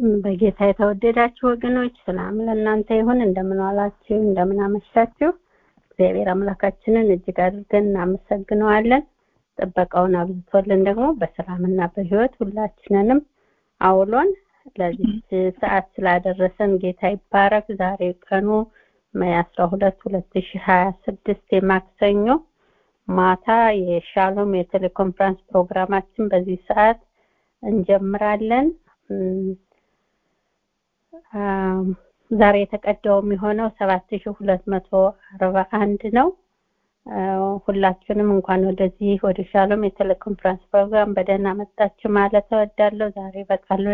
በጌታ የተወደዳችሁ ወገኖች ሰላም ለእናንተ ይሁን። እንደምን ዋላችሁ? እንደምን አመሻችሁ? እግዚአብሔር አምላካችንን እጅግ አድርገን እናመሰግነዋለን። ጥበቃውን አብዝቶልን ደግሞ በሰላምና በሕይወት ሁላችንንም አውሎን ለዚህ ሰዓት ስላደረሰን ጌታ ይባረክ። ዛሬ ቀኑ ሜይ አስራ ሁለት ሁለት ሺ ሀያ ስድስት የማክሰኞ ማታ የሻሎም የቴሌኮንፈረንስ ፕሮግራማችን በዚህ ሰዓት እንጀምራለን። ዛሬ የተቀዳው የሚሆነው ሰባት ሺ ሁለት መቶ አርባ አንድ ነው። ሁላችንም እንኳን ወደዚህ ወደ ሻሎም የቴሌኮንፈረንስ ፕሮግራም በደህና መጣችሁ ማለት እወዳለሁ። ዛሬ በቃል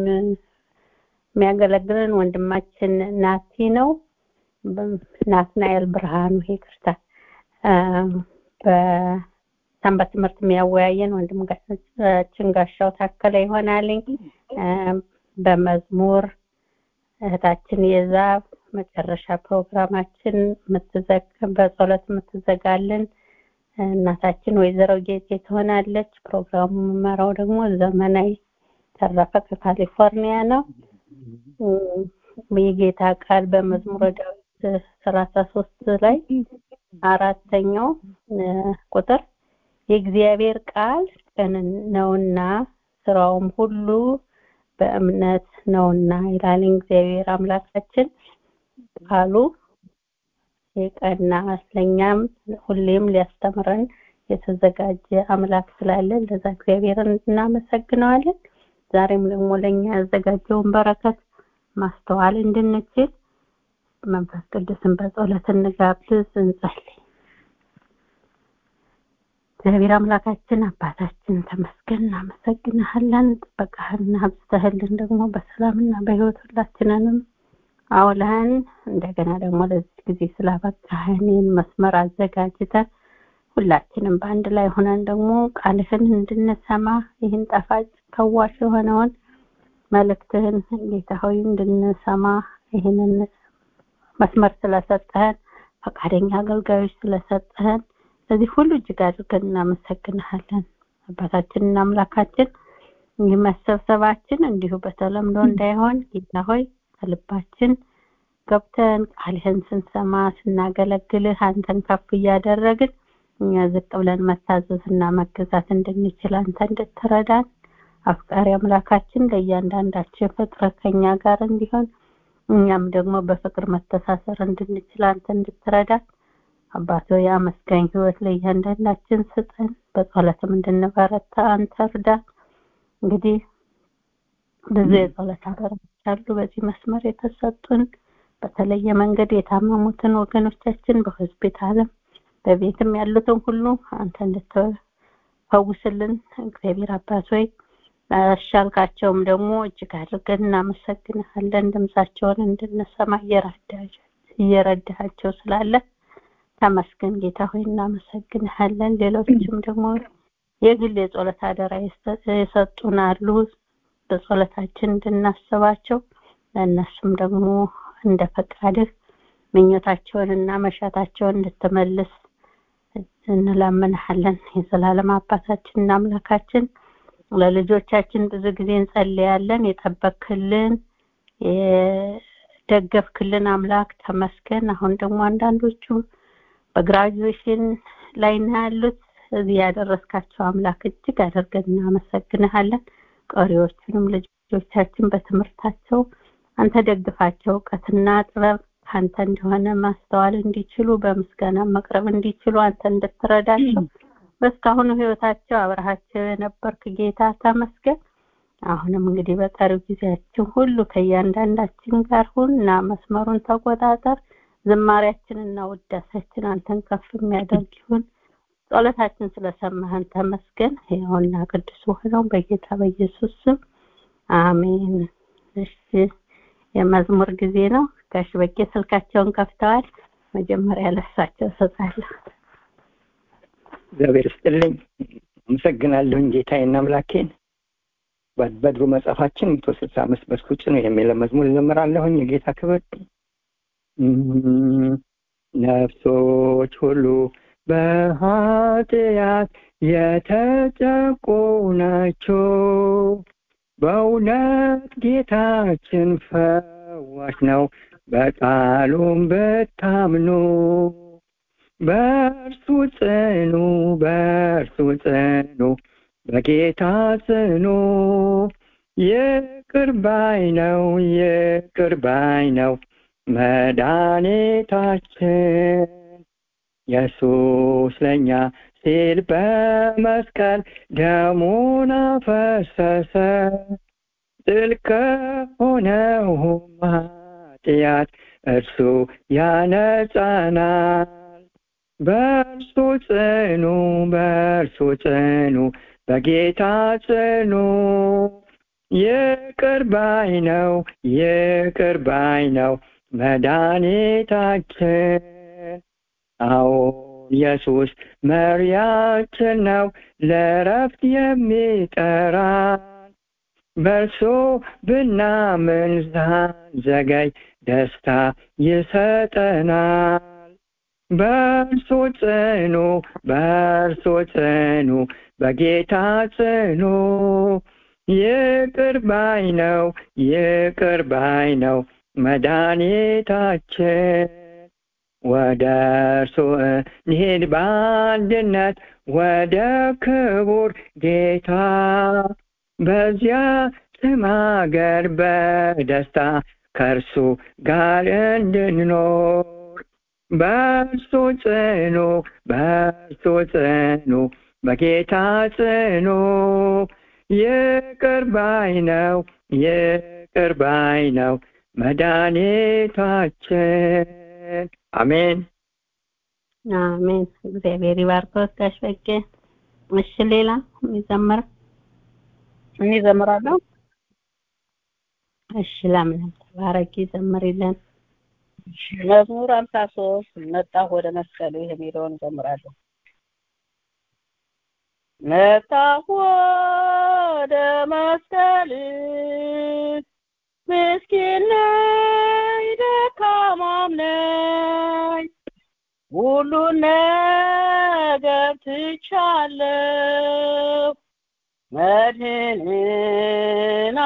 የሚያገለግለን ወንድማችን ናቲ ነው። ናትናኤል ብርሃኑ ይቅርታ። በሰንበት ትምህርት የሚያወያየን ወንድማችን ጋሻው ታከለ ይሆናልኝ። በመዝሙር እህታችን የዛብ መጨረሻ ፕሮግራማችን በጸሎት የምትዘጋልን እናታችን ወይዘሮ ጌጤ ትሆናለች። ፕሮግራሙ የምመራው ደግሞ ዘመናዊ ተረፈ ከካሊፎርኒያ ነው። የጌታ ቃል በመዝሙረ ዳዊት ሰላሳ ሶስት ላይ አራተኛው ቁጥር የእግዚአብሔር ቃል ቅን ነውና ስራውም ሁሉ በእምነት ነውና ይላል። እግዚአብሔር አምላካችን ቃሉ የቀና ለእኛም ሁሌም ሊያስተምረን የተዘጋጀ አምላክ ስላለን ለዛ እግዚአብሔርን እናመሰግነዋለን። ዛሬም ደግሞ ለእኛ ያዘጋጀውን በረከት ማስተዋል እንድንችል መንፈስ ቅዱስን በጸሎት እንጋብዝ፣ እንጸልይ። እግዚአብሔር አምላካችን አባታችን ተመስገን፣ እናመሰግንሃለን። ጥበቃህን አብዝተህልን ደግሞ በሰላምና በሕይወት ሁላችንንም አውለህን እንደገና ደግሞ ለዚህ ጊዜ ስላበቃህን ይህን መስመር አዘጋጅተን ሁላችንም በአንድ ላይ ሆነን ደግሞ ቃልህን እንድንሰማ ይህን ጣፋጭ ፈዋሽ የሆነውን መልእክትህን ጌታ ሆይ እንድንሰማ ይህንን መስመር ስለሰጠህን ፈቃደኛ አገልጋዮች ስለሰጠህን ስለዚህ ሁሉ እጅግ አድርገን እናመሰግንሃለን። አባታችንና አምላካችን ይህ መሰብሰባችን እንዲሁ በተለምዶ እንዳይሆን ጌታ ሆይ ከልባችን ገብተን ቃልህን ስንሰማ ስናገለግልህ አንተን ከፍ እያደረግን እኛ ዝቅ ብለን መታዘዝና መገዛት እንድንችል አንተ እንድትረዳን አፍቃሪ አምላካችን ለእያንዳንዳችን ፍቅር ከኛ ጋር እንዲሆን እኛም ደግሞ በፍቅር መተሳሰር እንድንችል አንተ እንድትረዳን አባቶ የአመስጋኝ ህይወት ለእያንዳንዳችን ስጠን። በጸሎትም እንድንበረታ አንተ እርዳን። እንግዲህ ብዙ የጸሎት አደራዎች አሉ በዚህ መስመር የተሰጡን በተለየ መንገድ የታመሙትን ወገኖቻችን በሆስፒታልም በቤትም ያሉትን ሁሉ አንተ እንድትፈውስልን እግዚአብሔር አባት ሆይ አሻልካቸውም ደግሞ እጅግ አድርገን እናመሰግንሃለን። ድምፃቸውን እንድንሰማ እየረዳሃቸው ስላለ ተመስገን ጌታ ሆይ እናመሰግንሃለን። ሌሎችም ደግሞ የግል የጸሎት አደራ የሰጡን አሉ በጸሎታችን እንድናስባቸው ለእነሱም ደግሞ እንደ ፈቃድህ ምኞታቸውን እና መሻታቸውን እንድትመልስ እንለምንሃለን። የዘላለም አባታችን እና አምላካችን ለልጆቻችን ብዙ ጊዜ እንጸልያለን። የጠበክልን የደገፍክልን አምላክ ተመስገን። አሁን ደግሞ አንዳንዶቹ በግራጁዌሽን ላይ ነው ያሉት። እዚህ ያደረስካቸው አምላክ እጅግ አድርገን እናመሰግንሃለን። ቀሪዎቹንም ልጆቻችን በትምህርታቸው አንተ ደግፋቸው፣ እውቀትና ጥበብ ከአንተ እንደሆነ ማስተዋል እንዲችሉ በምስጋና መቅረብ እንዲችሉ አንተ እንድትረዳቸው በእስካሁኑ ህይወታቸው አብረሃቸው የነበርክ ጌታ ተመስገን። አሁንም እንግዲህ በቀሪው ጊዜያችን ሁሉ ከእያንዳንዳችን ጋር ሁን እና መስመሩን ተቆጣጠር። ዝማሪያችንና ውዳሴያችን አንተን ከፍ የሚያደርግ ይሁን። ጸሎታችን ስለሰማህን ተመስገን። ሕያውና ቅዱስ ሆነው በጌታ በኢየሱስ ስም አሜን። እሺ የመዝሙር ጊዜ ነው። ጋሽ በቄ ስልካቸውን ከፍተዋል። መጀመሪያ ለሳቸው እሰጣለሁ። እግዚአብሔር ይስጥልኝ። አመሰግናለሁኝ ጌታዬና አምላኬን። በድሮ መጽሐፋችን መቶ ስልሳ አምስት በስኩጭ ነው የሚለው መዝሙር እዘምራለሁኝ። የጌታ ክብር ነፍሶች ሁሉ በኃጢአት የተጨቁ ናቸው፣ በእውነት ጌታችን ፈዋሽ ነው በቃሉም ብታምኑ በእርሱ ጽኑ በእርሱ ጽኑ በጌታ ጽኑ ይቅር ባይ ነው ይቅር ባይ ነው መድኃኒታችን ኢየሱስ ለእኛ ሲል በመስቀል ደሙን አፈሰሰ ጥልቅ ከሆነውም ኃጢአት እርሱ ያነጻናል በእርሱ ጽኑ በእርሱ ጽኑ በጌታ ጽኑ ይቅር ባይ ነው ይቅር ባይ ነው መድኃኒታችን አዎን ኢየሱስ መሪያችን ነው ለረፍት የሚጠራን በእርሱ ብናምን ሳንዘገይ ደስታ ይሰጠናል በእርሱ ጽኑ በእርሱ ጽኑ በጌታ ጽኑ ይቅር ባይ ነው ይቅር ባይ ነው መድኃኒታችን ወደ እርሱ እንሂድ በአንድነት ወደ ክቡር ጌታ በዚያ ስም አገር በደስታ ከእርሱ ጋር እንድንኖር በእርሱ ጽኑ በእርሱ ጽኑ በጌታ ጽኑ ይቅር ባይ ነው ይቅር ባይ ነው መድኃኒታችን አሜን አሜን እግዚአብሔር ይባርኮት ጋሽ በቄ እሺ ሌላ የሚዘምር እኔ ዘምራለሁ እሺ ለምለም ተባረኪ ዘምሪልን መዝሙር ሀምሳ ሶስት መጣሁ ወደ መስቀሉ የሚለውን ዘምራለሁ መጣሁ ወደ መስቀል ምስኪን ነኝ ደካማም ነኝ ሁሉን ነገር ትቻለሁ መድህንን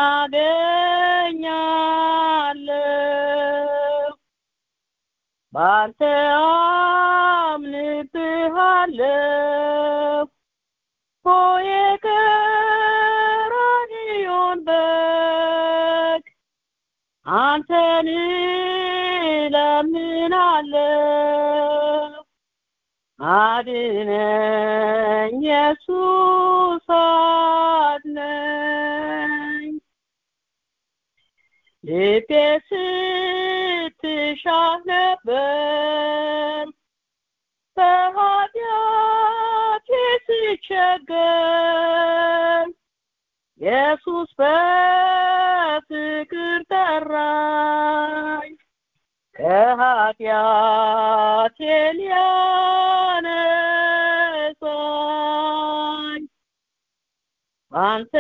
አገኛለሁ በአንተ አምንብሃለሁ ሆይ ቀራንዮን በግ አንተን እለምናለሁ አድነኝ ኢየሱስ አድነኝ ልቤ ስትሻህ ነበር በኃጢአቴ ስቸገር ኢየሱስ በፍቅር ጠራኝ ከኃጢአቴ ሊያነጻኝ አንተ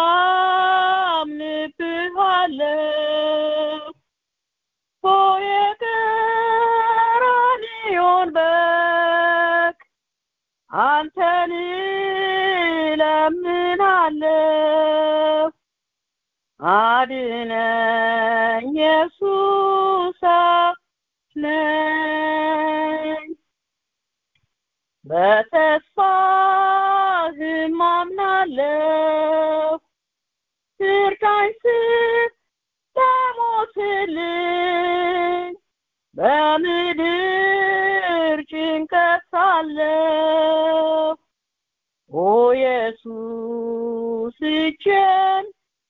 አምንብሃለሁ ሆይ ቀራንዮን በግ አንተን እለምናለሁ አድነኝ ኢየሱስ ነኝ በተስፋህም አምናለሁ እርዳኝ ስትሞትልኝ በምድር ጭንቀት ሳለሁ ኦ ኢየሱስ እጄን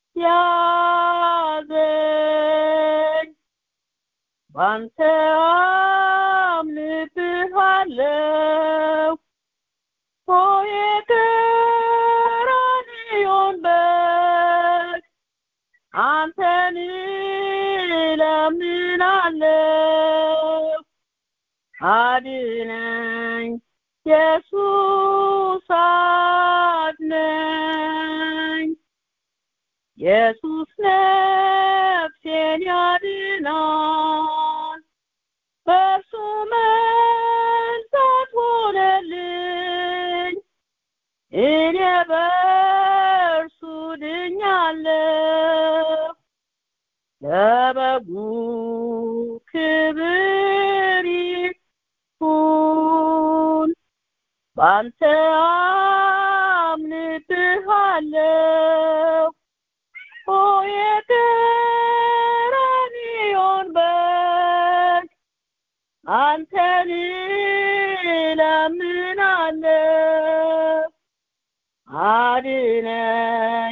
ያዘኝ ባንተ አምንብሃለሁ ሆይ ቀራንዮን በግ አንተን እለምናለሁ አድነኝ ኢየሱስ አድነኝ ኢየሱስ ነፍሴን ያድናል በእርሱ መንጻት ሆነልኝ እኔ በእርሱ ድኛለሁ ለበጉ ክብር ይሁን ባንተ አምንብሃለሁ ኦ የቀራንዮን በግ አንተን እለምናለሁ አድነኝ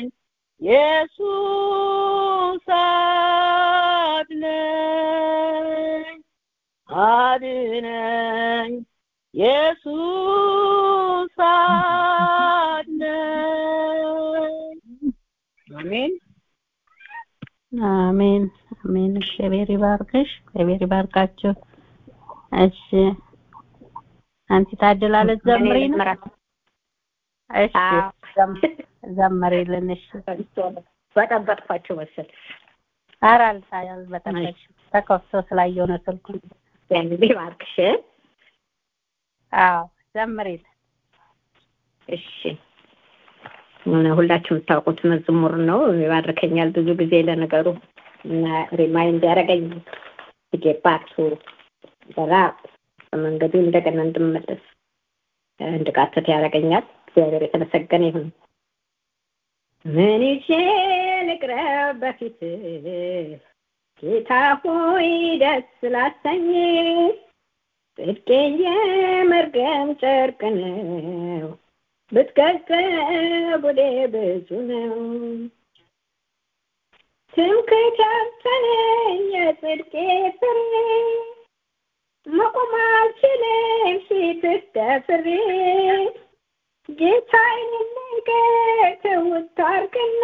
ኢየሱስ አድነኝ አድነኝ ኢየሱስ አድነኝ አሜን አሜን አሜን። እግዚአብሔር ይባርክሽ፣ እግዚአብሔር ይባርካችሁ። እሺ አንቲ ታደላለች ዘምሪ ነው። እሺ ዘም- ዘምሪልን። እሺ በጠበጥኳቸው መሰል ኧረ አልታ- አልበጠበጥሽም ተከፍቶ ስላየሁ ነው ስልኩ። እንግዲህ ባርክሽ አዎ ዘምሪልን። እሺ ሁላችሁ የምታውቁት መዝሙር ነው ይባርከኛል ብዙ ጊዜ ለነገሩ እና ሪማይንድ ያደረገኝ ጌባቱ በራ በመንገዱ እንደገና እንድመለስ እንድቃተት ያደርገኛል እግዚአብሔር የተመሰገነ ይሁን ምን ይዤ ልቅረብ በፊት ጌታ ሆይ ደስ ላሰኝ ጽድቄ የመርገም ጨርቅ ነው ብትገዘብ ወደ ብዙ ነው ትምክህት ያሰነኝ የጽድቄ ፍሬ መቆም አልችልም ፊትህ ደፍሬ ጌታዬን ነገር ትውት አድርግና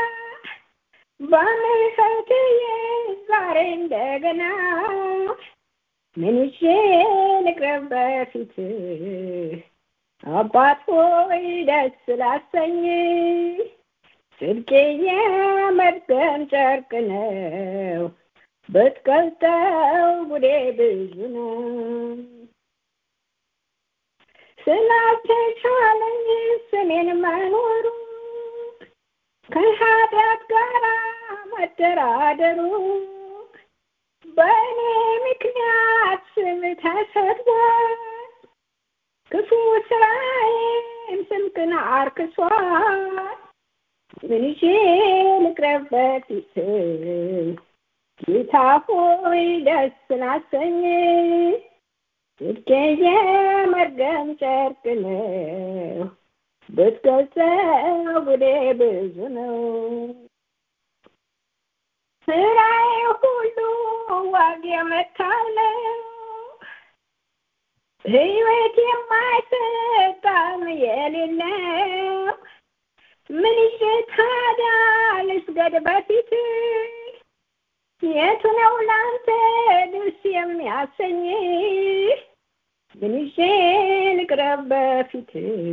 በምህረትህ ዛሬ እንደገና ምን ይዤ ልቅረብ በፊትህ አባት ሆይ ደስ ላሰኝ ጽድቄ የመርገም ጨርቅ ነው ብትገልጠው ጉዴ ብዙ ነው ስላልተቻለኝ ስሜን መኖሩ ከኃጢአት ጋር መደራደሩ በእኔ ምክንያት ስም ተሰድቧል ክፉ ስራዬም ስምክን አርክሷል ምን ይዤ ልቅረብ በፊትህ ጌታ ሆይ ደስ ላሰኝ ጽድቄ የመርገም ጨርቅ ነው ብትገልጸው ጉዴ ብዙ ነው ስራዬ ሁሉ ዋግ የመታለው ህይወት የማይሰጥ ጣዕም የሌለው ምን ይዤ ታዲያ ልስገድ በፊት የቱ ነው ላንተ ደስ የሚያሰኝ ምን ይዤ ልቅረብ በፊት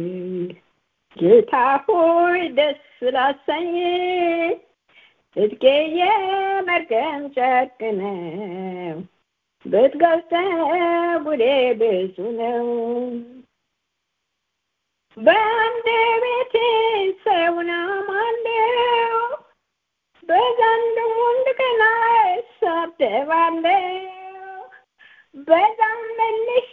ጌታ ሆይ ደስ ላሰኝ ጽድቄ የመርገም ጨርቅ ነው ብትገልጸው ጉዴ ብዙ ነው በአንድ ቤቴ ሰውን አማለው በዘንድ ወንድ ቀና እሳደባለው በዛም መልሼ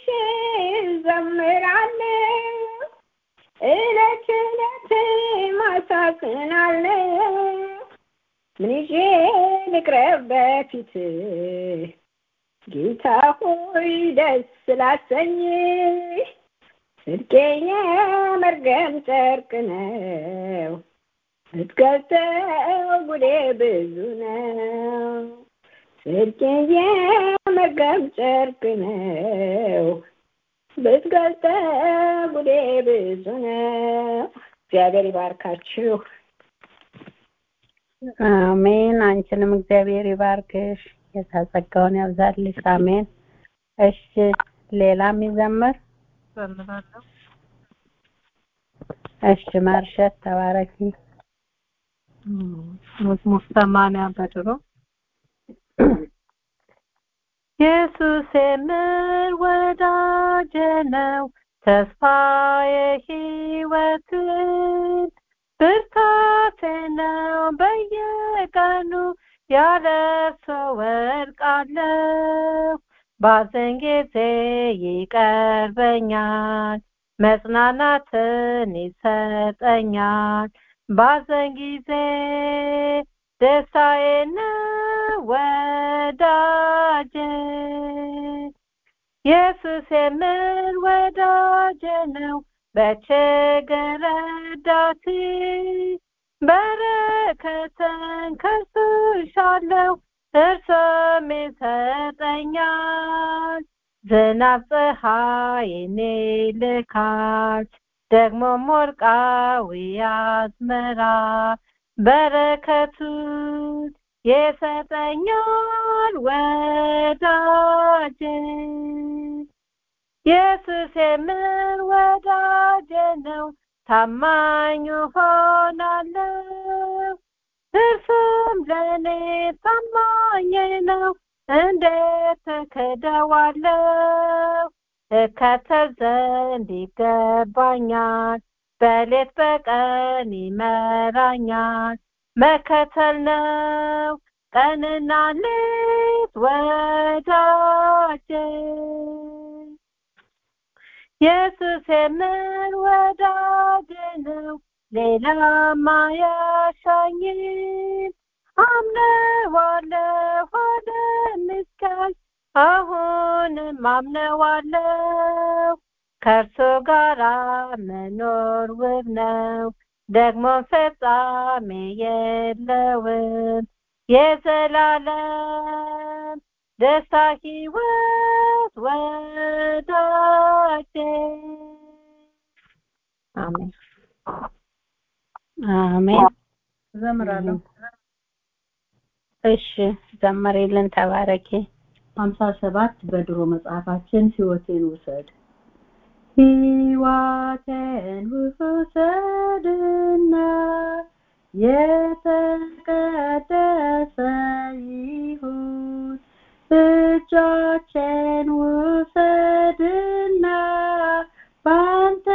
ዘምራለው እለት እለት ማሳዝናለው ምን ይዤ ልቅረብ በፊትህ ጌታ ሆይ ደስ ላሰኝ ጽድቄ የመርገም ጨርቅ ነው ብትገልጠው ጉዴ ብዙ ነው ጽድቄ የመርገም ጨርቅ ነው ብትገልጠው ጉዴ ብዙ ነው እግዚአብሔር ይባርካችሁ አሜን። አንቺንም እግዚአብሔር ይባርክሽ፣ ጌታ ጸጋውን ያብዛልሽ። አሜን። እሺ፣ ሌላ የሚዘመር ዘምራለሁ እሺ፣ ማርሸት ተባረኪ። መዝሙር ሰማንያ በድሮ ኢየሱስ የምር ወዳጄ ነው ተስፋዬ ሕይወትን ብርታቴ ነው በየቀኑ ያለ እርሱ ወድቃለሁ ባዘን ጊዜ ይቀርበኛል መጽናናትን ይሰጠኛል ባዘን ጊዜ ደስታዬን ወዳጄ ኢየሱስ የምል ወዳጄ ነው በችግር ረዳቴ በረከትን ከሱ ሻለው እርሱም ይሰጠኛል ዝናብ ፀሐይን ይልካል ደግሞም ወርቃዊ አዝመራ በረከቱን የሰጠኛል ወዳጄ ኢየሱስ የምር ወዳጄ ነው ታማኝ ሆናለሁ እርሱም ለእኔ ታማኝ ነው እንዴት ተከደዋለሁ እከተል ዘንድ ይገባኛል በሌት በቀን ይመራኛል መከተል ነው ቀንና ሌት ወዳጄ ኢየሱስ የምር ወዳጄ ነው ሌላም አያሻኝም አምነዋለሁ ወደሚስካል አሁንም አምነዋለሁ ከእርሱ ጋር መኖር ውብ ነው ደግሞ ፍጻሜ የለውም የዘላለም ደስታ ህይወት ወዳጄ አሜን አሜን ዘምራለሁ እሺ ዘመሬልን ተባረኪ ሀምሳ ሰባት በድሮ መጽሐፋችን ህይወቴን ውሰድ ህይወቴን ውሰድና የተቀደሰ ይሁን እጆቼን ውሰድና ባንተ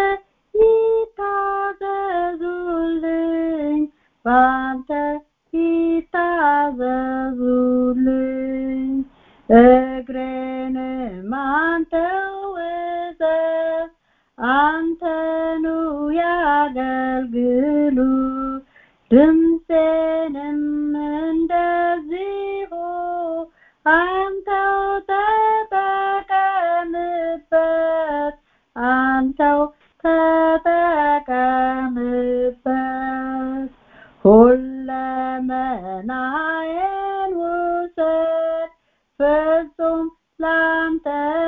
ይታዘዙልኝ ባንተ ይታዘዙልኝ እግሬንም አንተው እዘዝ አንተኑ ያገልግሉ ድምፄንም እንደዚሁ አንተው ተጠቀምበት አንተው ተጠቀምበት ሁለመናዬን ውሰድ ፍጹም ላንተ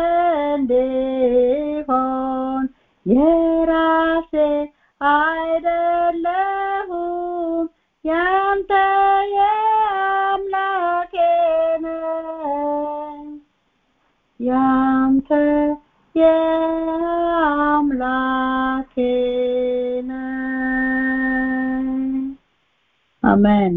እንዲሆን የራሴ አይደለሁም ያንተ የአምላኬ ነኝ ያንተ የአምላኬ ነኝ አሜን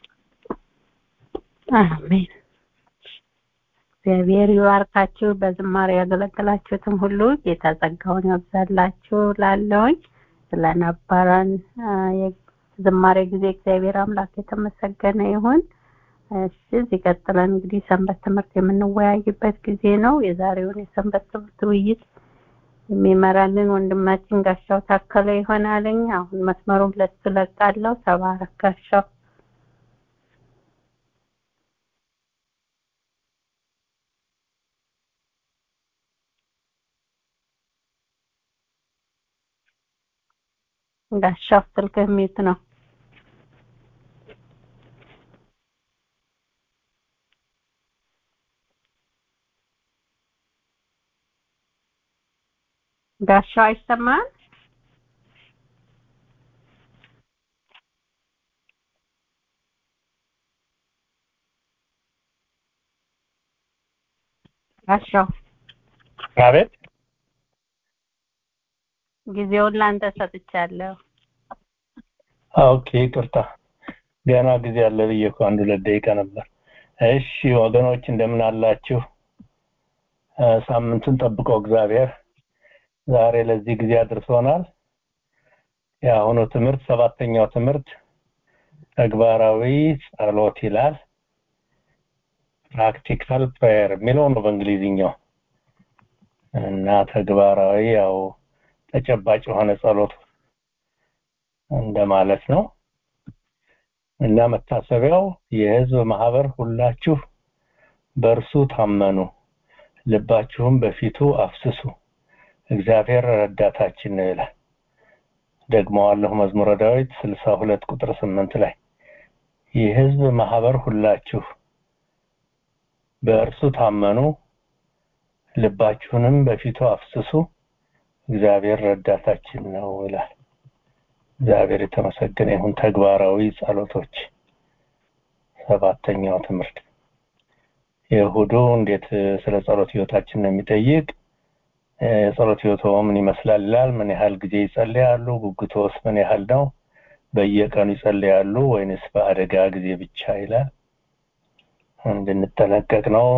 አሜን እግዚአብሔር ይባርካችሁ በዝማሬ ያገለገላችሁትም ሁሉ ጌታ ጸጋውን ያብዛላችሁ ላለውኝ ስለነበረን ዝማሬ ጊዜ እግዚአብሔር አምላክ የተመሰገነ ይሁን እሺ እዚህ ቀጥለን እንግዲህ ሰንበት ትምህርት የምንወያይበት ጊዜ ነው የዛሬውን የሰንበት ትምህርት ውይይት የሚመራልን ወንድማችን ጋሻው ታከለ ይሆናልኝ አሁን መስመሩን ለሱ ለቃለሁ ተባረክ ጋሻው ጋሻው ስልክህ ሚት ነው ጋሻው አይሰማም ጋሻው አቤት ጊዜውን ላንተ ሰጥቻለሁ ኦኬ ይቅርታ ገና ጊዜ አለ ብዬ እኮ አንድ ሁለት ደቂቃ ነበር እሺ ወገኖች እንደምን አላችሁ ሳምንቱን ጠብቆ እግዚአብሔር ዛሬ ለዚህ ጊዜ አድርሶናል የአሁኑ ትምህርት ሰባተኛው ትምህርት ተግባራዊ ጸሎት ይላል ፕራክቲካል ፕሬየር የሚለው ነው በእንግሊዝኛው እና ተግባራዊ ያው ተጨባጭ የሆነ ጸሎት እንደማለት ነው እና መታሰቢያው የህዝብ ማህበር ሁላችሁ በእርሱ ታመኑ ልባችሁም በፊቱ አፍስሱ እግዚአብሔር ረዳታችን ነው ይላል ደግመዋለሁ መዝሙረ ዳዊት ስልሳ ሁለት ቁጥር ስምንት ላይ የህዝብ ማህበር ሁላችሁ በእርሱ ታመኑ ልባችሁንም በፊቱ አፍስሱ እግዚአብሔር ረዳታችን ነው ይላል እግዚአብሔር የተመሰገነ ይሁን ተግባራዊ ጸሎቶች ሰባተኛው ትምህርት የእሁዱ እንዴት ስለ ጸሎት ህይወታችን ነው የሚጠይቅ የጸሎት ህይወቶ ምን ይመስላል ይላል ምን ያህል ጊዜ ይጸልያሉ ጉጉቶስ ምን ያህል ነው በየቀኑ ይጸልያሉ ወይንስ በአደጋ ጊዜ ብቻ ይላል እንድንጠነቀቅ ነው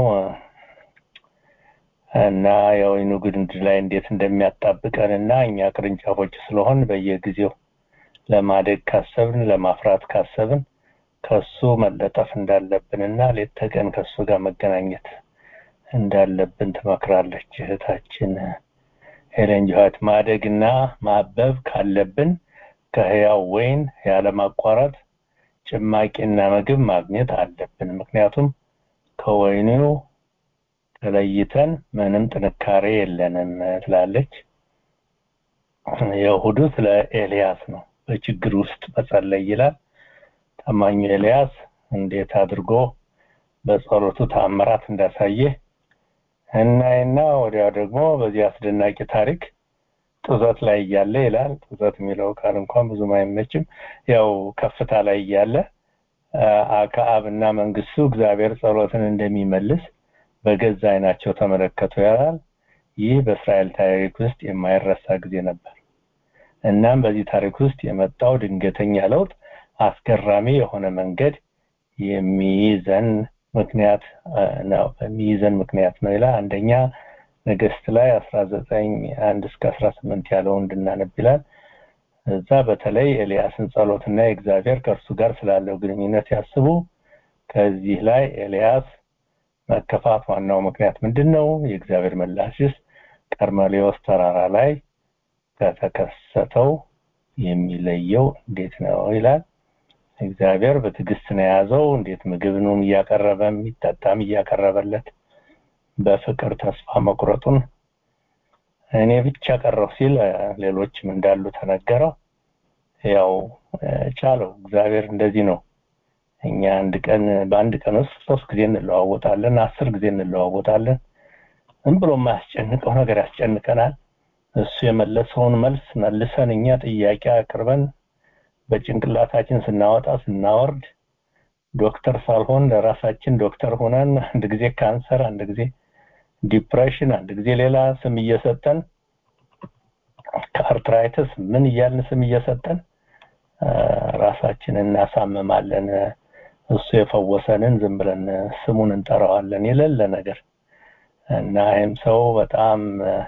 እና የወይኑ ግንድ ላይ እንዴት እንደሚያጣብቀን እና እኛ ቅርንጫፎች ስለሆን በየጊዜው ለማደግ ካሰብን ለማፍራት ካሰብን ከሱ መለጠፍ እንዳለብን እና ሌት ተቀን ከሱ ጋር መገናኘት እንዳለብን ትመክራለች እህታችን ሄለን ጆሃት ማደግና ማበብ ካለብን ከህያው ወይን ያለማቋረጥ ጭማቂና ምግብ ማግኘት አለብን ምክንያቱም ከወይኑ ተለይተን ምንም ጥንካሬ የለንም ትላለች የእሁዱ ስለ ኤልያስ ነው በችግር ውስጥ መጸለይ ይላል ታማኙ ኤልያስ እንዴት አድርጎ በጸሎቱ ታምራት እንዳሳየ እናይና ወዲያው ደግሞ በዚህ አስደናቂ ታሪክ ጡዘት ላይ እያለ ይላል ጡዘት የሚለው ቃል እንኳን ብዙም አይመችም ያው ከፍታ ላይ እያለ አክዓብና መንግስቱ እግዚአብሔር ጸሎትን እንደሚመልስ በገዛ አይናቸው ተመለከቱ ያላል ይህ በእስራኤል ታሪክ ውስጥ የማይረሳ ጊዜ ነበር እናም በዚህ ታሪክ ውስጥ የመጣው ድንገተኛ ለውጥ አስገራሚ የሆነ መንገድ የሚይዘን ምክንያት ነው የሚይዘን ምክንያት ነው ይላል አንደኛ ነገስት ላይ 19 አንድ እስከ 18 ያለው እንድናነብ ይላል እዛ በተለይ ኤልያስን ጸሎትና የእግዚአብሔር ከእርሱ ጋር ስላለው ግንኙነት ያስቡ ከዚህ ላይ ኤልያስ መከፋት ዋናው ምክንያት ምንድን ነው የእግዚአብሔር ምላሽስ ቀርሜሎስ ተራራ ላይ ከተከሰተው የሚለየው እንዴት ነው ይላል እግዚአብሔር በትዕግስት ነው የያዘው እንዴት ምግብንም እያቀረበ የሚጠጣም እያቀረበለት በፍቅር ተስፋ መቁረጡን እኔ ብቻ ቀረው ሲል ሌሎችም እንዳሉ ተነገረው ያው ቻለው እግዚአብሔር እንደዚህ ነው እኛ አንድ ቀን በአንድ ቀን ውስጥ ሶስት ጊዜ እንለዋወጣለን አስር ጊዜ እንለዋወጣለን ዝም ብሎ የማያስጨንቀው ነገር ያስጨንቀናል እሱ የመለሰውን መልስ መልሰን እኛ ጥያቄ አቅርበን በጭንቅላታችን ስናወጣ ስናወርድ ዶክተር ሳልሆን ለራሳችን ዶክተር ሆነን አንድ ጊዜ ካንሰር አንድ ጊዜ ዲፕሬሽን አንድ ጊዜ ሌላ ስም እየሰጠን ከአርትራይተስ ምን እያልን ስም እየሰጠን ራሳችንን እናሳምማለን እሱ የፈወሰንን ዝም ብለን ስሙን እንጠራዋለን የሌለ ነገር እና ይህም ሰው በጣም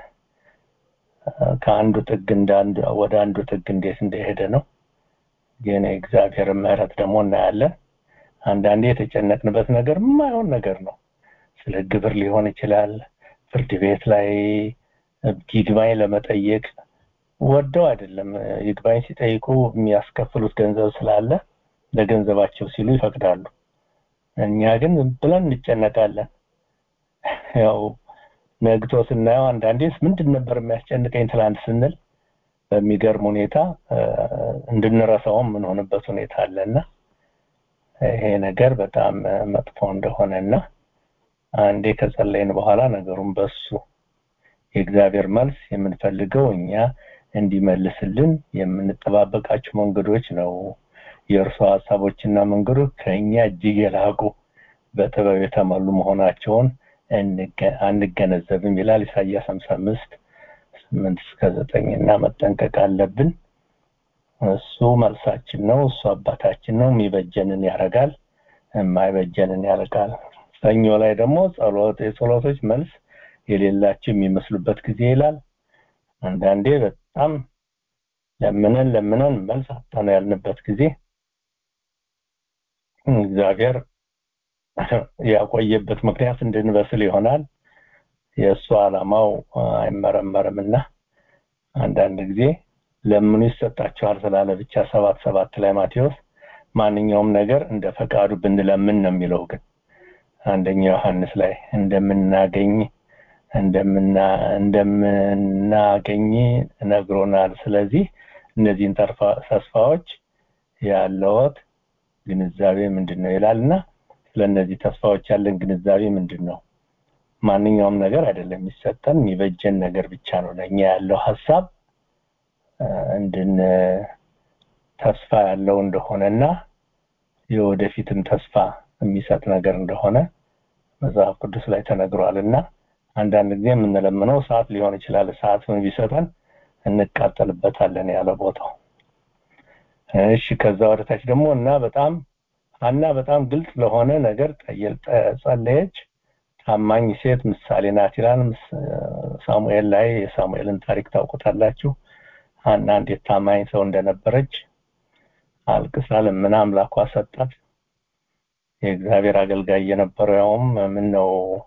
ከአንዱ ጥግ እንዳንዱ ወደ አንዱ ጥግ እንዴት እንደሄደ ነው ግን የእግዚአብሔር ምህረት ደግሞ እናያለን አንዳንዴ የተጨነቅንበት ነገር የማይሆን ነገር ነው ስለ ግብር ሊሆን ይችላል ፍርድ ቤት ላይ ይግባኝ ለመጠየቅ ወደው አይደለም ይግባኝ ሲጠይቁ የሚያስከፍሉት ገንዘብ ስላለ ለገንዘባቸው ሲሉ ይፈቅዳሉ እኛ ግን ብለን እንጨነቃለን ያው ነግቶ ስናየው አንዳንዴስ ምንድን ነበር የሚያስጨንቀኝ ትላንት ስንል በሚገርም ሁኔታ እንድንረሳውም የምንሆንበት ሁኔታ አለና ይሄ ነገር በጣም መጥፎ እንደሆነና አንዴ ከጸለይን በኋላ ነገሩን በሱ የእግዚአብሔር መልስ የምንፈልገው እኛ እንዲመልስልን የምንጠባበቃቸው መንገዶች ነው የእርሱ ሀሳቦችና መንገዶች ከእኛ እጅግ የላቁ በጥበብ የተሞሉ መሆናቸውን አንገነዘብም ይላል ኢሳያስ 55 ስምንት እስከ ዘጠኝ እና መጠንቀቅ አለብን እሱ መልሳችን ነው እሱ አባታችን ነው የሚበጀንን ያረጋል የማይበጀንን ያረጋል ሰኞ ላይ ደግሞ ጸሎት የጸሎቶች መልስ የሌላቸው የሚመስሉበት ጊዜ ይላል አንዳንዴ በጣም ለምነን ለምነን መልስ አጣነው ያልንበት ጊዜ እግዚአብሔር ያቆየበት ምክንያት እንድንበስል ይሆናል የእሱ ዓላማው አይመረመርምና አንዳንድ ጊዜ ለምኑ ይሰጣቸዋል ስላለ ብቻ ሰባት ሰባት ላይ ማቴዎስ ማንኛውም ነገር እንደ ፈቃዱ ብንለምን ነው የሚለው ግን አንደኛ ዮሐንስ ላይ እንደምናገኝ እንደምና እንደምናገኝ ነግሮናል ስለዚህ እነዚህን ተስፋዎች ያለዎት ግንዛቤ ምንድን ነው ይላልና ስለነዚህ ተስፋዎች ያለን ግንዛቤ ምንድን ነው ማንኛውም ነገር አይደለም የሚሰጠን የሚበጀን ነገር ብቻ ነው ለእኛ ያለው ሀሳብ እንድን ተስፋ ያለው እንደሆነና የወደፊትም ተስፋ የሚሰጥ ነገር እንደሆነ መጽሐፍ ቅዱስ ላይ ተነግሯል እና አንዳንድ ጊዜ የምንለምነው ሰዓት ሊሆን ይችላል ሰዓቱን ቢሰጠን እንቃጠልበታለን ያለ ቦታው እሺ ከዛ ወደታች ደግሞ እና በጣም ሀና በጣም ግልጽ ለሆነ ነገር ጸለየች ታማኝ ሴት ምሳሌ ናት ይላል ሳሙኤል ላይ የሳሙኤልን ታሪክ ታውቁታላችሁ ሀና እንዴት ታማኝ ሰው እንደነበረች አልቅሳ ለምና አምላኳ ሰጣት የእግዚአብሔር አገልጋይ የነበረው ያውም ምን ነው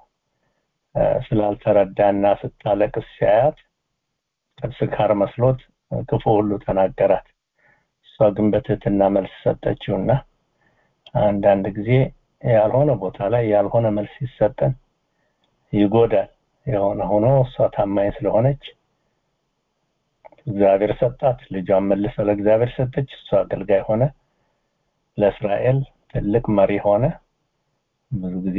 ስላልተረዳና ስታለቅስ ሲያያት ስካር መስሎት ክፉ ሁሉ ተናገራት እሷ ግን በትህትና መልስ ሰጠችውና አንዳንድ ጊዜ ያልሆነ ቦታ ላይ ያልሆነ መልስ ሲሰጠን ይጎዳል የሆነ ሆኖ እሷ ታማኝ ስለሆነች እግዚአብሔር ሰጣት ልጇን መልሰ ለእግዚአብሔር ሰጠች እሷ አገልጋይ ሆነ ለእስራኤል ትልቅ መሪ ሆነ ብዙ ጊዜ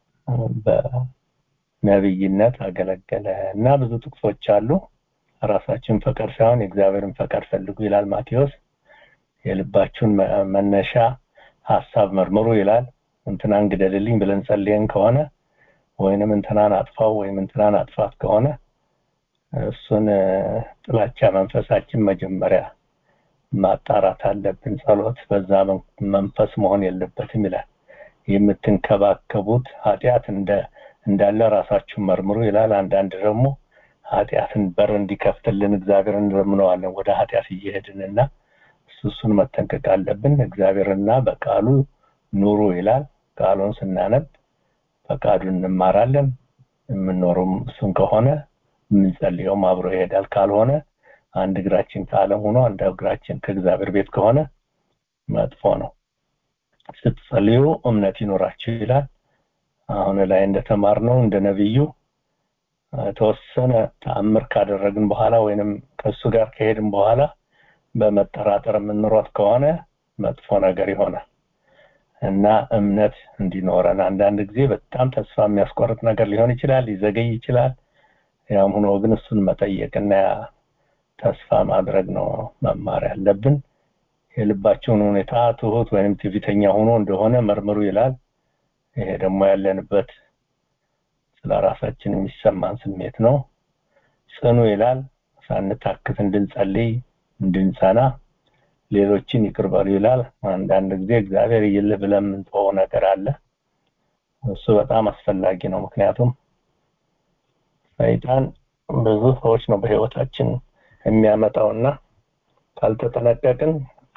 በነብይነት አገለገለ እና ብዙ ጥቅሶች አሉ ራሳችን ፈቃድ ሳይሆን የእግዚአብሔርን ፈቃድ ፈልጉ ይላል ማቴዎስ የልባችሁን መነሻ ሀሳብ መርምሩ ይላል እንትናን ግደልልኝ ብለን ጸልየን ከሆነ ወይንም እንትናን አጥፋው ወይም እንትናን አጥፋት ከሆነ እሱን ጥላቻ መንፈሳችን መጀመሪያ ማጣራት አለብን ጸሎት በዛ መንፈስ መሆን የለበትም ይላል የምትንከባከቡት ኃጢአት እንደ እንዳለ ራሳችሁን መርምሩ ይላል አንዳንድ ደግሞ ኃጢአትን በር እንዲከፍትልን እግዚአብሔር እንለምነዋለን ወደ ኃጢአት እየሄድንና እሱን መጠንቀቅ አለብን እግዚአብሔርና በቃሉ ኑሩ ይላል ቃሉን ስናነብ ፈቃዱን እንማራለን የምንኖረው እሱን ከሆነ የምንጸልየውም አብሮ ይሄዳል ካልሆነ አንድ እግራችን ከዓለም ሆኖ አንድ እግራችን ከእግዚአብሔር ቤት ከሆነ መጥፎ ነው ስትጸልዩ እምነት ይኖራችሁ ይላል አሁን ላይ እንደተማርነው እንደ ነብዩ የተወሰነ ተአምር ካደረግን በኋላ ወይንም ከእሱ ጋር ከሄድን በኋላ በመጠራጠር የምንሮጥ ከሆነ መጥፎ ነገር ይሆናል እና እምነት እንዲኖረን አንዳንድ ጊዜ በጣም ተስፋ የሚያስቆርጥ ነገር ሊሆን ይችላል ሊዘገይ ይችላል ያም ሆኖ ግን እሱን መጠየቅና ተስፋ ማድረግ ነው መማር ያለብን የልባቸውን ሁኔታ ትሁት ወይም ትዕቢተኛ ሆኖ እንደሆነ መርምሩ ይላል ይሄ ደግሞ ያለንበት ስለ ራሳችን የሚሰማን ስሜት ነው ጽኑ ይላል ሳንታክት እንድንጸልይ እንድንጸና ሌሎችን ይቅርበሉ ይላል አንዳንድ ጊዜ እግዚአብሔር ይል ብለን የምንተወው ነገር አለ እሱ በጣም አስፈላጊ ነው ምክንያቱም ሰይጣን ብዙ ሰዎች ነው በህይወታችን የሚያመጣውና ካልተጠነቀቅን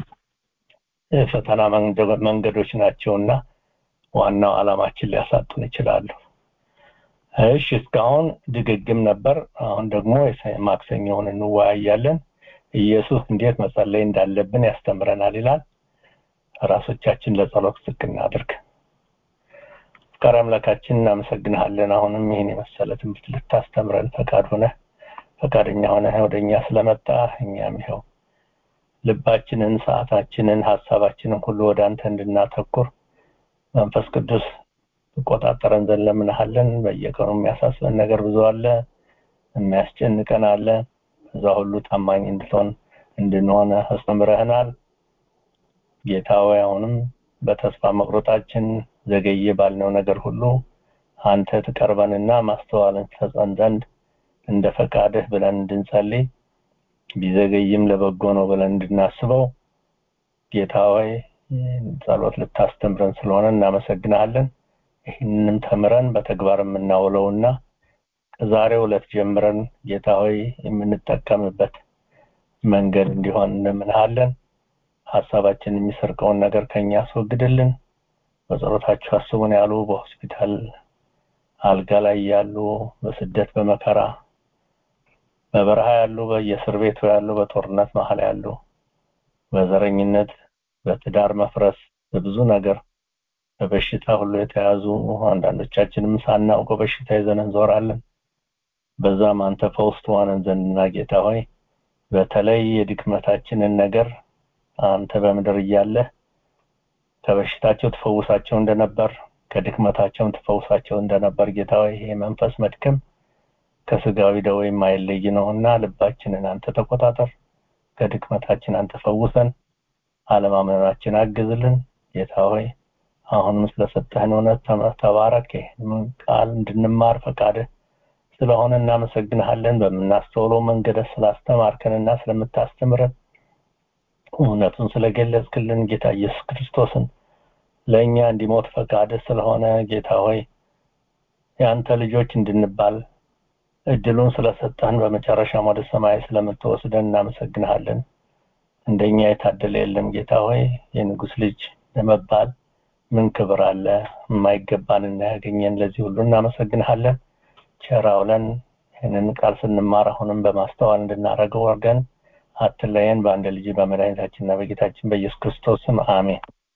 የፈተና መንገዶች ናቸውና ዋናው አላማችን ሊያሳጡን ይችላሉ እሺ እስካሁን ድግግም ነበር አሁን ደግሞ ማክሰኞውን እንወያያለን ኢየሱስ እንዴት መጸለይ እንዳለብን ያስተምረናል ይላል ራሶቻችን ለጸሎት ዝቅ እናድርግ ፍቃድ አምላካችን እናመሰግንሃለን አሁንም ይህን የመሰለ ትምህርት ልታስተምረን ፈቃድ ሆነ ፈቃደኛ ሆነ ወደኛ ስለመጣ እኛም ይኸው ልባችንን ሰዓታችንን ሀሳባችንን ሁሉ ወደ አንተ እንድናተኩር መንፈስ ቅዱስ ትቆጣጠረን ዘንድ ለምንሃለን በየቀኑ የሚያሳስበን ነገር ብዙ አለ የሚያስጨንቀን አለ እዛ ሁሉ ታማኝ እንድትሆን እንድንሆን አስተምረህናል ጌታ ሆይ አሁንም በተስፋ መቁረጣችን ዘገየ ባልነው ነገር ሁሉ አንተ ትቀርበንና ማስተዋልን ትሰጠን ዘንድ እንደ ፈቃድህ ብለን እንድንጸልይ ቢዘገይም ለበጎ ነው ብለን እንድናስበው ጌታ ሆይ ጸሎት ልታስተምረን ስለሆነ እናመሰግናለን ይህንንም ተምረን በተግባር የምናውለውና ከዛሬው ዕለት ጀምረን ጌታ ሆይ የምንጠቀምበት መንገድ እንዲሆን እንምንሃለን ሀሳባችን የሚሰርቀውን ነገር ከኛ አስወግድልን በጸሎታችሁ አስቡን ያሉ በሆስፒታል አልጋ ላይ ያሉ በስደት በመከራ በበረሃ ያሉ በየእስር ቤቱ ያሉ በጦርነት መሀል ያሉ በዘረኝነት በትዳር መፍረስ በብዙ ነገር በበሽታ ሁሉ የተያዙ አንዳንዶቻችንም ሳናውቀው በሽታ ይዘን እንዞራለን በዛም አንተ ፈውስ ትሆነን ዘንድና ጌታ ሆይ በተለይ የድክመታችንን ነገር አንተ በምድር እያለህ ከበሽታቸው ትፈውሳቸው እንደነበር ከድክመታቸውም ትፈውሳቸው እንደነበር ጌታ ሆይ ይሄ መንፈስ መድከም ከስጋዊ ደዌ የማይለይ ነውና ልባችንን አንተ ተቆጣጠር ከድክመታችን አንተ ፈውሰን አለማመናችን አግዝልን ጌታ ሆይ አሁንም ስለሰጠህን እውነት ተባረክ ቃል እንድንማር ፈቃድህ ስለሆነ እናመሰግንሃለን በምናስተውለው መንገድ ስላስተማርከንና ስለምታስተምረን እውነቱን ስለገለጽክልን ጌታ ኢየሱስ ክርስቶስን ለእኛ እንዲሞት ፈቃድህ ስለሆነ ጌታ ሆይ የአንተ ልጆች እንድንባል እድሉን ስለሰጠህን በመጨረሻም ወደ ሰማይ ስለምትወስደን እናመሰግንሃለን እንደኛ የታደለ የለም ጌታ ሆይ የንጉስ ልጅ ለመባል ምን ክብር አለ የማይገባን እናያገኘን ለዚህ ሁሉ እናመሰግንሃለን ቸራውለን ይህንን ቃል ስንማር አሁንም በማስተዋል እንድናደርገው ወርገን አትለየን በአንድ ልጅ በመድኃኒታችንና በጌታችን በኢየሱስ ክርስቶስ ስም አሜን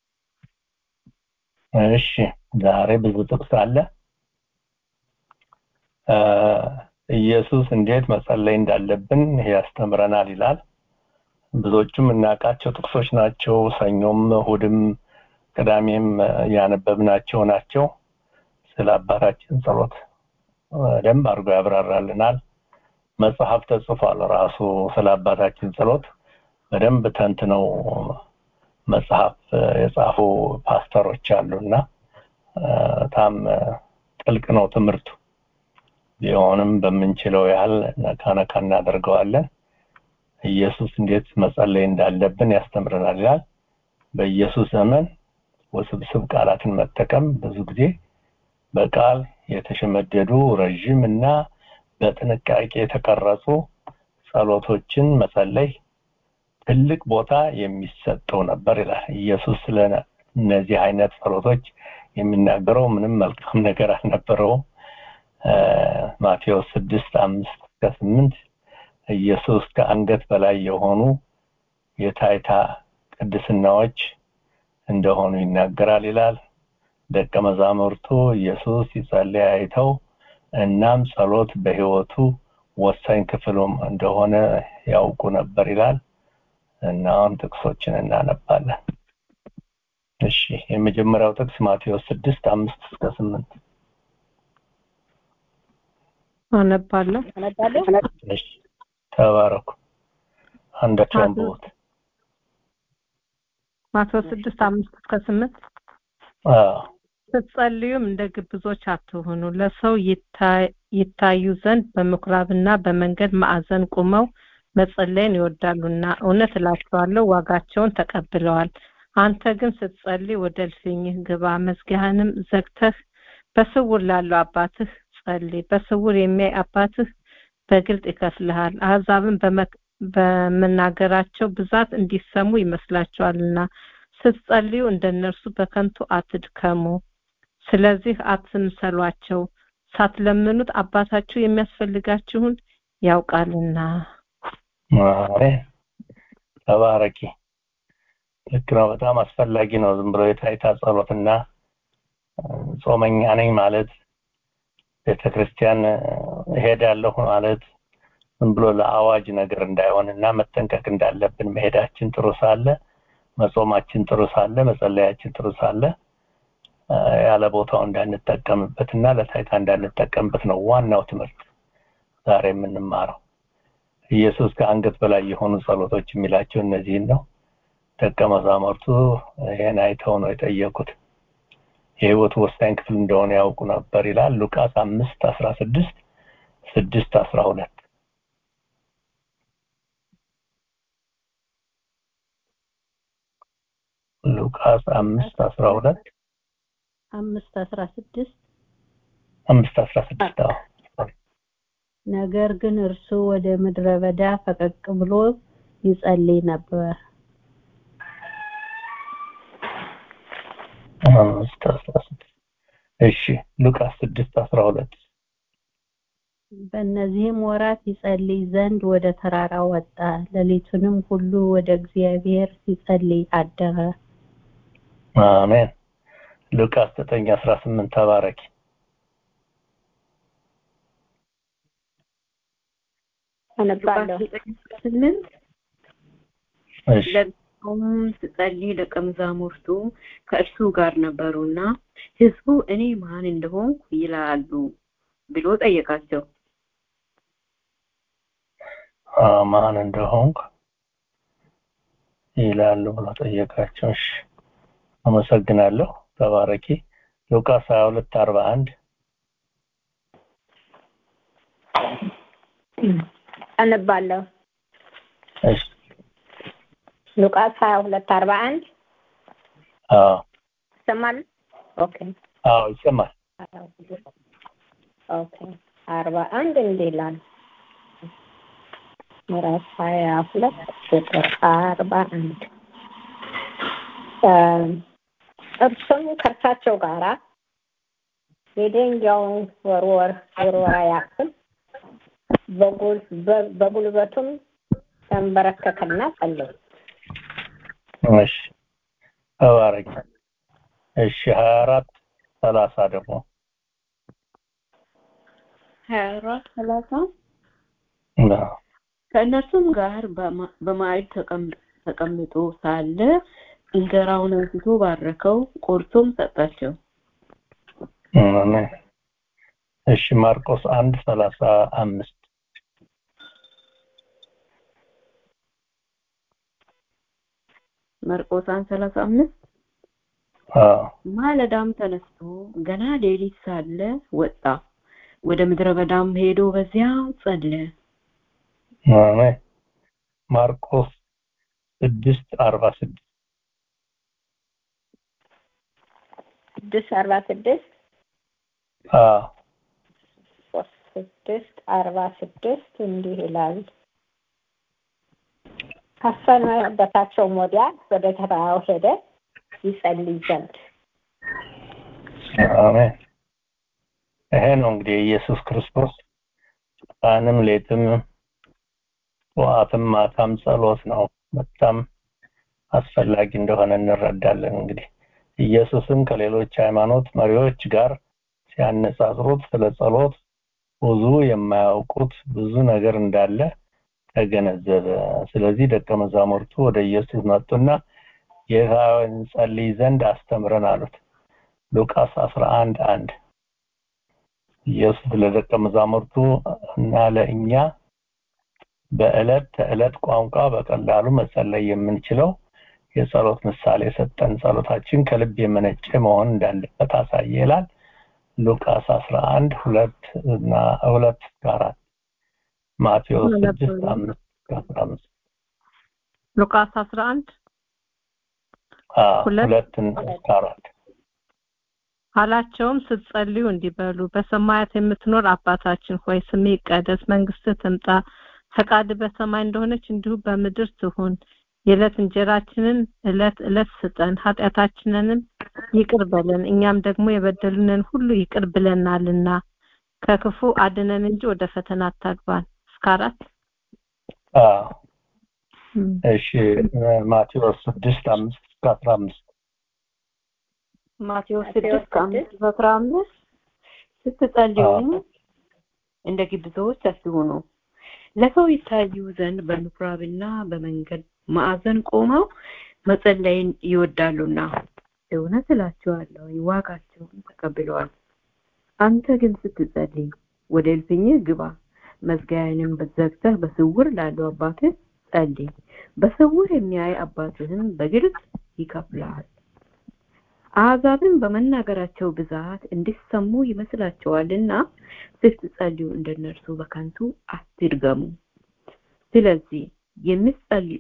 እሺ ዛሬ ብዙ ጥቅስ አለ ኢየሱስ እንዴት መጸለይ እንዳለብን ያስተምረናል ይላል ብዙዎቹም እናውቃቸው ጥቅሶች ናቸው ሰኞም እሁድም ቅዳሜም ያነበብናቸው ናቸው ስለ አባታችን ጸሎት በደንብ አድርጎ ያብራራልናል መጽሐፍ ተጽፏል ራሱ ስለ አባታችን ጸሎት በደንብ ተንትነው መጽሐፍ የጻፉ ፓስተሮች አሉና በጣም ጥልቅ ነው ትምህርቱ ቢሆንም በምንችለው ያህል ነካ ነካ እናደርገዋለን ኢየሱስ እንዴት መጸለይ እንዳለብን ያስተምረናል ይላል በኢየሱስ ዘመን ውስብስብ ቃላትን መጠቀም ብዙ ጊዜ በቃል የተሸመደዱ ረዥም እና በጥንቃቄ የተቀረጹ ጸሎቶችን መጸለይ ትልቅ ቦታ የሚሰጠው ነበር ይላል ኢየሱስ ስለ እነዚህ አይነት ጸሎቶች የሚናገረው ምንም መልካም ነገር አልነበረውም ማቴዎስ ስድስት አምስት እስከ ስምንት ኢየሱስ ከአንገት በላይ የሆኑ የታይታ ቅድስናዎች እንደሆኑ ይናገራል ይላል ደቀ መዛሙርቱ ኢየሱስ ሲጸልይ አይተው እናም ጸሎት በህይወቱ ወሳኝ ክፍሉም እንደሆነ ያውቁ ነበር ይላል እና አሁን ጥቅሶችን እናነባለን እሺ የመጀመሪያው ጥቅስ ማቴዎስ ስድስት አምስት እስከ ስምንት አነባለሁ አነባለሁ እሺ ተባረኩ አንዳቸው አንብቡት ማቴዎስ ስድስት አምስት እስከ ስምንት አዎ ስትጸልዩም እንደ ግብዞች አትሆኑ ለሰው ይታዩ ዘንድ በምኩራብና በመንገድ ማዕዘን ቁመው መጸለይን ይወዳሉና እውነት እላቸዋለሁ ዋጋቸውን ተቀብለዋል አንተ ግን ስትጸልይ ወደ እልፍኝህ ግባ መዝጊያህንም ዘግተህ በስውር ላለው አባትህ ጸልይ በስውር የሚያይ አባትህ በግልጥ ይከፍልሃል አሕዛብን በመናገራቸው ብዛት እንዲሰሙ ይመስላቸዋልና ስትጸልዩ እንደነርሱ በከንቱ አትድከሙ ስለዚህ አትምሰሏቸው ሳትለምኑት አባታችሁ የሚያስፈልጋችሁን ያውቃልና አሜን ተባረኪ ልክ ነው በጣም አስፈላጊ ነው ዝም ብሎ የታይታ ጸሎትና ጾመኛ ነኝ ማለት ቤተክርስቲያን እሄዳለሁ ማለት ዝም ብሎ ለአዋጅ ነገር እንዳይሆን እና መጠንቀቅ እንዳለብን መሄዳችን ጥሩ ሳለ መጾማችን ጥሩ ሳለ መጸለያችን ጥሩ ሳለ ያለ ቦታው እንዳንጠቀምበት እና ለታይታ እንዳንጠቀምበት ነው ዋናው ትምህርት ዛሬ የምንማረው ኢየሱስ ከአንገት በላይ የሆኑ ጸሎቶች የሚላቸው እነዚህን ነው ደቀ መዛሙርቱ ይህን አይተው ነው የጠየቁት የህይወቱ ወሳኝ ክፍል እንደሆነ ያውቁ ነበር ይላል ሉቃስ አምስት አስራ ስድስት ስድስት አስራ ሁለት ሉቃስ አምስት አስራ ሁለት አምስት አስራ ስድስት አምስት አስራ ስድስት ነገር ግን እርሱ ወደ ምድረ በዳ ፈቀቅ ብሎ ይጸልይ ነበር አምስት አስራ ስድስት እሺ ሉቃስ ስድስት አስራ ሁለት በእነዚህም ወራት ይጸልይ ዘንድ ወደ ተራራ ወጣ ሌሊቱንም ሁሉ ወደ እግዚአብሔር ሲጸልይ አደረ አሜን ሉቃስ ዘጠኝ አስራ ስምንት ተባረኪ አነባለሁ ስምንት እሺ ለቆም ስጸልይ ደቀ መዛሙርቱ ከእርሱ ጋር ነበሩና ህዝቡ እኔ ማን እንደሆንኩ ይላሉ ብሎ ጠየቃቸው አ ማን እንደሆንኩ ይላሉ ብሎ ጠየቃቸው እሺ አመሰግናለሁ ተባረኪ ሉቃስ 22 41 አነባለሁ እሺ ሉቃስ ሀያ ሁለት አርባ አንድ አዎ ይሰማል ኦኬ አዎ ይሰማል ኦኬ አርባ አንድ እንዲህ ይላል ምዕራፍ ሀያ ሁለት ቁጥር አርባ አንድ እርሱም ከእርሳቸው ጋራ የደንጊያውን ወርወር ውርወራ ያክል በጉል- በ- በጉልበቱም ተንበረከከና ጸለየ እሺ ተባረኪ እሺ 24 30 ደግሞ ሀያ አራት ሰላሳ አዎ ከእነርሱም ጋር በማ- በማዕድ ተቀም- ተቀምጦ ሳለ እንጀራውን አንስቶ ባረከው ቆርሶም ሰጣቸው አሜን እሺ ማርቆስ 1 35 መርቆስ አንድ ሰላሳ አምስት አዎ ማለዳም ተነስቶ ገና ሌሊት ሳለ ወጣ ወደ ምድረ በዳም ሄዶ በዚያ ጸለየ አሜን ማርቆስ 6 46 ስድስት አርባ ስድስት አዎ ስድስት አርባ ስድስት እንዲህ ይላል ካሰነበታቸውም ወዲያ ወደ ተራራው ሄደ ይጸልይ ዘንድ አሜን ይሄ ነው እንግዲህ ኢየሱስ ክርስቶስ ቀንም ሌትም ጠዋትም ማታም ጸሎት ነው በጣም አስፈላጊ እንደሆነ እንረዳለን እንግዲህ ኢየሱስን ከሌሎች ሃይማኖት መሪዎች ጋር ሲያነጻጽሩት ስለ ጸሎት ብዙ የማያውቁት ብዙ ነገር እንዳለ ተገነዘበ ስለዚህ ደቀ መዛሙርቱ ወደ ኢየሱስ መጡና ጌታ ሆይ እንጸልይ ዘንድ አስተምረን አሉት ሉቃስ 11 1 ኢየሱስ ለደቀ መዛሙርቱ እና ለእኛ በዕለት ተዕለት ቋንቋ በቀላሉ መጸለይ የምንችለው የጸሎት ምሳሌ ሰጠን ጸሎታችን ከልብ የመነጨ መሆን እንዳለበት አሳየ ይላል ሉቃስ 11 ሁለት እና ሁለት እስከ አራት ማቴዎስ 6 5 እስከ 15 ሉቃስ 11 አዎ ሁለት ሁለት እስከ አራት አላቸውም ስትጸልዩ እንዲበሉ በሰማያት የምትኖር አባታችን ሆይ ስምህ ይቀደስ መንግስትህ ትምጣ ፈቃድ በሰማይ እንደሆነች እንዲሁ በምድር ትሁን የዕለት እንጀራችንን ዕለት ዕለት ስጠን ኃጢአታችንንም ይቅር በለን እኛም ደግሞ የበደሉንን ሁሉ ይቅር ብለናልና ከክፉ አድነን እንጂ ወደ ፈተና አታግባን እስከ አራት አዎ እሺ ማቴዎስ 6 5 እስከ 15 ማቴዎስ ማቴዎስ ስድስት ከአምስት ስድስት እስከ አስራ አምስት ስትጸልዩ አዎ እንደ ግብዞች አትሁኑ ለሰው ይታዩ ዘንድ በምኩራብና በመንገድ ማዕዘን ቆመው መጸለይን ይወዳሉና እውነት እላችኋለሁ ዋጋቸውን ተቀብለዋል አንተ ግን ስትጸልይ ወደ እልፍኝህ ግባ መዝጊያህንም ዘግተህ በስውር ላለው አባትህ ጸልይ በስውር የሚያይ አባትህም በግልጽ ይከፍልሃል አሕዛብን በመናገራቸው ብዛት እንዲሰሙ ይመስላቸዋልና ስትጸልዩ እንደነርሱ በከንቱ አትድገሙ ስለዚህ የምትጸልዩ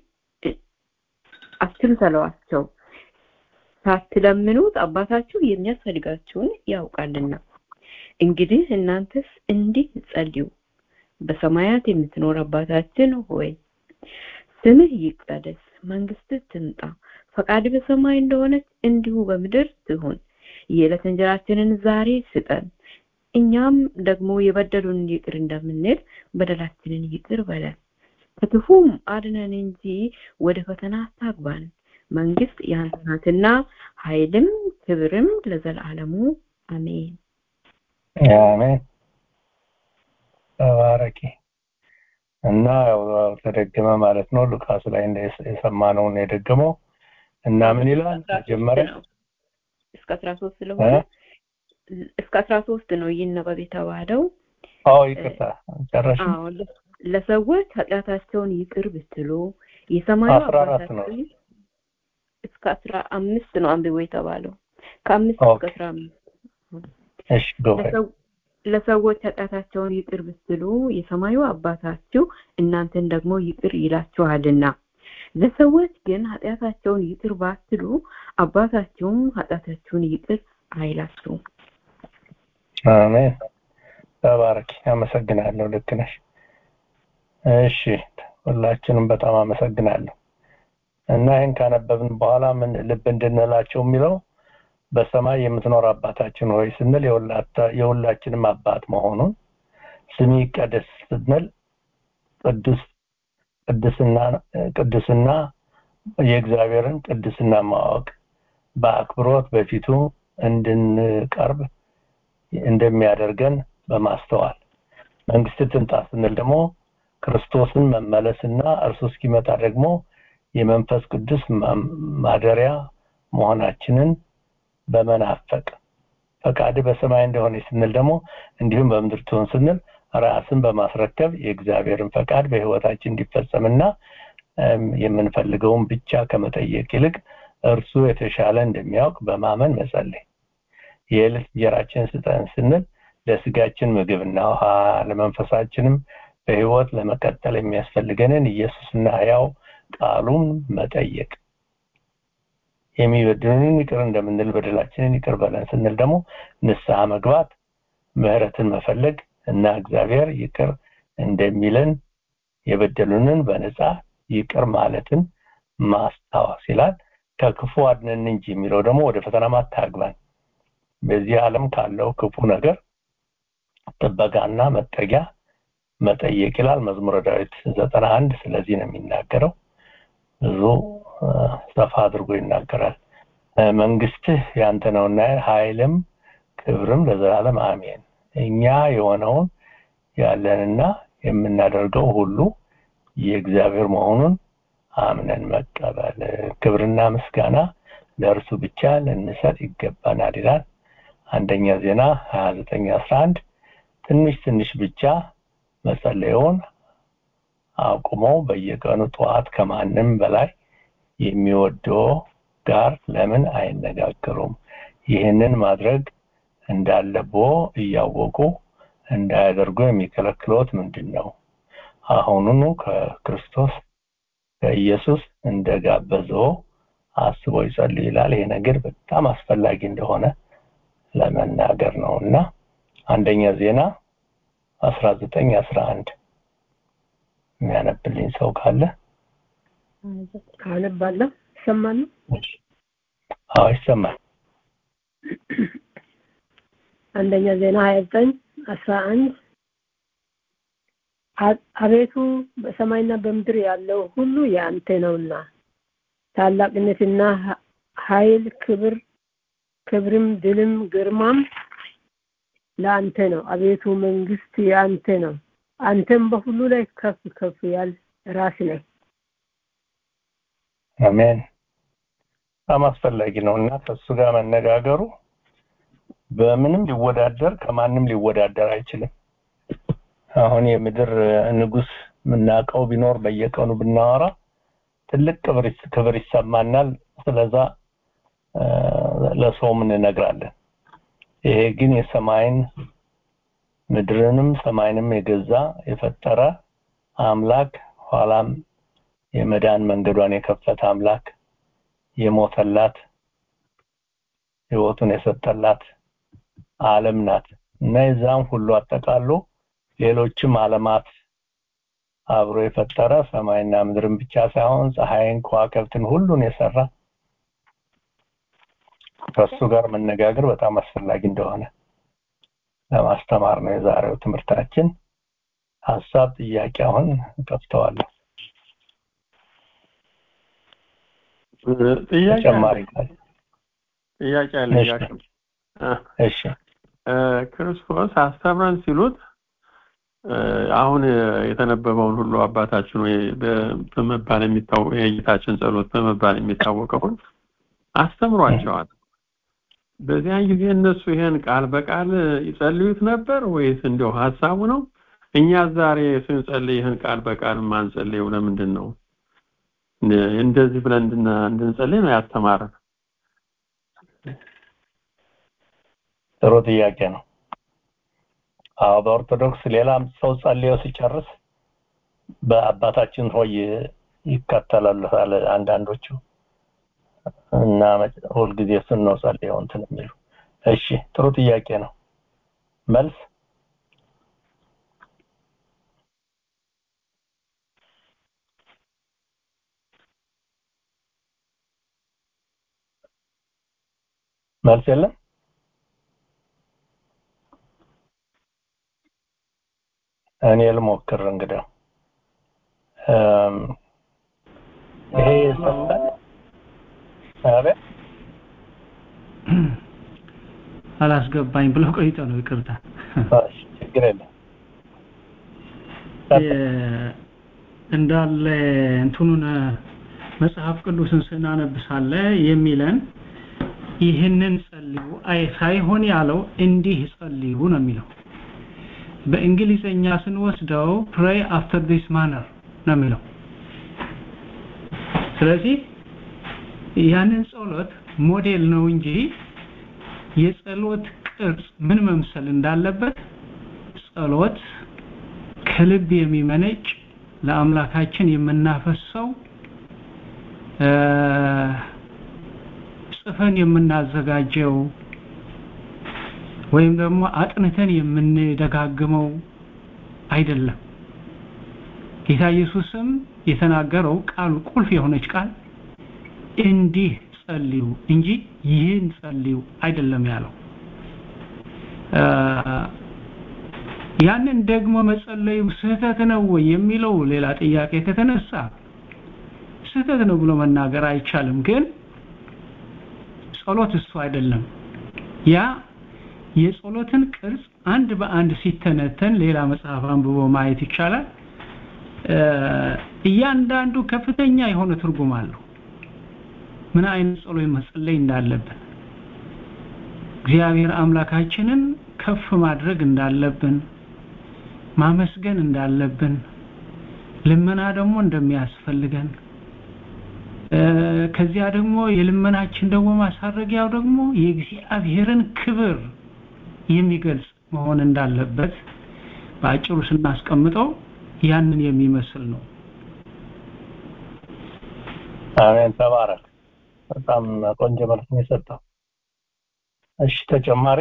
አትምሰሏቸው ሳትለምኑት አባታችሁ የሚያስፈልጋችሁን ያውቃልና እንግዲህ እናንተስ እንዲህ ጸልዩ በሰማያት የምትኖር አባታችን ሆይ ስምህ ይቀደስ መንግስትህ ትምጣ ፈቃድ በሰማይ እንደሆነች እንዲሁ በምድር ትሁን። የዕለት እንጀራችንን ዛሬ ስጠን፣ እኛም ደግሞ የበደሉንን ይቅር እንደምንል በደላችንን ይቅር በለን፣ ከክፉም አድነን እንጂ ወደ ፈተና አታግባን። መንግስት ያንተ ናትና ኃይልም ክብርም ለዘላለሙ አሜን። አሜን። ተባረኪ እና ያው ተደገመ ማለት ነው። ሉቃስ ላይ የሰማነውን የደገመው እና ምን ይላል መጀመሪያ እስከ አስራ ሶስት ስለሆነ እስከ አስራ ሶስት ነው ይነበብ የተባለው። አዎ ይቅርታ ጨረሽ። አዎ ለሰዎች ኃጢአታቸውን ይቅር ብትሉ የሰማዩ አስራ አራት ነው። አባታችሁ እስከ አስራ አምስት ነው አንብቦ የተባለው ከአምስት እስከ አስራ አምስት እሺ ጎበዝ ለሰው- ለሰዎች ኃጢአታቸውን ይቅር ብትሉ የሰማዩ አባታችሁ እናንተን ደግሞ ይቅር ይላችኋልና ለሰዎች ግን ኃጢአታቸውን ይቅር ባትሉ አባታችሁም ኃጢአታችሁን ይቅር አይላችሁም። አሜን። ተባረኪ። አመሰግናለሁ። ልክ ነሽ። እሺ ሁላችንም በጣም አመሰግናለሁ። እና ይህን ካነበብን በኋላ ምን ልብ እንድንላቸው የሚለው በሰማይ የምትኖር አባታችን ሆይ ስንል የሁላታ- የሁላችንም አባት መሆኑን ስሚ ይቀደስ ስንል ቅዱስ ቅድስና ቅድስና የእግዚአብሔርን ቅድስና ማወቅ በአክብሮት በፊቱ እንድንቀርብ እንደሚያደርገን በማስተዋል መንግስት ትምጣ ስንል ደግሞ ክርስቶስን መመለስና እርሱ እስኪመጣ ደግሞ የመንፈስ ቅዱስ ማ- ማደሪያ መሆናችንን በመናፈቅ ፈቃድ በሰማይ እንደሆነ ስንል ደግሞ እንዲሁም በምድር ትሁን ስንል ራስን በማስረከብ የእግዚአብሔርን ፈቃድ በህይወታችን እንዲፈጸምና እም፣ የምንፈልገውን ብቻ ከመጠየቅ ይልቅ እርሱ የተሻለ እንደሚያውቅ በማመን መጸለይ የዕለት እንጀራችንን ስጠን ስንል ለስጋችን ምግብና ውሃ ለመንፈሳችንም በህይወት ለመቀጠል የሚያስፈልገንን ኢየሱስና ሕያው ቃሉን መጠየቅ የሚበድሉንን ይቅር እንደምንል በደላችንን ይቅር በለን ስንል ደግሞ ንስሐ መግባት ምህረትን መፈለግ እና እግዚአብሔር ይቅር እንደሚለን የበደሉንን በነፃ ይቅር ማለትን ማስታወስ ይላል ከክፉ አድነን እንጂ የሚለው ደግሞ ወደ ፈተና አታግባን በዚህ ዓለም ካለው ክፉ ነገር ጥበቃና መጠጊያ መጠየቅ ይላል መዝሙረ ዳዊት ዘጠና አንድ ስለዚህ ነው የሚናገረው ብዙ እ፣ ሰፋ አድርጎ ይናገራል እ፣ መንግስትህ ያንተ ነውና ኃይልም ክብርም ለዘላለም አሜን እኛ የሆነውን ያለንና የምናደርገው ሁሉ የእግዚአብሔር መሆኑን አምነን መቀበል ክብርና ምስጋና ለእርሱ ብቻ ልንሰጥ ይገባናል ይላል አንደኛ ዜና 29 11 ትንሽ ትንሽ ብቻ መጸለዩን አቁመው በየቀኑ ጠዋት ከማንም በላይ የሚወደው ጋር ለምን አይነጋገሩም ይህንን ማድረግ እንዳለቦ እያወቁ እንዳያደርጉ የሚከለክሎት ምንድን ነው አሁኑኑ ከክርስቶስ ከኢየሱስ እንደጋበዘው አስቦ ይጸልዩ ይላል ይሄ ነገር በጣም አስፈላጊ እንደሆነ ለመናገር ነው እና አንደኛ ዜና 19 11 የሚያነብልኝ ሰው ካለ አነባለሁ ይሰማል አዎ ይሰማል አንደኛ ዜና ሀያ ዘጠኝ አስራ አንድ አቤቱ በሰማይና በምድር ያለው ሁሉ የአንተ ነውና ታላቅነትና ሀ- ኃይል ክብር ክብርም ድልም ግርማም ለአንተ ነው አቤቱ መንግስት የአንተ ነው አንተም በሁሉ ላይ ከፍ ከፍ ያል ራስ ነህ አሜን በጣም አስፈላጊ ነው እና ከእሱ ጋር መነጋገሩ በምንም ሊወዳደር ከማንም ሊወዳደር አይችልም አሁን የምድር ንጉስ የምናውቀው ቢኖር በየቀኑ ብናወራ ትልቅ ክብር ይስ- ክብር ይሰማናል ስለዛ አ፣ ለሰውም እንነግራለን ይሄ ግን የሰማይን ምድርንም ሰማይንም የገዛ የፈጠረ አምላክ ኋላም የመዳን መንገዷን የከፈተ አምላክ የሞተላት ህይወቱን የሰጠላት ዓለም ናት እና የዛም ሁሉ አጠቃሎ ሌሎችም ዓለማት አብሮ የፈጠረ ሰማይና ምድርን ብቻ ሳይሆን ፀሐይን ከዋክብትን ሁሉን የሰራ ከእሱ ጋር መነጋገር በጣም አስፈላጊ እንደሆነ ለማስተማር ነው የዛሬው ትምህርታችን። ሀሳብ ጥያቄ አሁን ከፍተዋለሁ። ጥያቄ ተጨማሪ አለኝ። ካለ ጥያቄ አለ እሺ። ያቅም እሺ ክርስቶስ አስተምረን ሲሉት እ፣ አሁን የተነበበውን ሁሉ አባታችን ወይ በ- በመባል የሚታወቅ የጌታችን ጸሎት በመባል የሚታወቀውን አስተምሯቸዋል። በዚያን ጊዜ እነሱ ይሄን ቃል በቃል ይጸልዩት ነበር ወይስ እንዲያው ሀሳቡ ነው? እኛ ዛሬ ስንጸልይ ይህን ቃል በቃል ማንጸልየው ለምንድን ነው? እንደ- እንደዚህ ብለን እንድና- እንድንጸልይ ነው ያስተማረን። ጥሩ ጥያቄ ነው። አዎ በኦርቶዶክስ ሌላም ሰው ጸልዮ ሲጨርስ በአባታችን ሆይ ይከተላሉ አለ አንዳንዶቹ እና መጨ- ሁልጊዜ እሱን ነው ጸልየው እንትን የሚሉ። እሺ ጥሩ ጥያቄ ነው። መልስ መልስ የለም። እኔ ልሞክር እንግዲህ እም፣ ይሄ ይሰማል? አቤት አላስገባኝ ብለው ቆይቶ ነው ይቅርታ እሺ፣ ችግር የለም። የ- እንዳለ እንትኑን መጽሐፍ ቅዱስን ስናነብሳለ የሚለን ይህንን ጸልዩ አይ ሳይሆን ያለው እንዲህ ጸልዩ ነው የሚለው በእንግሊዘኛ ስንወስደው pray after this manner ነው የሚለው ስለዚህ ያንን ጸሎት ሞዴል ነው እንጂ የጸሎት ቅርጽ ምን መምሰል እንዳለበት ጸሎት ከልብ የሚመነጭ ለአምላካችን የምናፈሰው እ፣ ጽፈን የምናዘጋጀው ወይም ደግሞ አጥንተን የምንደጋግመው አይደለም። ጌታ ኢየሱስም የተናገረው ቃሉ ቁልፍ የሆነች ቃል እንዲህ ጸልዩ እንጂ ይህን ጸልዩ አይደለም ያለው። እ፣ ያንን ደግሞ መጸለዩ ስህተት ነው ወይ የሚለው ሌላ ጥያቄ ከተነሳ ስህተት ነው ብሎ መናገር አይቻልም። ግን ጸሎት እሱ አይደለም። ያ የጸሎትን ቅርጽ አንድ በአንድ ሲተነተን ሌላ መጽሐፍ አንብቦ ማየት ይቻላል። እ፣ እያንዳንዱ ከፍተኛ የሆነ ትርጉም አለው። ምን አይነት ጸሎት መጸለይ እንዳለብን እግዚአብሔር አምላካችንን ከፍ ማድረግ እንዳለብን ማመስገን እንዳለብን ልመና ደግሞ እንደሚያስፈልገን እ፣ ከዚያ ደግሞ የልመናችን ደግሞ ማሳረጊያው ደግሞ የእግዚአብሔርን ክብር የሚገልጽ መሆን እንዳለበት በአጭሩ ስናስቀምጠው ያንን የሚመስል ነው። አሜን። ተባረክ። በጣም ቆንጆ መልስ ነው የሰጠው። እሺ ተጨማሪ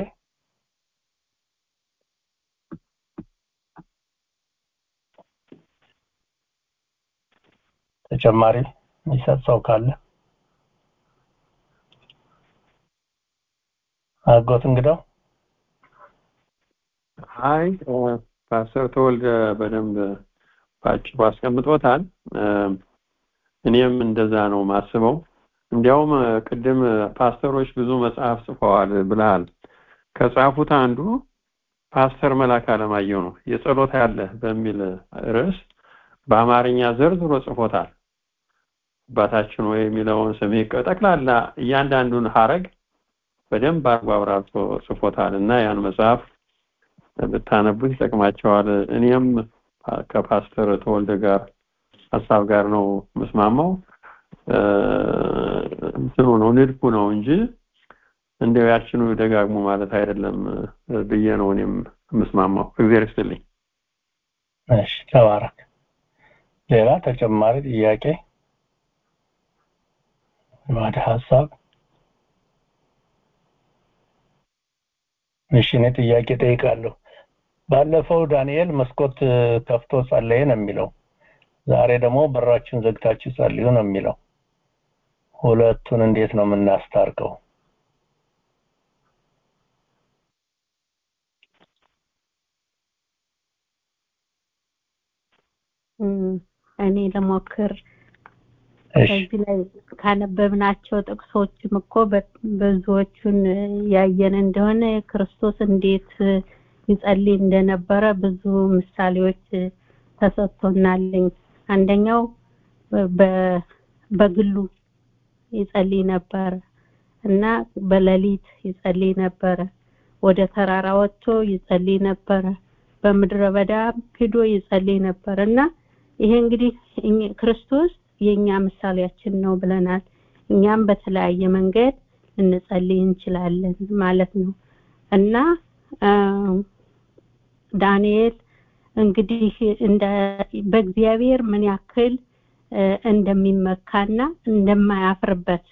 ተጨማሪ የሚሰጥ ሰው ካለ አጎት እንግዳው አይ እ፣ ፓስተር ተወልደ በደንብ ባጭሩ አስቀምጦታል። እ፣ እኔም እንደዛ ነው ማስበው። እንዲያውም እ፣ ቅድም ፓስተሮች ብዙ መጽሐፍ ጽፈዋል ብለሃል። ከጻፉት አንዱ ፓስተር መላክ አለማየሁ ነው። የጸሎት ያለ በሚል ርዕስ በአማርኛ ዘርዝሮ ጽፎታል። አባታችን ወይ የሚለውን ስም ጠቅላላ እያንዳንዱን ሀረግ በደንብ አርጎ አብራርቶ ጽፎታል እና ያን መጽሐፍ ብታነቡት ይጠቅማቸዋል። እኔም ከፓስተር ተወልደ ጋር ሀሳብ ጋር ነው መስማማው። እ፣ እንትኑ ነው ንድፉ ነው እንጂ እንደው ያችኑ ደጋግሞ ማለት አይደለም እ፣ ብዬ ነው እኔም የምስማማው። እግዚአብሔር ይስጥልኝ። እሺ ተባረክ። ሌላ ተጨማሪ ጥያቄ ወደ ሀሳብ እሺ እኔ ጥያቄ ጠይቃለሁ። ባለፈው ዳንኤል መስኮት እ፣ ከፍቶ ጸለየ ነው የሚለው። ዛሬ ደግሞ በራችሁን ዘግታችሁ ጸልዩ ነው የሚለው። ሁለቱን እንዴት ነው የምናስታርቀው? እኔ ለሞክር ከዚህ ላይ ካነበብናቸው ጥቅሶችም እኮ ብዙዎቹን ያየን እንደሆነ ክርስቶስ እንዴት ይጸልይ እንደነበረ ብዙ ምሳሌዎች ተሰጥቶናልኝ አንደኛው በግሉ ይጸልይ ነበር እና በሌሊት ይጸልይ ነበረ ወደ ተራራ ወጥቶ ይጸልይ ነበረ በምድረ በዳ ሄዶ ይጸልይ ነበር እና ይሄ እንግዲህ ክርስቶስ የኛ ምሳሌያችን ነው ብለናል እኛም በተለያየ መንገድ እንጸልይ እንችላለን ማለት ነው እና ዳንኤል እንግዲህ እንደ በእግዚአብሔር ምን ያክል እንደሚመካና እንደማያፍርበት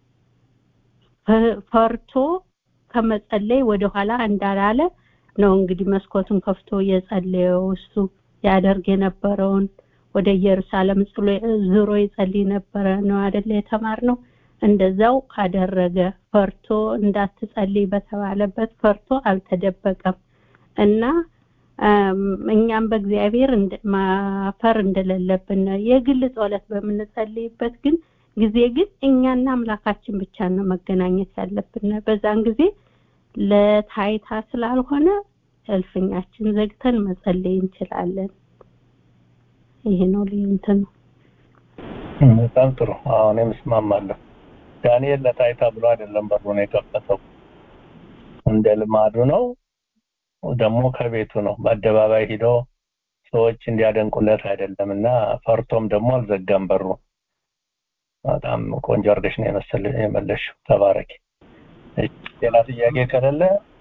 ፈርቶ ከመጸለይ ወደኋላ እንዳላለ ነው እንግዲህ መስኮቱን ከፍቶ የጸለየው እሱ ያደርግ የነበረውን ወደ ኢየሩሳሌም ዙሮ ይጸልይ ነበረ ነው አይደለ የተማርነው እንደዛው አደረገ ፈርቶ እንዳትጸልይ በተባለበት ፈርቶ አልተደበቀም እና እኛም በእግዚአብሔር ማፈር እንደሌለብን የግል ጸሎት በምንጸልይበት ግን ጊዜ ግን እኛና አምላካችን ብቻ ነው መገናኘት ያለብን በዛን ጊዜ ለታይታ ስላልሆነ እልፍኛችን ዘግተን መጸለይ እንችላለን ይሄ ነው ልዩነት ነው በጣም ጥሩ አሁን እስማማለሁ ዳንኤል ለታይታ ብሎ አይደለም በሩን የከፈተው እንደ ልማዱ ነው ደግሞ ከቤቱ ነው በአደባባይ ሂዶ ሰዎች እንዲያደንቁለት አይደለም እና ፈርቶም ደግሞ አልዘጋም በሩ በጣም ቆንጆ አድርገሽ ነው የመሰለ የመለሽው ተባረኪ ሌላ ጥያቄ ከሌለ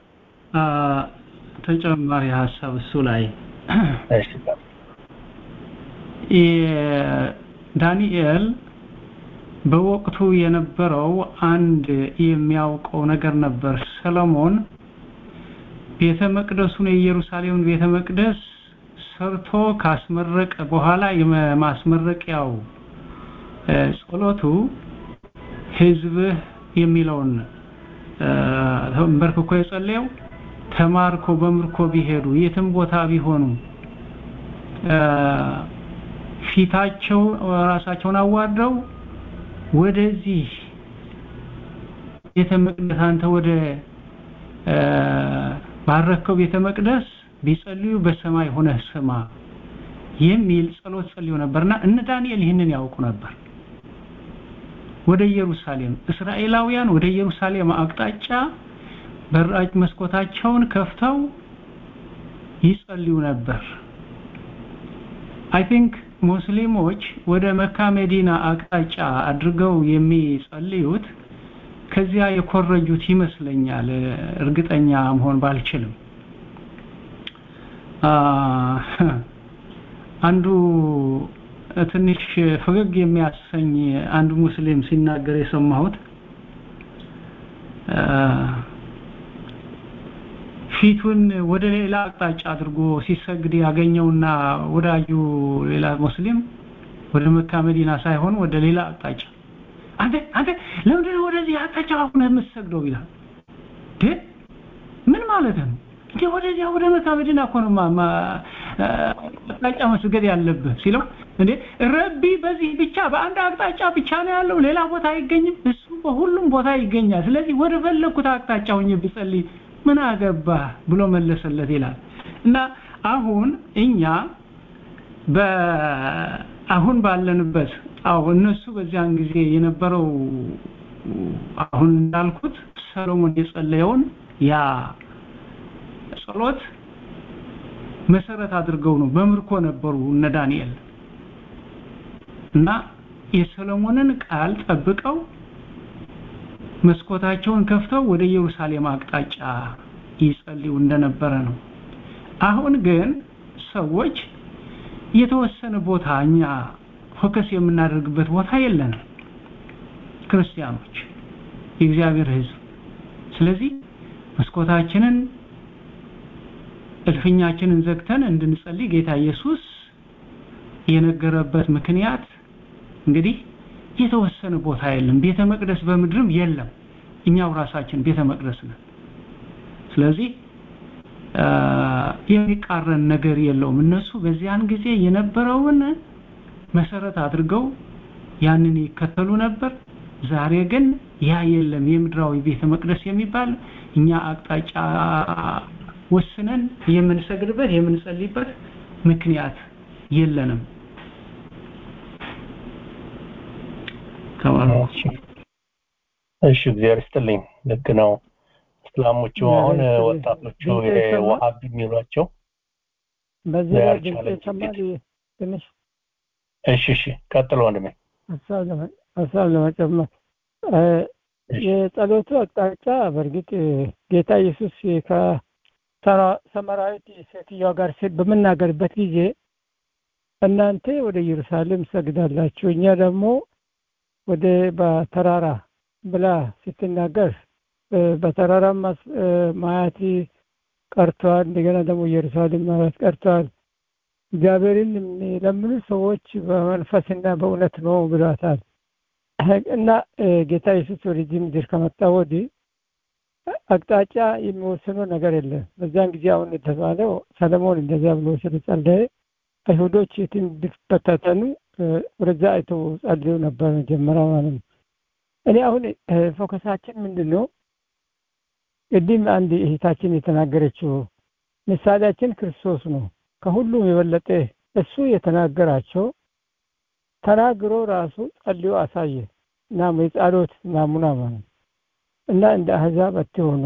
ተጨማሪ ሀሳብ እሱ ላይ እሺ ዳንኤል በወቅቱ የነበረው አንድ የሚያውቀው ነገር ነበር ሰለሞን ቤተ መቅደሱን የኢየሩሳሌምን ቤተ መቅደስ ሰርቶ ካስመረቀ በኋላ የማስመረቂያው ጸሎቱ ህዝብህ የሚለውን ተንበርክኮ የጸለየው ተማርኮ በምርኮ ቢሄዱ የትም ቦታ ቢሆኑ ፊታቸው ራሳቸውን አዋርደው ወደዚህ ቤተ መቅደስ አንተ ወደ ባረከው ቤተ መቅደስ ቢጸልዩ በሰማይ ሆነህ ስማ የሚል ጸሎት ጸልዩ ነበርና እነ ዳንኤል ይህንን ያውቁ ነበር ወደ ኢየሩሳሌም እስራኤላውያን ወደ ኢየሩሳሌም አቅጣጫ በራጭ መስኮታቸውን ከፍተው ይጸልዩ ነበር አይ ቲንክ ሙስሊሞች ወደ መካ መዲና አቅጣጫ አድርገው የሚጸልዩት ከዚያ የኮረጁት ይመስለኛል እርግጠኛ መሆን ባልችልም አንዱ ትንሽ ፈገግ የሚያሰኝ አንድ ሙስሊም ሲናገር የሰማሁት ፊቱን ወደ ሌላ አቅጣጫ አድርጎ ሲሰግድ ያገኘውና ወዳጁ ሌላ ሙስሊም ወደ መካ መዲና ሳይሆን ወደ ሌላ አቅጣጫ አንተ አንተ ለምንድን ነው ወደዚህ አቅጣጫ አሁን የምትሰግደው ይላል ምን ማለት ነው እንዴ ወደዚያ ወደ መካ መዲና እኮ ነው አቅጣጫ መስገድ ያለብህ ሲለው እንዴ ረቢ በዚህ ብቻ በአንድ አቅጣጫ ብቻ ነው ያለው ሌላ ቦታ አይገኝም እሱ በሁሉም ቦታ ይገኛል ስለዚህ ወደ ፈለኩት አቅጣጫ ሆኜ ብጸልይ ምን አገባ ብሎ መለሰለት ይላል እና አሁን እኛ አሁን ባለንበት አዎ እነሱ በዚያን ጊዜ የነበረው አሁን እንዳልኩት ሰሎሞን የጸለየውን ያ ጸሎት መሰረት አድርገው ነው በምርኮ ነበሩ እነ ዳንኤል እና የሰሎሞንን ቃል ጠብቀው መስኮታቸውን ከፍተው ወደ ኢየሩሳሌም አቅጣጫ ይጸልዩ እንደነበረ ነው አሁን ግን ሰዎች የተወሰነ ቦታ እኛ ፎከስ የምናደርግበት ቦታ የለንም ክርስቲያኖች የእግዚአብሔር ህዝብ ስለዚህ መስኮታችንን እልፍኛችንን ዘግተን እንድንጸልይ ጌታ ኢየሱስ የነገረበት ምክንያት እንግዲህ የተወሰነ ቦታ የለም ቤተ መቅደስ በምድርም የለም እኛው ራሳችን ቤተ መቅደስ ነን ስለዚህ የሚቃረን ነገር የለውም እነሱ በዚያን ጊዜ የነበረውን መሰረት አድርገው ያንን ይከተሉ ነበር ዛሬ ግን ያ የለም የምድራዊ ቤተ መቅደስ የሚባል እኛ አቅጣጫ ወስነን የምንሰግድበት የምንጸልይበት ምክንያት የለንም እሺ እግዚአብሔር ይስጥልኝ ልክ ነው እስላሞቹ አሁን ወጣቶቹ ዋሃብ የሚሏቸው በዚህ ላይ ድምፅ ይሰማል ትንሽ እሺ እሺ ቀጥሎ ወንድሜ ሀሳብ ለመጨመር የጸሎቱ አቅጣጫ በእርግጥ ጌታ ኢየሱስ ከሰማራዊት ሴትዮዋ ጋር በምናገርበት ጊዜ እናንተ ወደ ኢየሩሳሌም ሰግዳላችሁ እኛ ደግሞ ወደ በተራራ ብላ ስትናገር በተራራ ማያት ቀርቷል እንደገና ደግሞ ኢየሩሳሌም ማያት ቀርቷል እግዚአብሔርን የሚለምኑ ሰዎች በመንፈስና በእውነት ነው ብሏታል እና ጌታ ኢየሱስ ወደዚህ ምድር ከመጣ ወዲህ አቅጣጫ የሚወስነው ነገር የለም በዛን ጊዜ አሁን የተባለው ሰለሞን እንደዚያ ብሎ ስለጸለየ አይሁዶች የትም ቢበታተኑ ወደዛ አይተው ጸልዩ ነበር መጀመሪያ ማለት ነው እኔ አሁን ፎከሳችን ምንድን ነው ቅድም አንድ እህታችን የተናገረችው ምሳሌያችን ክርስቶስ ነው ከሁሉም የበለጠ እሱ የተናገራቸው ተናግሮ ራሱ ጸልዮ አሳየ እና የጸሎት ናሙና ማለት እና እንደ አህዛብ አትሆኑ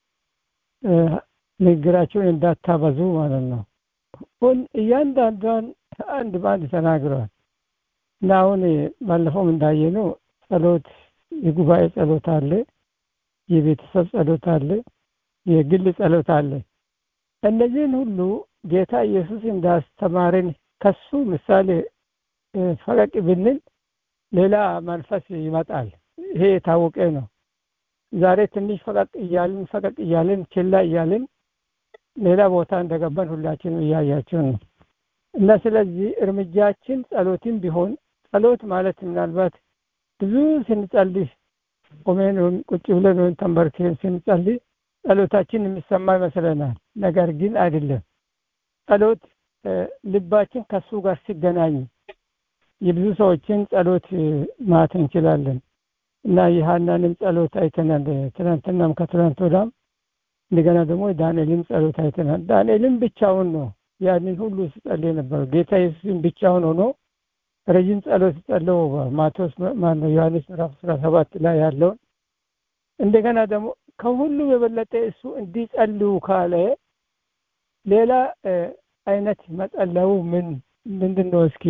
ንግግራቸውን እንዳታበዙ ማለት ነው ሁን እያንዳንዷን አንድ በአንድ ተናግረዋል እና አሁን ባለፈውም እንዳየነው ጸሎት የጉባኤ ጸሎት አለ የቤተሰብ ጸሎት አለ የግል ጸሎት አለ እነዚህን ሁሉ ጌታ ኢየሱስ እንዳስተማረን ከሱ ምሳሌ ፈቀቅ ብንል ሌላ መንፈስ ይመጣል ይሄ የታወቀ ነው ዛሬ ትንሽ ፈቀቅ እያልን ፈቀቅ እያልን ችላ እያልን ሌላ ቦታ እንደገባን ሁላችንም እያያቸው ነው እና ስለዚህ እርምጃችን ጸሎትም ቢሆን ጸሎት ማለት ምናልባት ብዙ ስንጸልይ ቆሜን ቁጭ ብለን ወይም ተንበርክን ስንጸልይ ጸሎታችን የሚሰማ ይመስለናል ነገር ግን አይደለም ጸሎት ልባችን ከሱ ጋር ሲገናኝ የብዙ ሰዎችን ጸሎት ማት እንችላለን እና የሀናንም ጸሎት አይተናል ትናንትናም ከትናንት ወዳም እንደገና ደግሞ ዳንኤልም ጸሎት አይተናል ዳንኤልም ብቻውን ነው ያንን ሁሉ ሲጸልይ ነበር ጌታ ኢየሱስም ብቻውን ሆኖ ረጅም ጸሎት ጸለው ማቴዎስ ማነው ዮሐንስ ምዕራፍ አስራ ሰባት ላይ ያለውን እንደገና ደግሞ ከሁሉ የበለጠ እሱ እንዲጸልዩ ካለ ሌላ አይነት መጸለው ምን ምንድን ነው እስኪ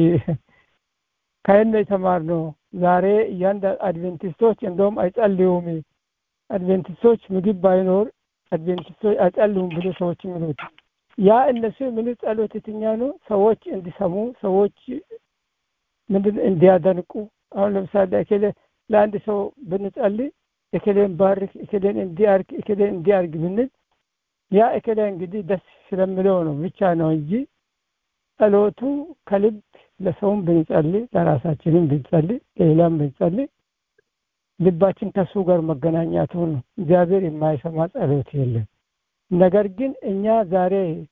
ከየት ነው የተማርነው ዛሬ እያንዳ አድቬንቲስቶች እንደውም አይጸልዩም አድቬንቲስቶች ምግብ ባይኖር አድቬንቲስቶች አይጸልዩም ብሎ ሰዎች የሚሉት ያ እነሱ የሚሉት ጸሎት የትኛ ነው ሰዎች እንዲሰሙ ሰዎች ምንድን እንዲያደንቁ አሁን ለምሳሌ እከሌ ለአንድ ሰው ብንጸልይ እከሌን ባርክ እከሌን እንዲያርግ እከሌን እንዲያርግ ብንል ያ እከሌ እንግዲህ ደስ ስለሚለው ነው ብቻ ነው እንጂ ጸሎቱ ከልብ ለሰውም ብንጸልይ ለራሳችንም ብንጸልይ ለሌላም ብንጸልይ ልባችን ከሱ ጋር መገናኛቱ ነው እግዚአብሔር የማይሰማ ጸሎት የለም ነገር ግን እኛ ዛሬ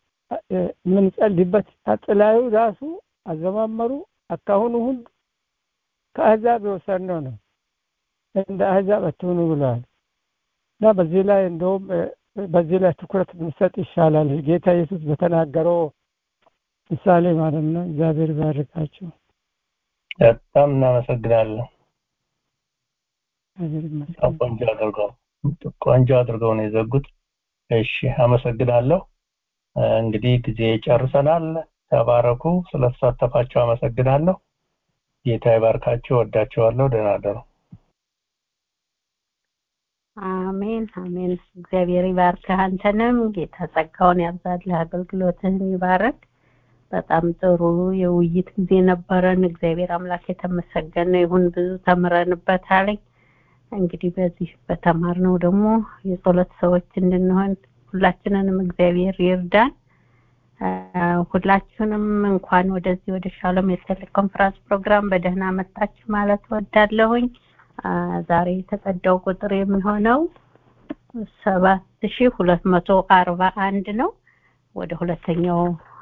የምንጸልይበት አጥላዩ ራሱ አዘማመሩ አካሁኑ ሁሉ ከአሕዛብ የወሰድነው ነው እንደ አሕዛብ አትሆኑ ብለዋል እና በዚህ ላይ እንደውም በዚህ ላይ ትኩረት ብንሰጥ ይሻላል ጌታ ኢየሱስ በተናገረው ምሳሌ ማለት ነው እግዚአብሔር ባርካቸው በጣም እናመሰግናለን ቆንጆ አድርገው ቆንጆ አድርገው ነው የዘጉት እሺ አመሰግናለሁ እንግዲህ ጊዜ ጨርሰናል ተባረኩ ስለተሳተፋችሁ አመሰግናለሁ ጌታ ይባርካችሁ ወዳችኋለሁ ደህና ደሩ አሜን አሜን እግዚአብሔር ይባርክህ አንተንም ጌታ ጸጋውን ያብዛልህ አገልግሎትህን ይባረክ በጣም ጥሩ የውይይት ጊዜ ነበረን እግዚአብሔር አምላክ የተመሰገነ ይሁን ብዙ ተምረንበታል እንግዲህ በዚህ በተማርነው ደግሞ የጸሎት ሰዎች እንድንሆን ሁላችንንም እግዚአብሔር ይርዳን ሁላችሁንም እንኳን ወደዚህ ወደ ሻሎም የቴሌኮንፈረንስ ፕሮግራም በደህና መጣችሁ ማለት ወዳለሁኝ ዛሬ የተቀዳው ቁጥር የሚሆነው ሰባት ሺ ሁለት መቶ አርባ አንድ ነው ወደ ሁለተኛው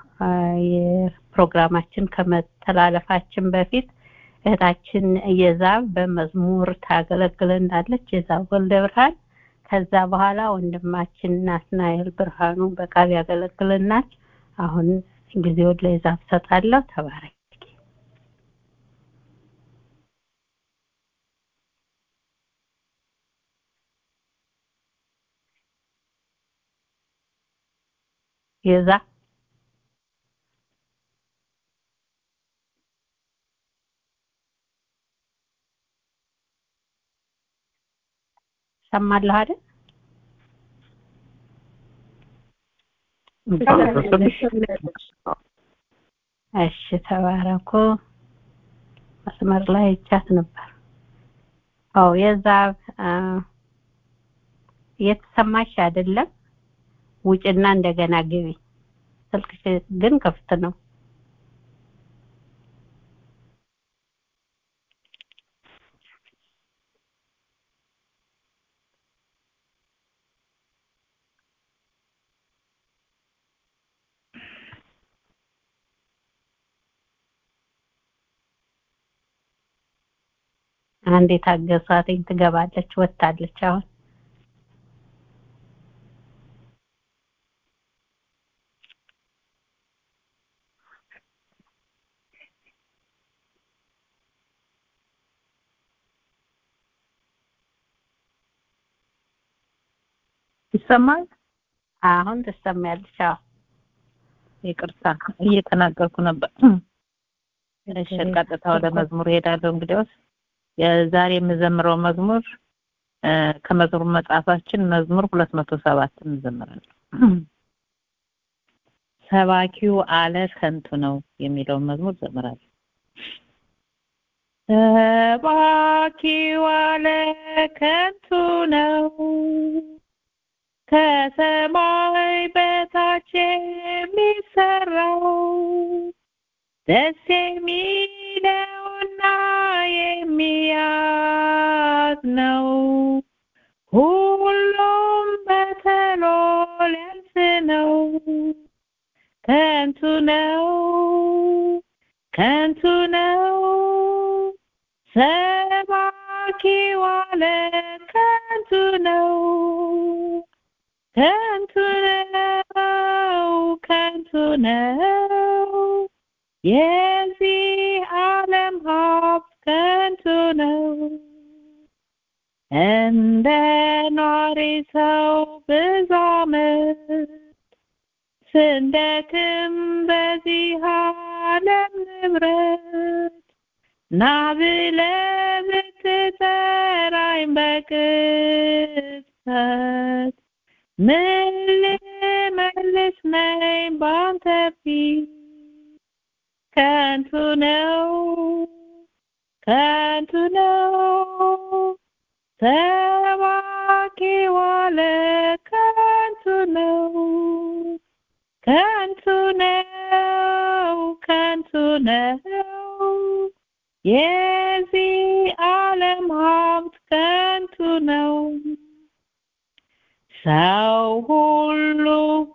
የፕሮግራማችን ከመተላለፋችን በፊት እህታችን የዛብ በመዝሙር ታገለግለናለች። የዛብ ወልደ ብርሃን። ከዛ በኋላ ወንድማችን ናትናኤል ብርሃኑ በቃል ያገለግልናል። አሁን ጊዜውን ለዛብ ሰጣለሁ። ተባረክ። የዛ ሰማለሁ አይደል? እሺ ተባረኩ። መስመር ላይ ይቻት ነበር። አዎ የዛ የተሰማሽ አይደለም። ውጭና እንደገና ግቢ። ስልክሽ ግን ክፍት ነው። አንዴ ታገሷትኝ ትገባለች ወጣለች አሁን ይሰማል? አሁን ትሰማያለሽ። አዎ ይቅርታ እየተናገርኩ ነበር። እሺ ቀጥታ ወደ መዝሙር ሄዳለሁ። እንግዲያውስ የዛሬ የምዘምረው መዝሙር ከመዝሙር መጽሐፋችን መዝሙር ሁለት መቶ ሰባት እንዘምራለን። ሰባኪው አለ ከንቱ ነው የሚለውን መዝሙር ዘምራለሁ። ሰባኪው አለ ከንቱ ነው ከሰማይ በታች የሚሰራው ደስ የሚለውና የሚያዝ ነው። ሁሉም በተሎ ሊያልፍ ነው። ከንቱ ነው፣ ከንቱ ነው። ሰባኪው አለ ከንቱ ነው። ከንቱ ነው፣ ከንቱ ነው። የዚህ ዓለም ሀብት ከንቱ ነው። እንደ ኗሪ ሰው ብዙ ዓመት ስንደክም በዚህ ዓለም ንብረት ና ብለህ ብትጠራኝ በቅጽበት ምን ልመልስ ነኝ ባንተ ፊት ከንቱ ነው ከንቱ ነው ሰባኪው አለ ከንቱ ነው ከንቱ ነው ከንቱ ነው የዚህ ዓለም ሀብት ከንቱ ነው ሰው ሁሉ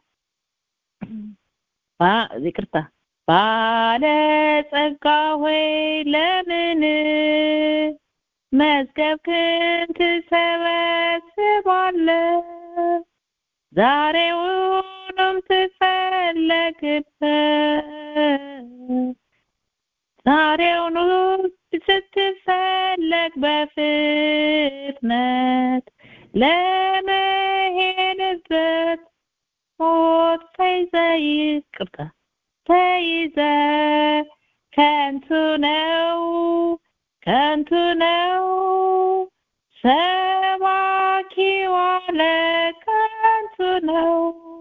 ይቅርታ ባለጸጋ ሆይ ለምን መዝገብክን ትሰበስባለህ? ዛሬውንም ትፈለግበት ዛሬውኑ ስትፈለግ በፍጥነት ለመሄድበት ሞት ተይዘ ይቅርታ ተይዘ ከንቱ ነው ከንቱ ነው ሰባኪው አለ ከንቱ ነው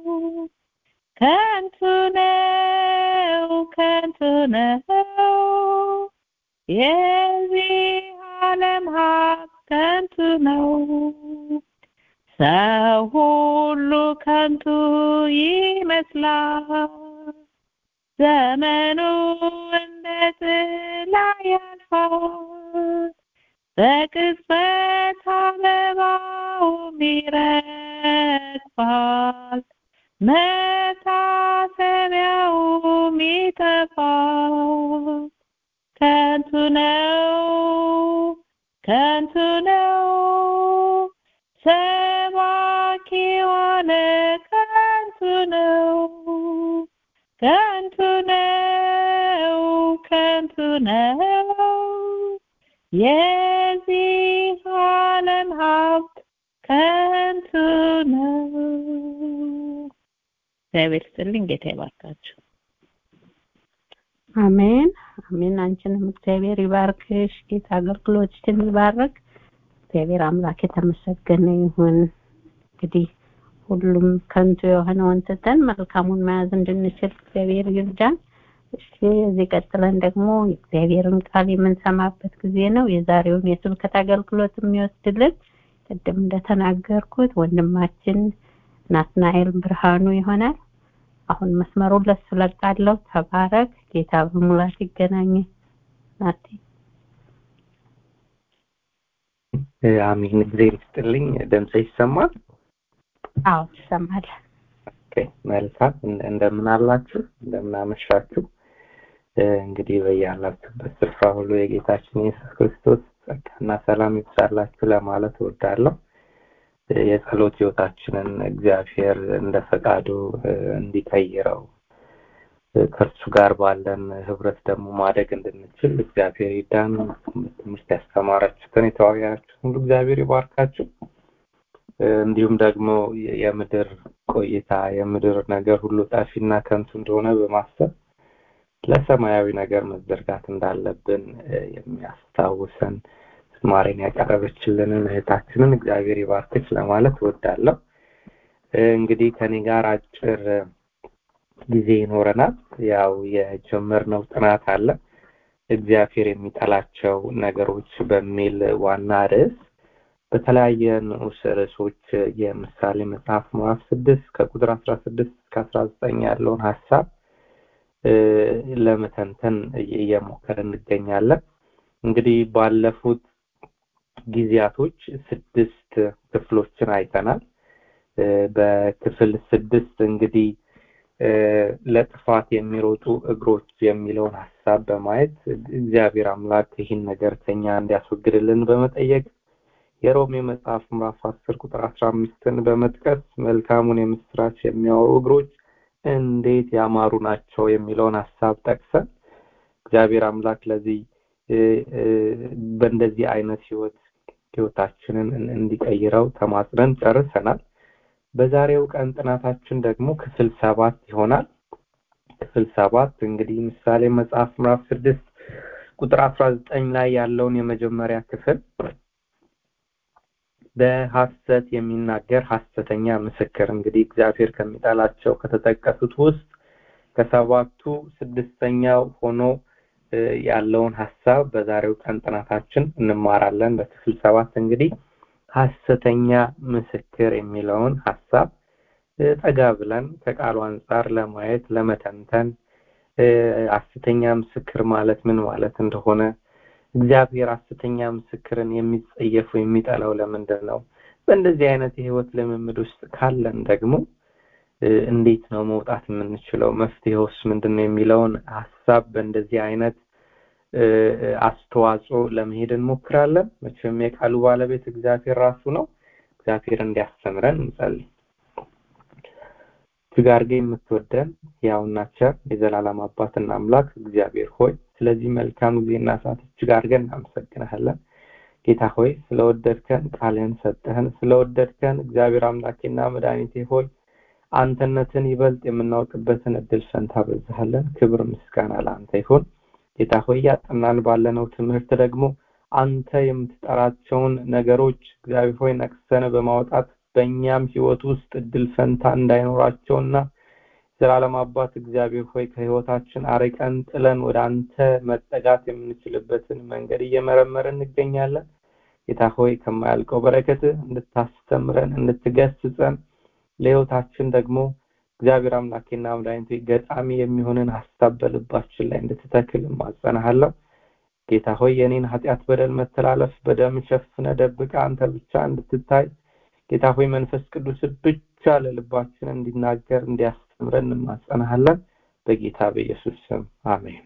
ከንቱ ነው ከንቱ ነው የዚህ ዓለም ሀብት ከንቱ ነው ሰው ሁሉ ከንቱ ይመስላል ዘመኑ እንደ ጥላ ያልፋል በቅጽበት አበባውም ይረግፋል መታ ነው የዚህ ዓለም ሀብት ከንቱ ነው እግዚአብሔር ይስጥልኝ ጌታ ይባርካችሁ አሜን አሜን አንቺንም እግዚአብሔር ይባርክሽ ጌታ አገልግሎትሽን ይባርክ እግዚአብሔር አምላክ የተመሰገነ ይሁን እንግዲህ ሁሉም ከንቱ የሆነውን ትተን መልካሙን መያዝ እንድንችል እግዚአብሔር ይርዳን እሺ እዚህ ቀጥለን ደግሞ የእግዚአብሔርን ቃል የምንሰማበት ጊዜ ነው የዛሬውን የስብከት አገልግሎት የሚወስድልን ቅድም እንደተናገርኩት ወንድማችን ናትናኤል ብርሃኑ ይሆናል አሁን መስመሩን ለሱ ለቃለሁ ተባረክ ጌታ በሙላት ይገናኝ ናቲ አሚን እግዚአብሔር ይስጥልኝ ድምጽ ይሰማል አዎ ይሰማል ኦኬ መልካም እንደምን አላችሁ እንደምን አመሻችሁ እንግዲህ በያላችሁበት ስፍራ ሁሉ የጌታችን የኢየሱስ ክርስቶስ ጸጋና ሰላም ይብዛላችሁ ለማለት እወዳለሁ የጸሎት ህይወታችንን እግዚአብሔር እንደ ፈቃዱ እንዲቀይረው ከእርሱ ጋር ባለን ህብረት ደግሞ ማደግ እንድንችል እግዚአብሔር ይዳን ትምህርት ያስተማራችሁትን የተዋያችሁትን ሁሉ እግዚአብሔር ይባርካችሁ እንዲሁም ደግሞ የምድር ቆይታ የምድር ነገር ሁሉ ጠፊና ከንቱ እንደሆነ በማሰብ ለሰማያዊ ነገር መዘርጋት እንዳለብን የሚያስታውሰን ዝማሬን ያቀረበችልንን እህታችንን እግዚአብሔር ይባርክች ለማለት እወዳለሁ እንግዲህ ከኔ ጋር አጭር ጊዜ ይኖረናል ያው የጀመርነው ጥናት አለ እግዚአብሔር የሚጠላቸው ነገሮች በሚል ዋና ርዕስ በተለያየ ንዑስ ርዕሶች የምሳሌ መጽሐፍ ምዕራፍ ስድስት ከቁጥር አስራ ስድስት እስከ አስራ ዘጠኝ ያለውን ሀሳብ ለመተንተን እየሞከር እንገኛለን እንግዲህ ባለፉት ጊዜያቶች ስድስት ክፍሎችን አይተናል በክፍል ስድስት እንግዲህ ለጥፋት የሚሮጡ እግሮች የሚለውን ሀሳብ በማየት እግዚአብሔር አምላክ ይህን ነገር ከኛ እንዲያስወግድልን በመጠየቅ የሮሜ መጽሐፍ ምዕራፍ አስር ቁጥር አስራ አምስትን በመጥቀስ መልካሙን የምስራች የሚያወሩ እግሮች እንዴት ያማሩ ናቸው የሚለውን ሀሳብ ጠቅሰን እግዚአብሔር አምላክ ለዚህ በእንደዚህ አይነት ህይወት ህይወታችንን እንዲቀይረው ተማጽነን ጨርሰናል በዛሬው ቀን ጥናታችን ደግሞ ክፍል ሰባት ይሆናል ክፍል ሰባት እንግዲህ ምሳሌ መጽሐፍ ምዕራፍ ስድስት ቁጥር አስራ ዘጠኝ ላይ ያለውን የመጀመሪያ ክፍል በሐሰት የሚናገር ሐሰተኛ ምስክር እንግዲህ እግዚአብሔር ከሚጠላቸው ከተጠቀሱት ውስጥ ከሰባቱ ስድስተኛው ሆኖ ያለውን ሀሳብ በዛሬው ቀን ጥናታችን እንማራለን በክፍል ሰባት እንግዲህ ሐሰተኛ ምስክር የሚለውን ሀሳብ ጠጋ ብለን ከቃሉ አንጻር ለማየት ለመተንተን ሐሰተኛ ምስክር ማለት ምን ማለት እንደሆነ እግዚአብሔር ሐሰተኛ ምስክርን የሚጸየፉ የሚጠላው ለምንድን ነው በእንደዚህ አይነት የህይወት ልምምድ ውስጥ ካለን ደግሞ እንዴት ነው መውጣት የምንችለው መፍትሄውስ ምንድን ነው የሚለውን ሀሳብ በእንደዚህ አይነት አስተዋጽኦ ለመሄድ እንሞክራለን መቼም የቃሉ ባለቤት እግዚአብሔር ራሱ ነው እግዚአብሔር እንዲያስተምረን እንጸልይ እጅግ አድርገ የምትወደን ያውና ቸር የዘላለም አባትና አምላክ እግዚአብሔር ሆይ ስለዚህ መልካም ጊዜና ሰዓት እጅግ አድርገን እናመሰግናለን ጌታ ሆይ ስለወደድከን ቃልህን ሰጠህን ስለወደድከን እግዚአብሔር አምላኬና መድኃኒቴ ሆይ አንተነትን ይበልጥ የምናውቅበትን እድል ፈንታ በዛሃለን ክብር ምስጋና ለአንተ ይሁን ጌታ ሆይ ያጠናን ባለነው ትምህርት ደግሞ አንተ የምትጠራቸውን ነገሮች እግዚአብሔር ሆይ ነቅሰን በማውጣት በእኛም ህይወት ውስጥ እድል ፈንታ እንዳይኖራቸውና ዘላለም አባት እግዚአብሔር ሆይ ከህይወታችን አርቀን ጥለን ወደ አንተ መጠጋት የምንችልበትን መንገድ እየመረመርን እንገኛለን ጌታ ሆይ ከማያልቀው በረከት እንድታስተምረን እንድትገስጸን ለህይወታችን ደግሞ እግዚአብሔር አምላኬና መድኃኒቱ ገጣሚ የሚሆንን ሀሳብ በልባችን ላይ እንድትተክል ማጸናሃለሁ ጌታ ሆይ የኔን ኃጢአት በደል መተላለፍ በደም ሸፍነ ደብቀ አንተ ብቻ እንድትታይ ጌታ ሆይ መንፈስ ቅዱስ ብቻ ለልባችን እንዲናገር እንዲያስተምረን እንማጸናሃለን በጌታ በኢየሱስ ስም አሜን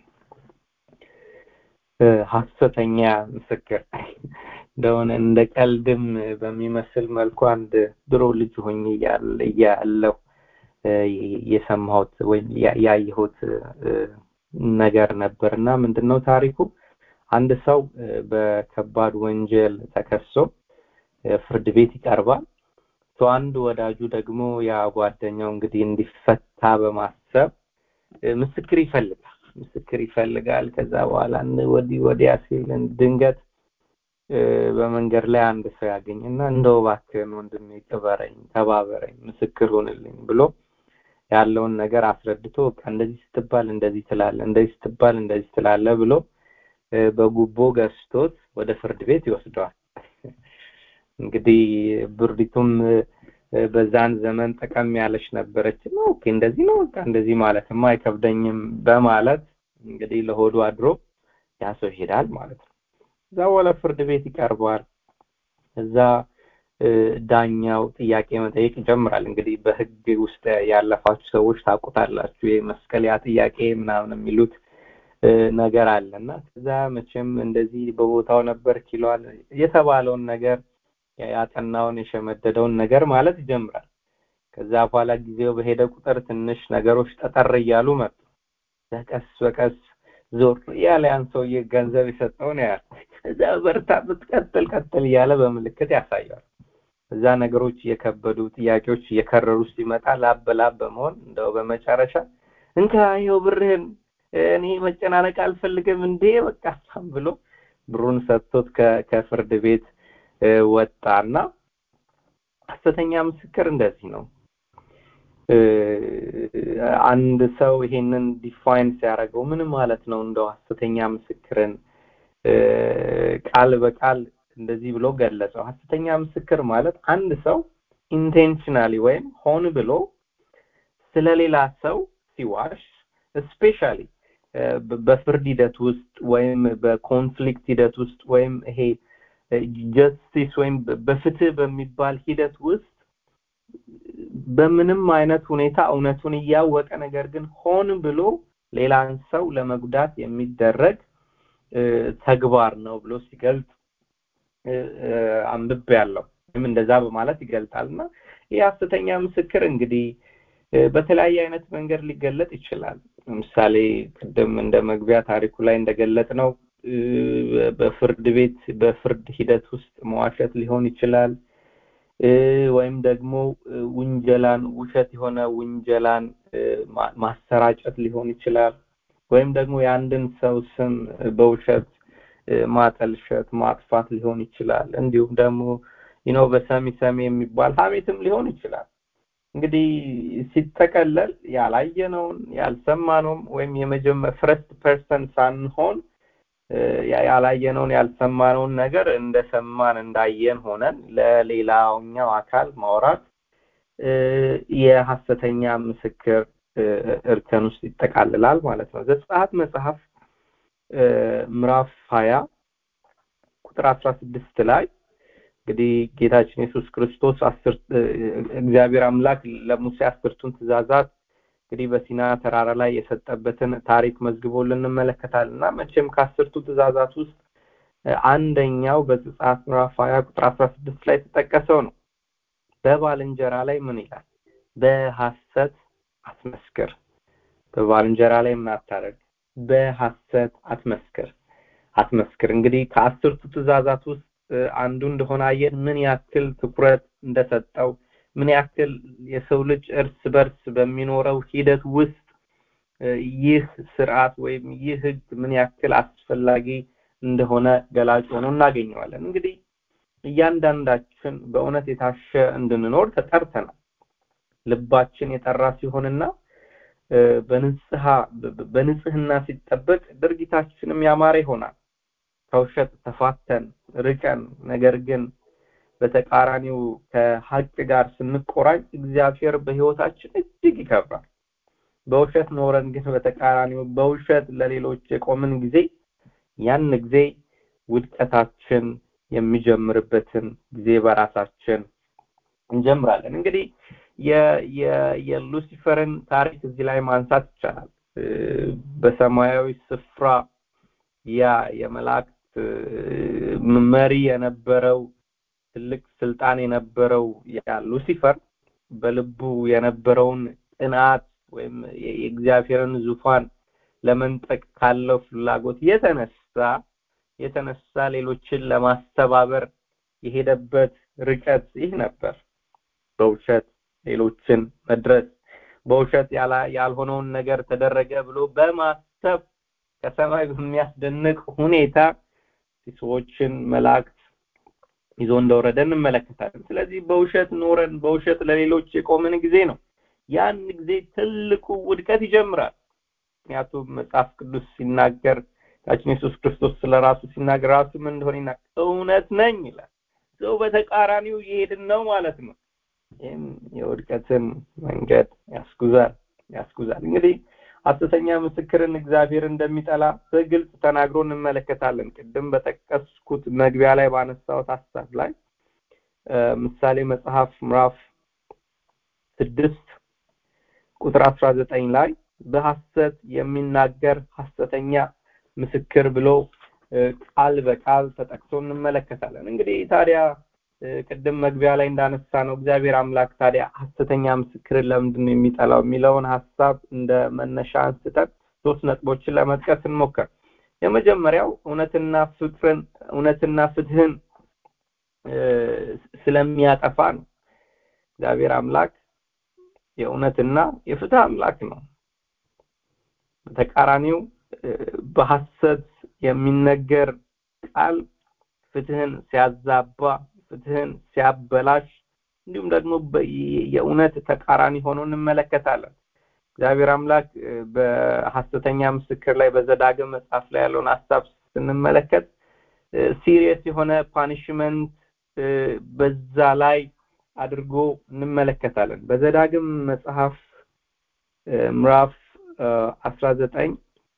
ሀሰተኛ ምስክር እንደሆነ እንደ ቀልድም በሚመስል መልኩ አንድ ድሮ ልጅ ሆኜ እያለሁ የሰማሁት ወይም ያየሁት ነገር ነበር እና ምንድነው ታሪኩ አንድ ሰው በከባድ ወንጀል ተከሶ ፍርድ ቤት ይቀርባል ሶ አንድ ወዳጁ ደግሞ ያ ጓደኛው እንግዲህ እንዲፈታ በማሰብ ምስክር ይፈልጋል ምስክር ይፈልጋል ከዛ በኋላ ወዲህ ወዲያ ሲል ድንገት በመንገድ ላይ አንድ ሰው ያገኝና እንደው እባክህን ወንድሜ ቅበረኝ ተባበረኝ ምስክር ሆንልኝ ብሎ ያለውን ነገር አስረድቶ በቃ እንደዚህ ስትባል እንደዚህ ትላለ እንደዚህ ስትባል እንደዚህ ትላለ ብሎ በጉቦ ገዝቶት ወደ ፍርድ ቤት ይወስደዋል እንግዲህ ብርዲቱም በዛን ዘመን ጠቀም ያለች ነበረች ነው ኦኬ እንደዚህ ነው በቃ እንደዚህ ማለትማ አይከብደኝም በማለት እንግዲህ ለሆዱ አድሮ ያ ሰው ይሄዳል ማለት ነው እዛ በኋላ ፍርድ ቤት ይቀርባል እዛ ዳኛው ጥያቄ መጠየቅ ይጀምራል እንግዲህ በህግ ውስጥ ያለፋችሁ ሰዎች ታውቁታላችሁ የመስቀል ያ ጥያቄ ምናምን የሚሉት ነገር አለና ከዛ መቼም እንደዚህ በቦታው ነበር ይለዋል የተባለውን ነገር ያጠናውን የሸመደደውን ነገር ማለት ይጀምራል ከዛ በኋላ ጊዜው በሄደ ቁጥር ትንሽ ነገሮች ጠጠር እያሉ መጡ በቀስ በቀስ ዞር እያለ ያን ሰውዬ ገንዘብ የሰጠውን ያህል እዛ በርታ ብትቀጥል ቀጥል እያለ በምልክት ያሳያል እዛ ነገሮች እየከበዱ ጥያቄዎች እየከረሩ ሲመጣ ላብ በላብ በመሆን እንደው በመጨረሻ እንካ ይኸው ብርህን እኔ መጨናነቅ አልፈልግም እንዴ በቃ ብሎ ብሩን ሰጥቶት ከፍርድ ቤት ወጣና ሐሰተኛ ምስክር እንደዚህ ነው አንድ ሰው ይሄንን ዲፋይን ሲያደርገው ምን ማለት ነው እንደው ሐሰተኛ ምስክርን ቃል በቃል እንደዚህ ብሎ ገለጸው ሐሰተኛ ምስክር ማለት አንድ ሰው ኢንቴንሽናሊ ወይም ሆን ብሎ ስለሌላ ሰው ሲዋሽ ስፔሻሊ በፍርድ ሂደት ውስጥ ወይም በኮንፍሊክት ሂደት ውስጥ ወይም ይሄ ጀስቲስ ወይም በፍትህ በሚባል ሂደት ውስጥ በምንም አይነት ሁኔታ እውነቱን እያወቀ ነገር ግን ሆን ብሎ ሌላን ሰው ለመጉዳት የሚደረግ ተግባር ነው ብሎ ሲገልጽ አንብብ ያለው ወይም እንደዛ በማለት ይገልጣል እና ይህ ሐሰተኛ ምስክር እንግዲህ በተለያየ አይነት መንገድ ሊገለጥ ይችላል ለምሳሌ ቅድም እንደ መግቢያ ታሪኩ ላይ እንደገለጥ ነው በፍርድ ቤት በፍርድ ሂደት ውስጥ መዋሸት ሊሆን ይችላል ወይም ደግሞ ውንጀላን ውሸት የሆነ ውንጀላን ማሰራጨት ሊሆን ይችላል ወይም ደግሞ የአንድን ሰው ስም በውሸት ማጠልሸት ማጥፋት ሊሆን ይችላል እንዲሁም ደግሞ ነው በሰሚ ሰሚ የሚባል ሀሜትም ሊሆን ይችላል እንግዲህ ሲጠቀለል ያላየነውን ያልሰማነውም ወይም የመጀመር ፍረስት ፐርሰን ሳንሆን ያላየነውን ያልሰማነውን ነገር እንደሰማን እንዳየን ሆነን ለሌላውኛው አካል ማውራት የሐሰተኛ ምስክር እርከን ውስጥ ይጠቃልላል ማለት ነው ዘጸአት መጽሐፍ ምዕራፍ 20 ቁጥር 16 ላይ እንግዲህ ጌታችን ኢየሱስ ክርስቶስ አስር እግዚአብሔር አምላክ ለሙሴ አስርቱን ትእዛዛት እንግዲህ በሲና ተራራ ላይ የሰጠበትን ታሪክ መዝግቦልን እንመለከታለን እና መቼም ከአስርቱ ትእዛዛት ውስጥ አንደኛው በዘጸአት ምዕራፍ 20 ቁጥር 16 ላይ የተጠቀሰው ነው በባልንጀራ ላይ ምን ይላል በሐሰት አትመስክር በባልንጀራ ላይ ምን አታደርግ በሐሰት አትመስክር አትመስክር እንግዲህ ከአስርቱ ትእዛዛት ውስጥ አንዱ እንደሆነ አየን ምን ያክል ትኩረት እንደሰጠው ምን ያክል የሰው ልጅ እርስ በርስ በሚኖረው ሂደት ውስጥ ይህ ስርዓት ወይም ይህ ህግ ምን ያክል አስፈላጊ እንደሆነ ገላጭ ሆኖ እናገኘዋለን እንግዲህ እያንዳንዳችን በእውነት የታሸ እንድንኖር ተጠርተናል ልባችን የጠራ ሲሆንና በንጽሃ በንጽህና ሲጠበቅ ድርጊታችንም ያማረ ይሆናል ከውሸት ተፋተን ርቀን ነገር ግን በተቃራኒው ከሀቅ ጋር ስንቆራኝ እግዚአብሔር በህይወታችን እጅግ ይከብራል በውሸት ኖረን ግን በተቃራኒው በውሸት ለሌሎች የቆምን ጊዜ ያን ጊዜ ውድቀታችን የሚጀምርበትን ጊዜ በራሳችን እንጀምራለን እንግዲህ የሉሲፈርን ታሪክ እዚህ ላይ ማንሳት ይቻላል በሰማያዊ ስፍራ ያ የመላእክት መሪ የነበረው ትልቅ ስልጣን የነበረው ያ ሉሲፈር በልቡ የነበረውን ቅንዓት ወይም የእግዚአብሔርን ዙፋን ለመንጠቅ ካለው ፍላጎት የተነሳ የተነሳ ሌሎችን ለማስተባበር የሄደበት ርቀት ይህ ነበር። በውሸት ሌሎችን መድረስ፣ በውሸት ያልሆነውን ነገር ተደረገ ብሎ በማሰብ ከሰማይ በሚያስደንቅ ሁኔታ ሰዎችን መላእክት ይዞ እንደወረደ እንመለከታለን። ስለዚህ በውሸት ኖረን በውሸት ለሌሎች የቆምን ጊዜ ነው ያን ጊዜ ትልቁ ውድቀት ይጀምራል። ምክንያቱም መጽሐፍ ቅዱስ ሲናገር ጌታችን ኢየሱስ ክርስቶስ ስለ ራሱ ሲናገር ራሱ ምን እንደሆነ ይናገር እውነት ነኝ ይላል። ሰው በተቃራኒው እየሄድን ነው ማለት ነው። ይህም የውድቀትን መንገድ ያስጉዛል ያስጉዛል። እንግዲህ ሐሰተኛ ምስክርን እግዚአብሔር እንደሚጠላ በግልጽ ተናግሮ እንመለከታለን። ቅድም በጠቀስኩት መግቢያ ላይ ባነሳሁት ሀሳብ ላይ ምሳሌ መጽሐፍ ምዕራፍ ስድስት ቁጥር አስራ ዘጠኝ ላይ በሐሰት የሚናገር ሐሰተኛ ምስክር ብሎ ቃል በቃል ተጠቅሶ እንመለከታለን። እንግዲህ ታዲያ ቅድም መግቢያ ላይ እንዳነሳ ነው እግዚአብሔር አምላክ ታዲያ ሐሰተኛ ምስክርን ለምንድን ነው የሚጠላው የሚለውን ሀሳብ እንደ መነሻ አንስተን ሶስት ነጥቦችን ለመጥቀስ እንሞክር። የመጀመሪያው እውነትና ፍቅርን እውነትና ፍትህን ስለሚያጠፋ ነው። እግዚአብሔር አምላክ የእውነትና የፍትህ አምላክ ነው። በተቃራኒው በሐሰት የሚነገር ቃል ፍትህን ሲያዛባ ፍትህን ሲያበላሽ እንዲሁም ደግሞ የእውነት ተቃራኒ ሆኖ እንመለከታለን። እግዚአብሔር አምላክ በሐሰተኛ ምስክር ላይ በዘዳግም መጽሐፍ ላይ ያለውን ሀሳብ ስንመለከት ሲሪየስ የሆነ ፓኒሽመንት በዛ ላይ አድርጎ እንመለከታለን። በዘዳግም መጽሐፍ ምዕራፍ አስራ ዘጠኝ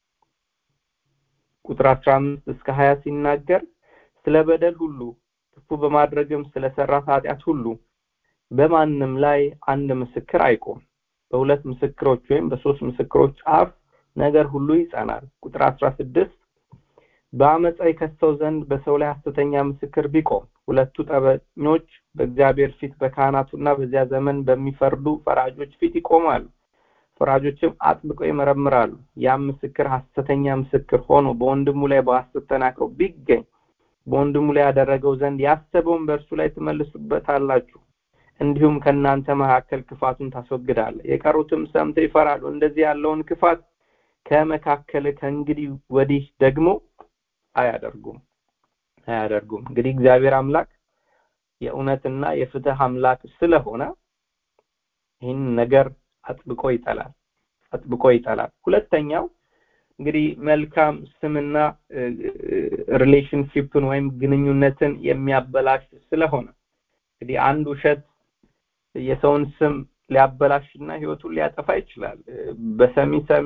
ቁጥር አስራ አምስት እስከ ሀያ ሲናገር ስለ በደል ሁሉ ክፉ በማድረግም ስለሰራት ኃጢአት ሁሉ በማንም ላይ አንድ ምስክር አይቆም። በሁለት ምስክሮች ወይም በሶስት ምስክሮች አፍ ነገር ሁሉ ይጸናል። ቁጥር አስራ ስድስት በአመፃ የከሰው ዘንድ በሰው ላይ ሐሰተኛ ምስክር ቢቆም ሁለቱ ጠበኞች በእግዚአብሔር ፊት በካህናቱና በዚያ ዘመን በሚፈርዱ ፈራጆች ፊት ይቆማሉ። ፈራጆችም አጥብቀው ይመረምራሉ። ያም ምስክር ሐሰተኛ ምስክር ሆኖ በወንድሙ ላይ በሐሰት ተናግሮ ቢገኝ በወንድሙ ላይ ያደረገው ዘንድ ያሰበውን በእርሱ ላይ ትመልሱበታላችሁ። እንዲሁም ከእናንተ መካከል ክፋቱን ታስወግዳለህ። የቀሩትም ሰምተው ይፈራሉ። እንደዚህ ያለውን ክፋት ከመካከል ከእንግዲህ ወዲህ ደግሞ አያደርጉም አያደርጉም። እንግዲህ እግዚአብሔር አምላክ የእውነትና የፍትህ አምላክ ስለሆነ ይህን ነገር አጥብቆ ይጠላል አጥብቆ ይጠላል። ሁለተኛው እንግዲህ መልካም ስምና ሪሌሽንሺፕን ወይም ግንኙነትን የሚያበላሽ ስለሆነ እንግዲህ አንድ ውሸት የሰውን ስም ሊያበላሽና ህይወቱን ሊያጠፋ ይችላል። በሰሚ ሰሚ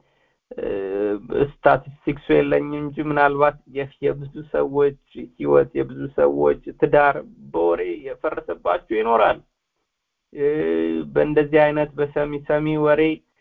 ስታቲስቲክሱ የለኝም እንጂ ምናልባት የብዙ ሰዎች ህይወት የብዙ ሰዎች ትዳር በወሬ የፈረሰባቸው ይኖራል። በእንደዚህ አይነት በሰሚ ሰሚ ወሬ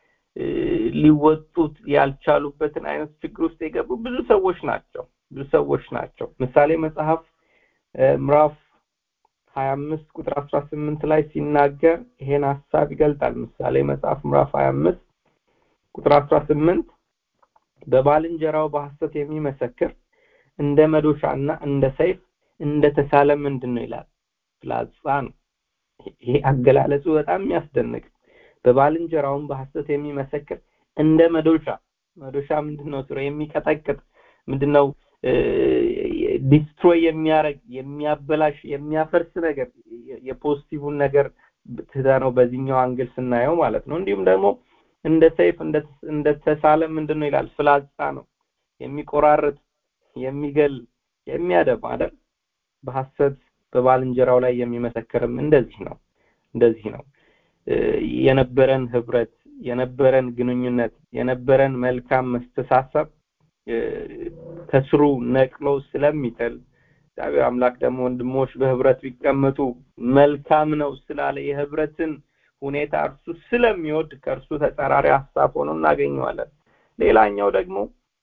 ሊወጡት ያልቻሉበትን አይነት ችግር ውስጥ የገቡ ብዙ ሰዎች ናቸው ብዙ ሰዎች ናቸው። ምሳሌ መጽሐፍ ምዕራፍ ሀያ አምስት ቁጥር አስራ ስምንት ላይ ሲናገር ይሄን ሀሳብ ይገልጣል። ምሳሌ መጽሐፍ ምዕራፍ ሀያ አምስት ቁጥር አስራ ስምንት በባልንጀራው በሐሰት የሚመሰክር እንደ መዶሻና እንደ ሰይፍ እንደ ተሳለ ምንድን ነው ይላል ፍላጻ ነው። ይሄ አገላለጹ በጣም የሚያስደንቅ በባልንጀራውም በሐሰት የሚመሰክር እንደ መዶሻ መዶሻ ምንድነው ስራ የሚቀጠቅጥ ምንድነው ዲስትሮይ የሚያረግ የሚያበላሽ የሚያፈርስ ነገር የፖዚቲቭን ነገር ትተነው በዚህኛው አንግል ስናየው ማለት ነው እንዲሁም ደግሞ እንደ ሰይፍ እንደ ተሳለ ምንድነው ይላል ፍላጻ ነው የሚቆራርጥ የሚገል የሚያደባ አይደል በሐሰት በባልንጀራው ላይ የሚመሰክርም እንደዚህ ነው እንደዚህ ነው የነበረን ህብረት የነበረን ግንኙነት የነበረን መልካም መስተሳሰብ ከስሩ ነቅሎ ስለሚጥል እግዚአብሔር አምላክ ደግሞ ወንድሞች በህብረት ቢቀመጡ መልካም ነው ስላለ የህብረትን ሁኔታ እርሱ ስለሚወድ ከእርሱ ተጻራሪ ሀሳብ ሆኖ እናገኘዋለን። ሌላኛው ደግሞ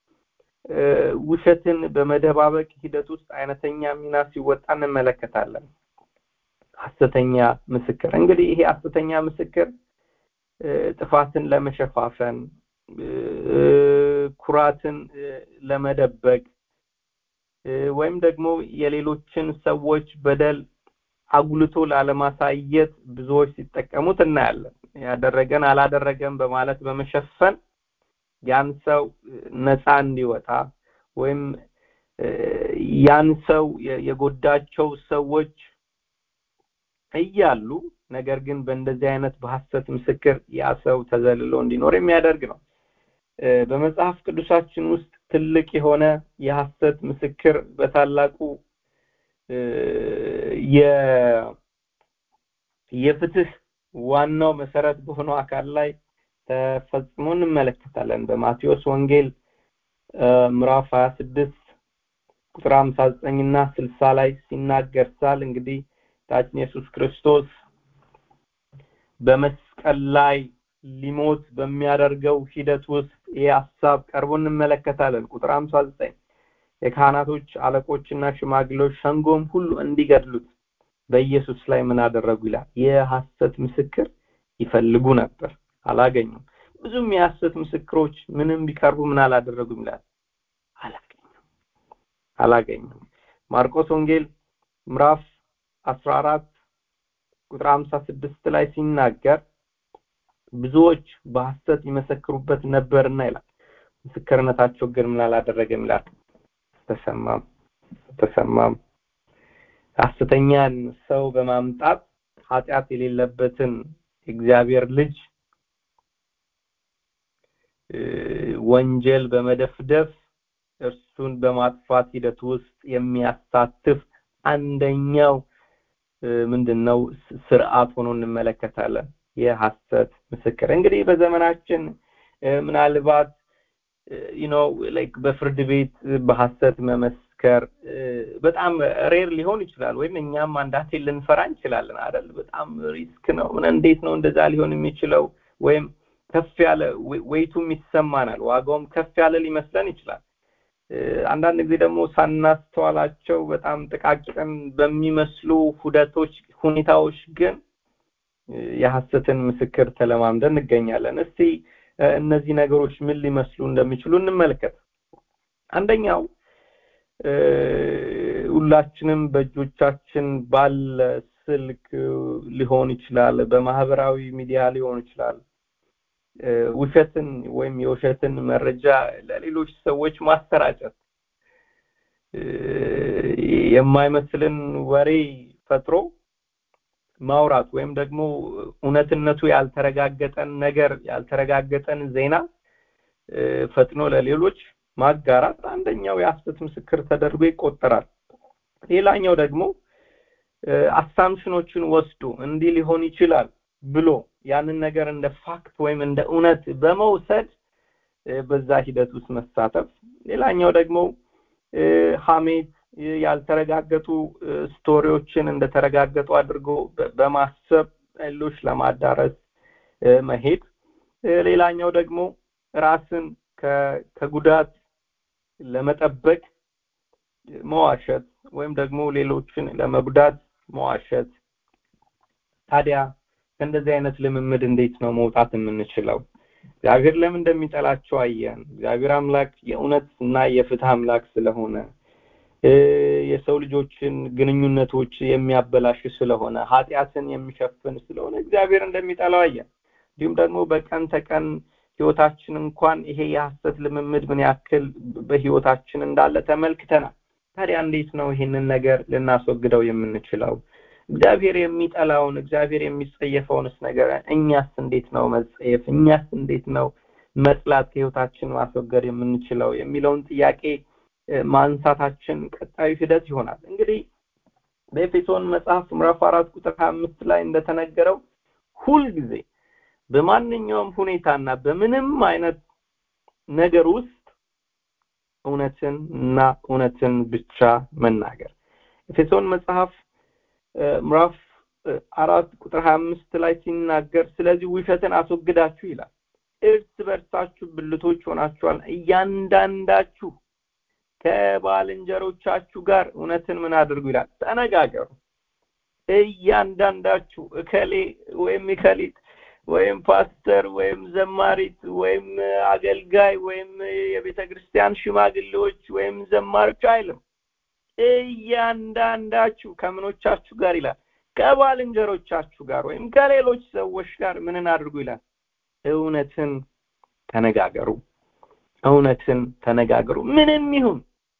ውሸትን በመደባበቅ ሂደት ውስጥ አይነተኛ ሚና ሲወጣ እንመለከታለን። ሐሰተኛ ምስክር እንግዲህ ይሄ ሐሰተኛ ምስክር ጥፋትን ለመሸፋፈን ኩራትን ለመደበቅ ወይም ደግሞ የሌሎችን ሰዎች በደል አጉልቶ ላለማሳየት ብዙዎች ሲጠቀሙት እናያለን። ያደረገን አላደረገም በማለት በመሸፈን ያን ሰው ነፃ እንዲወጣ ወይም ያን ሰው የጎዳቸው ሰዎች እያሉ ነገር ግን በእንደዚህ አይነት በሐሰት ምስክር ያ ሰው ተዘልሎ እንዲኖር የሚያደርግ ነው። በመጽሐፍ ቅዱሳችን ውስጥ ትልቅ የሆነ የሐሰት ምስክር በታላቁ የፍትህ ዋናው መሰረት በሆነው አካል ላይ ተፈጽሞ እንመለከታለን። በማቴዎስ ወንጌል ምዕራፍ 26 ቁጥር 59 እና 60 ላይ ሲናገር ሳል እንግዲህ ታችን ኢየሱስ ክርስቶስ በመስቀል ላይ ሊሞት በሚያደርገው ሂደት ውስጥ ይህ ሀሳብ ቀርቦ እንመለከታለን። ቁጥር 59 የካህናቶች አለቆችና ሽማግሌዎች ሸንጎም ሁሉ እንዲገድሉት በኢየሱስ ላይ ምን አደረጉ ይላል። የሐሰት ምስክር ይፈልጉ ነበር፣ አላገኙም። ብዙም የሐሰት ምስክሮች ምንም ቢቀርቡ ምን አላደረጉም ይላል፣ አላገኙም አላገኙም። ማርቆስ ወንጌል ምዕራፍ 14 ቁጥር 56 ላይ ሲናገር ብዙዎች በሐሰት ይመሰክሩበት ነበርና ይላል። ምስክርነታቸው ግን ምን አላደረገም ይላል፣ ተሰማም ተሰማም። ሐሰተኛን ሰው በማምጣት ኃጢአት የሌለበትን እግዚአብሔር ልጅ ወንጀል በመደፍደፍ እርሱን በማጥፋት ሂደት ውስጥ የሚያሳትፍ አንደኛው ምንድነው ስርዓት ሆኖ እንመለከታለን። የሐሰት ምስክር እንግዲህ በዘመናችን ምናልባት ዩ ኖ ላይክ በፍርድ ቤት በሐሰት መመስከር በጣም ሬር ሊሆን ይችላል። ወይም እኛም አንዳንዴ ልንፈራ እንችላለን አይደል? በጣም ሪስክ ነው። ምን እንዴት ነው እንደዛ ሊሆን የሚችለው? ወይም ከፍ ያለ ወይቱም ይሰማናል፣ ዋጋውም ከፍ ያለ ሊመስለን ይችላል። አንዳንድ ጊዜ ደግሞ ሳናስተዋላቸው በጣም ጥቃቅን በሚመስሉ ሁደቶች ሁኔታዎች ግን የሐሰትን ምስክር ተለማምደን እንገኛለን። እስቲ እነዚህ ነገሮች ምን ሊመስሉ እንደሚችሉ እንመልከት። አንደኛው ሁላችንም በእጆቻችን ባለ ስልክ ሊሆን ይችላል፣ በማህበራዊ ሚዲያ ሊሆን ይችላል። ውሸትን ወይም የውሸትን መረጃ ለሌሎች ሰዎች ማሰራጨት የማይመስልን ወሬ ፈጥሮ ማውራት ወይም ደግሞ እውነትነቱ ያልተረጋገጠን ነገር ያልተረጋገጠን ዜና ፈጥኖ ለሌሎች ማጋራት አንደኛው የሐሰት ምስክር ተደርጎ ይቆጠራል። ሌላኛው ደግሞ አሳምሽኖችን ወስዶ እንዲህ ሊሆን ይችላል ብሎ ያንን ነገር እንደ ፋክት ወይም እንደ እውነት በመውሰድ በዛ ሂደት ውስጥ መሳተፍ። ሌላኛው ደግሞ ሐሜት፣ ያልተረጋገጡ ስቶሪዎችን እንደተረጋገጡ አድርጎ በማሰብ ሌሎች ለማዳረስ መሄድ። ሌላኛው ደግሞ ራስን ከጉዳት ለመጠበቅ መዋሸት ወይም ደግሞ ሌሎችን ለመጉዳት መዋሸት። ታዲያ ከእንደዚህ አይነት ልምምድ እንዴት ነው መውጣት የምንችለው? እግዚአብሔር ለምን እንደሚጠላቸው አየን። እግዚአብሔር አምላክ የእውነት እና የፍትህ አምላክ ስለሆነ የሰው ልጆችን ግንኙነቶች የሚያበላሽ ስለሆነ ኃጢአትን የሚሸፍን ስለሆነ እግዚአብሔር እንደሚጠላው አየን። እንዲሁም ደግሞ በቀን ተቀን ህይወታችን እንኳን ይሄ የሐሰት ልምምድ ምን ያክል በህይወታችን እንዳለ ተመልክተናል። ታዲያ እንዴት ነው ይህንን ነገር ልናስወግደው የምንችለው? እግዚአብሔር የሚጠላውን እግዚአብሔር የሚጸየፈውንስ ነገር እኛስ እንዴት ነው መጸየፍ እኛስ እንዴት ነው መጥላት ከህይወታችን ማስወገድ የምንችለው የሚለውን ጥያቄ ማንሳታችን ቀጣዩ ሂደት ይሆናል። እንግዲህ በኤፌሶን መጽሐፍ ምዕራፍ አራት ቁጥር ሀያ አምስት ላይ እንደተነገረው ሁልጊዜ በማንኛውም ሁኔታና በምንም አይነት ነገር ውስጥ እውነትን እና እውነትን ብቻ መናገር ኤፌሶን መጽሐፍ ምዕራፍ አራት ቁጥር ሀያ አምስት ላይ ሲናገር ስለዚህ ውሸትን አስወግዳችሁ ይላል እርስ በርሳችሁ ብልቶች ሆናችኋል እያንዳንዳችሁ ከባልንጀሮቻችሁ ጋር እውነትን ምን አድርጉ ይላል ተነጋገሩ እያንዳንዳችሁ እከሌ ወይም እከሊት ወይም ፓስተር ወይም ዘማሪት ወይም አገልጋይ ወይም የቤተ ክርስቲያን ሽማግሌዎች ወይም ዘማሪዎች አይልም እያንዳንዳችሁ ከምኖቻችሁ ጋር ይላል ከባልንጀሮቻችሁ ጋር ወይም ከሌሎች ሰዎች ጋር ምንን አድርጉ ይላል እውነትን ተነጋገሩ እውነትን ተነጋገሩ ምንም ይሁን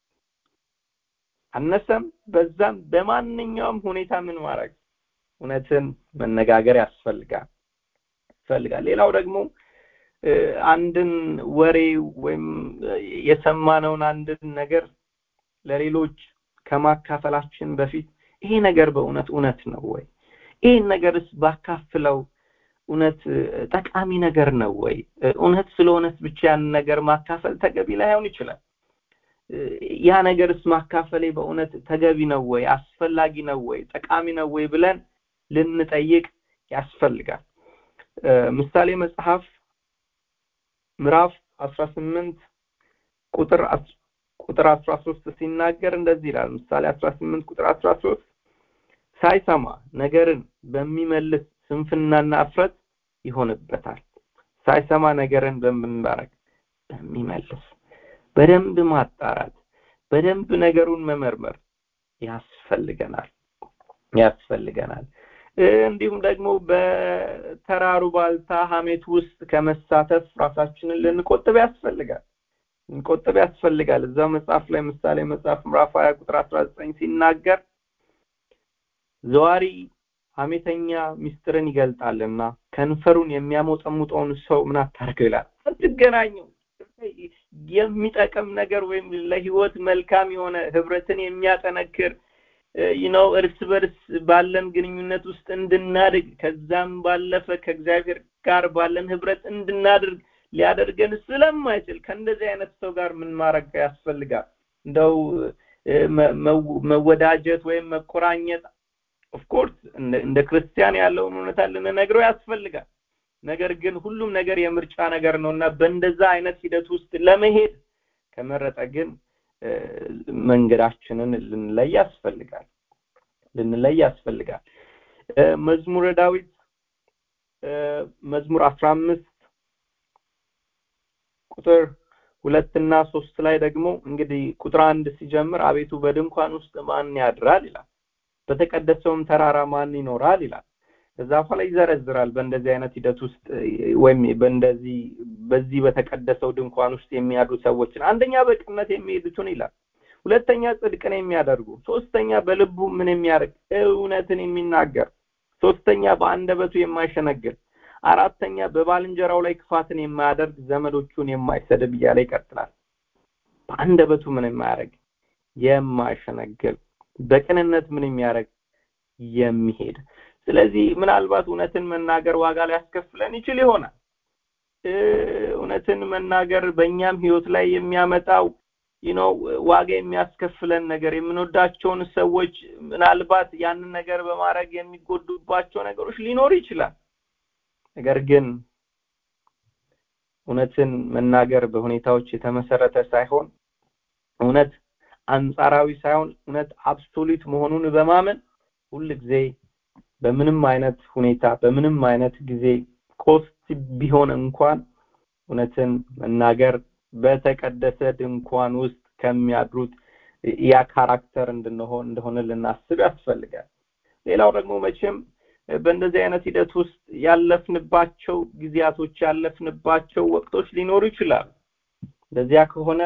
አነሰም በዛም በማንኛውም ሁኔታ ምን ማድረግ እውነትን መነጋገር ያስፈልጋል ያስፈልጋል ሌላው ደግሞ አንድን ወሬ ወይም የሰማነውን አንድን ነገር ለሌሎች ከማካፈላችን በፊት ይሄ ነገር በእውነት እውነት ነው ወይ ይህን ነገርስ ባካፍለው እውነት ጠቃሚ ነገር ነው ወይ እውነት ስለሆነስ ብቻ ያን ነገር ማካፈል ተገቢ ላይሆን ይችላል ያ ነገርስ ማካፈሌ በእውነት ተገቢ ነው ወይ አስፈላጊ ነው ወይ ጠቃሚ ነው ወይ ብለን ልንጠይቅ ያስፈልጋል ምሳሌ መጽሐፍ ምዕራፍ 18 ቁጥር ቁጥር 13 ሲናገር እንደዚህ ይላል ምሳሌ 18 ቁጥር 13 ሳይሰማ ነገርን በሚመልስ ስንፍናና እፍረት ይሆንበታል ሳይሰማ ነገርን በምንባረክ በሚመልስ በደንብ ማጣራት በደንብ ነገሩን መመርመር ያስፈልገናል ያስፈልገናል እንዲሁም ደግሞ በተራሩ ባልታ ሀሜት ውስጥ ከመሳተፍ ራሳችንን ልንቆጥብ ያስፈልጋል ልንቆጥብ ያስፈልጋል እዛ መጽሐፍ ላይ ምሳሌ መጽሐፍ ምዕራፍ 20 ቁጥር 19 ሲናገር ዘዋሪ ሀሜተኛ ሚስጥርን ይገልጣልና ከንፈሩን የሚያሞጠሙጠውን ሰው ምን አታርገው ይላል አትገናኘው የሚጠቅም ነገር ወይም ለህይወት መልካም የሆነ ህብረትን የሚያጠነክር ነው እርስ በርስ ባለን ግንኙነት ውስጥ እንድናድግ ከዛም ባለፈ ከእግዚአብሔር ጋር ባለን ህብረት እንድናድርግ ሊያደርገን ስለማይችል ከእንደዚህ አይነት ሰው ጋር ምን ማድረግ ያስፈልጋል እንደው መወዳጀት ወይም መቆራኘት ኦፍኮርስ እንደ ክርስቲያን ያለውን እውነታ ልንነግረው ያስፈልጋል ነገር ግን ሁሉም ነገር የምርጫ ነገር ነው እና በእንደዛ አይነት ሂደት ውስጥ ለመሄድ ከመረጠ ግን መንገዳችንን ልንለይ ያስፈልጋል ልንለይ ያስፈልጋል መዝሙረ ዳዊት መዝሙር አስራ አምስት ቁጥር ሁለትና ሶስት ላይ ደግሞ እንግዲህ ቁጥር አንድ ሲጀምር አቤቱ በድንኳን ውስጥ ማን ያድራል ይላል በተቀደሰውም ተራራ ማን ይኖራል ይላል ከዛ በኋላ ይዘረዝራል በእንደዚህ አይነት ሂደት ውስጥ ወይም በእንደዚህ በዚህ በተቀደሰው ድንኳን ውስጥ የሚያድሩ ሰዎችን አንደኛ በቅነት የሚሄዱትን ይላል ሁለተኛ ጽድቅን የሚያደርጉ ሶስተኛ በልቡ ምን የሚያደርግ እውነትን የሚናገር ሶስተኛ በአንደበቱ የማይሸነግል አራተኛ በባልንጀራው ላይ ክፋትን የማያደርግ ዘመዶቹን የማይሰድብ እያለ ይቀጥላል በአንደበቱ ምን የማያደርግ የማይሸነግል በቅንነት ምን የሚያደርግ የሚሄድ ስለዚህ ምናልባት እውነትን መናገር ዋጋ ሊያስከፍለን ይችል ይሆናል እውነትን መናገር በእኛም ህይወት ላይ የሚያመጣው ነው ዋጋ የሚያስከፍለን ነገር የምንወዳቸውን ሰዎች ምናልባት ያንን ነገር በማድረግ የሚጎዱባቸው ነገሮች ሊኖር ይችላል ነገር ግን እውነትን መናገር በሁኔታዎች የተመሰረተ ሳይሆን እውነት አንጻራዊ ሳይሆን እውነት አብሶሉት መሆኑን በማመን ሁል ጊዜ በምንም አይነት ሁኔታ በምንም አይነት ጊዜ ኮስት ቢሆን እንኳን እውነትን መናገር በተቀደሰ ድንኳን ውስጥ ከሚያድሩት ያ ካራክተር እንድንሆን እንደሆነ ልናስብ ያስፈልጋል ሌላው ደግሞ መቼም በእንደዚህ አይነት ሂደት ውስጥ ያለፍንባቸው ጊዜያቶች ያለፍንባቸው ወቅቶች ሊኖሩ ይችላሉ እንደዚያ ከሆነ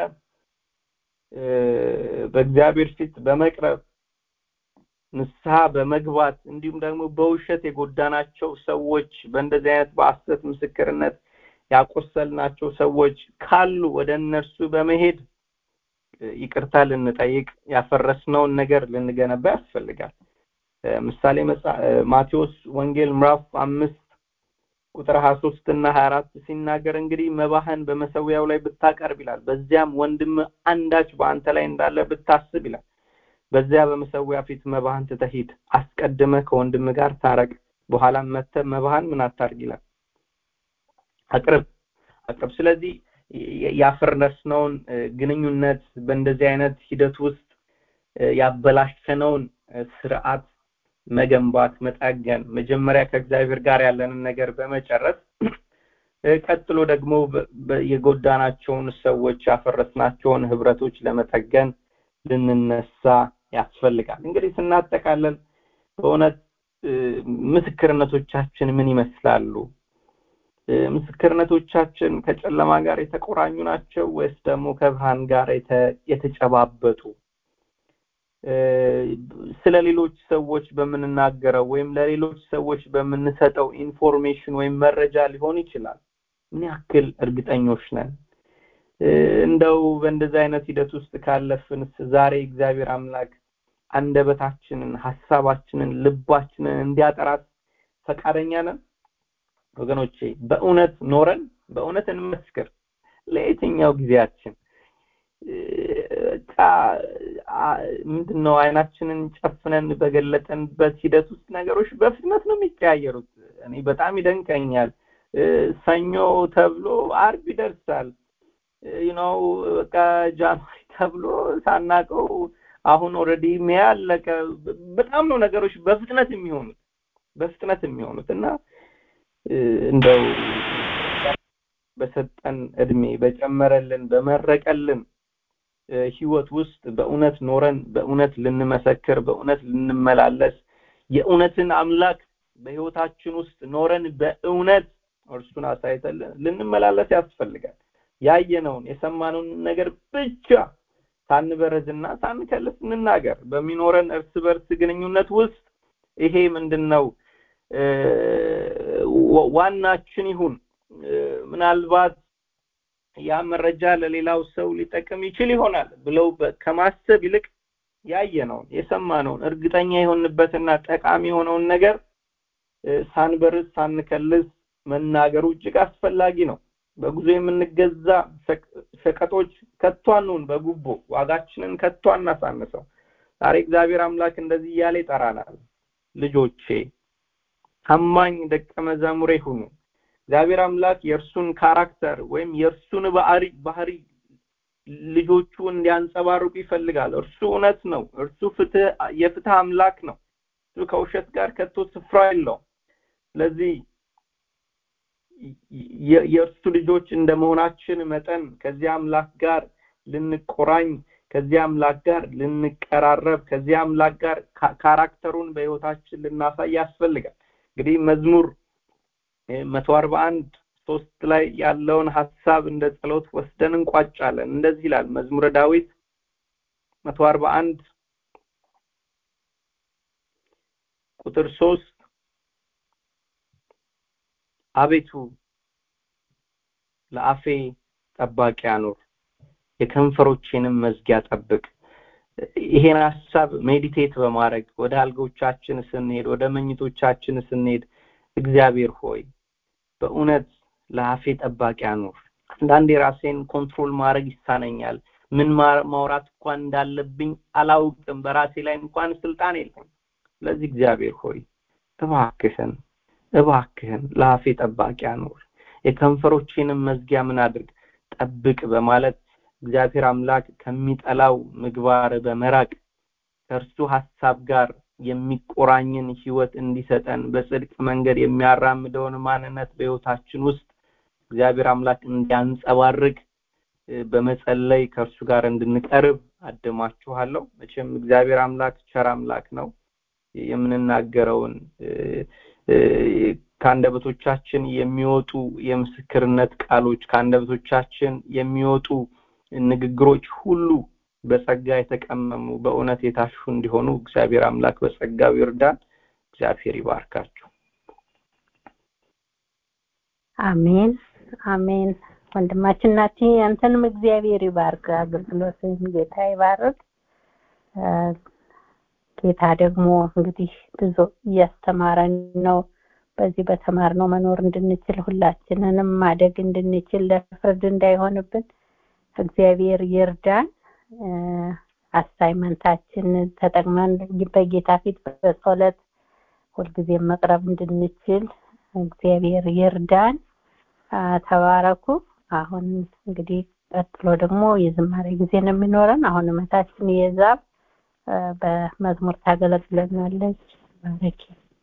በእግዚአብሔር ፊት በመቅረብ ንስሐ በመግባት እንዲሁም ደግሞ በውሸት የጎዳናቸው ሰዎች በእንደዚህ አይነት በአሰት ምስክርነት ያቆሰልናቸው ሰዎች ካሉ ወደ እነርሱ በመሄድ ይቅርታ ልንጠይቅ ያፈረስነውን ነገር ልንገነባ ያስፈልጋል ምሳሌ ማቴዎስ ወንጌል ምዕራፍ አምስት ቁጥር 23 እና 24 ሲናገር እንግዲህ መባህን በመሰዊያው ላይ ብታቀርብ ይላል በዚያም ወንድም አንዳች በአንተ ላይ እንዳለ ብታስብ ይላል በዚያ በመሰዊያ ፊት መባህን ትተሂድ አስቀድመ ከወንድም ጋር ታረቅ በኋላም መተ መባህን ምን አታርግ ይላል አቅርብ አቅርብ ስለዚህ ያፈረስነውን ግንኙነት በእንደዚህ አይነት ሂደት ውስጥ ያበላሸነውን ስርዓት መገንባት መጠገን መጀመሪያ ከእግዚአብሔር ጋር ያለንን ነገር በመጨረስ ቀጥሎ ደግሞ የጎዳናቸውን ሰዎች ያፈረስናቸውን ህብረቶች ለመጠገን ልንነሳ ያስፈልጋል እንግዲህ ስናጠቃለን በእውነት ምስክርነቶቻችን ምን ይመስላሉ ምስክርነቶቻችን ከጨለማ ጋር የተቆራኙ ናቸው ወይስ ደግሞ ከብርሃን ጋር የተጨባበጡ ስለ ሌሎች ሰዎች በምንናገረው ወይም ለሌሎች ሰዎች በምንሰጠው ኢንፎርሜሽን ወይም መረጃ ሊሆን ይችላል ምን ያክል እርግጠኞች ነን እንደው በእንደዚህ አይነት ሂደት ውስጥ ካለፍንስ ዛሬ እግዚአብሔር አምላክ አንደበታችንን ሀሳባችንን ልባችንን እንዲያጠራት ፈቃደኛ ነን ወገኖቼ በእውነት ኖረን በእውነት እንመስክር ለየትኛው ጊዜያችን ምንድነው አይናችንን ጨፍነን በገለጠንበት ሂደት ውስጥ ነገሮች በፍጥነት ነው የሚቀያየሩት እኔ በጣም ይደንቀኛል ሰኞ ተብሎ አርብ ይደርሳል ነው በቃ ጃንዋሪ ተብሎ ሳናቀው አሁን ኦልሬዲ ሜይ አለቀ በጣም ነው ነገሮች በፍጥነት የሚሆኑት በፍጥነት የሚሆኑት እና እንደው በሰጠን እድሜ በጨመረልን በመረቀልን ህይወት ውስጥ በእውነት ኖረን በእውነት ልንመሰክር በእውነት ልንመላለስ የእውነትን አምላክ በህይወታችን ውስጥ ኖረን በእውነት እርሱን አሳይተን ልንመላለስ ያስፈልጋል ያየነውን የሰማነውን ነገር ብቻ ሳንበረዝና ሳንከልስ እንናገር በሚኖረን እርስ በርስ ግንኙነት ውስጥ ይሄ ምንድነው ዋናችን ይሁን ምናልባት ያ መረጃ ለሌላው ሰው ሊጠቅም ይችል ይሆናል ብለው ከማሰብ ይልቅ ያየነውን የሰማነውን እርግጠኛ የሆንበትና ጠቃሚ የሆነውን ነገር ሳንበርዝ ሳንከልስ መናገሩ እጅግ አስፈላጊ ነው በጉዞ የምንገዛ ሸቀጦች ከቶ አንሁን በጉቦ ዋጋችንን ከቶ አናሳንሰው ዛሬ እግዚአብሔር አምላክ እንደዚህ እያለ ይጠራናል ልጆቼ ታማኝ ደቀ መዛሙሬ ሁኑ እግዚአብሔር አምላክ የእርሱን ካራክተር ወይም የእርሱን ባህሪ ባህሪ ልጆቹ እንዲያንጸባርቁ ይፈልጋል እርሱ እውነት ነው እርሱ ፍትህ የፍትህ አምላክ ነው እሱ ከውሸት ጋር ከቶ ስፍራ የለውም ስለዚህ የእርሱ ልጆች እንደመሆናችን መጠን ከዚህ አምላክ ጋር ልንቆራኝ ከዚህ አምላክ ጋር ልንቀራረብ ከዚህ አምላክ ጋር ካራክተሩን በህይወታችን ልናሳይ ያስፈልጋል እንግዲህ መዝሙር መቶ አርባ አንድ ሶስት ላይ ያለውን ሀሳብ እንደ ጸሎት ወስደን እንቋጫለን እንደዚህ ይላል መዝሙረ ዳዊት መቶ አርባ አንድ ቁጥር ሶስት አቤቱ ለአፌ ጠባቂ አኑር የከንፈሮቼንም መዝጊያ ጠብቅ ይሄን ሀሳብ ሜዲቴት በማድረግ ወደ አልጎቻችን ስንሄድ ወደ መኝቶቻችን ስንሄድ እግዚአብሔር ሆይ በእውነት ለአፌ ጠባቂ አኑር አንዳንዴ ራሴን ኮንትሮል ማድረግ ይሳነኛል ምን ማውራት እንኳን እንዳለብኝ አላውቅም በራሴ ላይ እንኳን ስልጣን የለም ስለዚህ እግዚአብሔር ሆይ እባክህን እባክህን ለአፌ ጠባቂ አኑር የከንፈሮቼንም መዝጊያ ምን አድርግ ጠብቅ በማለት እግዚአብሔር አምላክ ከሚጠላው ምግባር በመራቅ ከእርሱ ሀሳብ ጋር የሚቆራኝን ህይወት እንዲሰጠን በጽድቅ መንገድ የሚያራምደውን ማንነት በህይወታችን ውስጥ እግዚአብሔር አምላክ እንዲያንጸባርቅ በመጸለይ ከእርሱ ጋር እንድንቀርብ አድማችኋለሁ መቼም እግዚአብሔር አምላክ ቸር አምላክ ነው የምንናገረውን ከአንደበቶቻችን የሚወጡ የምስክርነት ቃሎች ከአንደበቶቻችን የሚወጡ ንግግሮች ሁሉ በጸጋ የተቀመሙ በእውነት የታሹ እንዲሆኑ እግዚአብሔር አምላክ በጸጋው ይርዳን እግዚአብሔር ይባርካችሁ አሜን አሜን ወንድማችን ናቲ አንተንም እግዚአብሔር ይባርክ አገልግሎትን ጌታ ይባርክ ጌታ ደግሞ እንግዲህ ብዙ እያስተማረን ነው በዚህ በተማርነው መኖር እንድንችል ሁላችንንም ማደግ እንድንችል ለፍርድ እንዳይሆንብን እግዚአብሔር ይርዳን አሳይመንታችን ተጠቅመን በጌታ ፊት በጸሎት ሁልጊዜ መቅረብ እንድንችል እግዚአብሔር ይርዳን ተባረኩ አሁን እንግዲህ ቀጥሎ ደግሞ የዝማሬ ጊዜ ነው የሚኖረን አሁን እመታችን የዛብ በመዝሙር ታገለግለናለች ተባረኪ።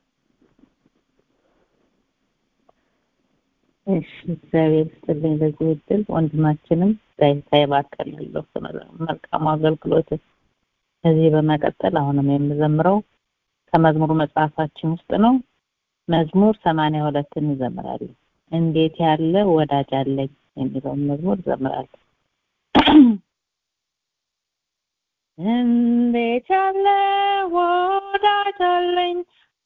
እሺ እግዚአብሔር ይስጥልኝ ለዚህ እድል ወንድማችንም ዳይታ ይባርካለሁ ስለ መልካሙ አገልግሎት። ከዚህ በመቀጠል አሁንም የምዘምረው ከመዝሙሩ መጽሐፋችን ውስጥ ነው። መዝሙር ሰማንያ ሁለትን እንዘምራለን። እንዴት ያለ ወዳጅ አለኝ የሚለውን መዝሙር እዘምራለሁ። እንዴት ያለ ወዳጅ አለኝ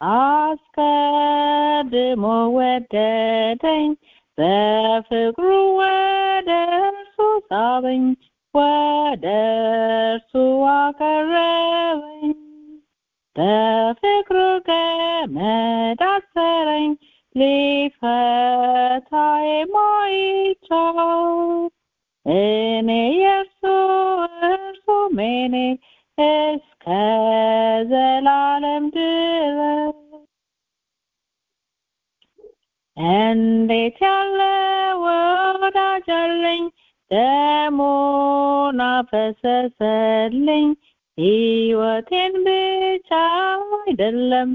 አስቀድሞ ወደደኝ በፍቅሩ ወደ እርሱ ሳበኝ ወደ እርሱ አቀረበኝ በፍቅሩ ገመድ አሰረኝ ሊፈታ የማይቻል እኔ የእርሱ እርሱም እኔ እስከ ዘላለም ድረስ እንዴት ያለ ወዳጅ አለኝ ደሙን አፈሰሰልኝ ሕይወቴን ብቻ አይደለም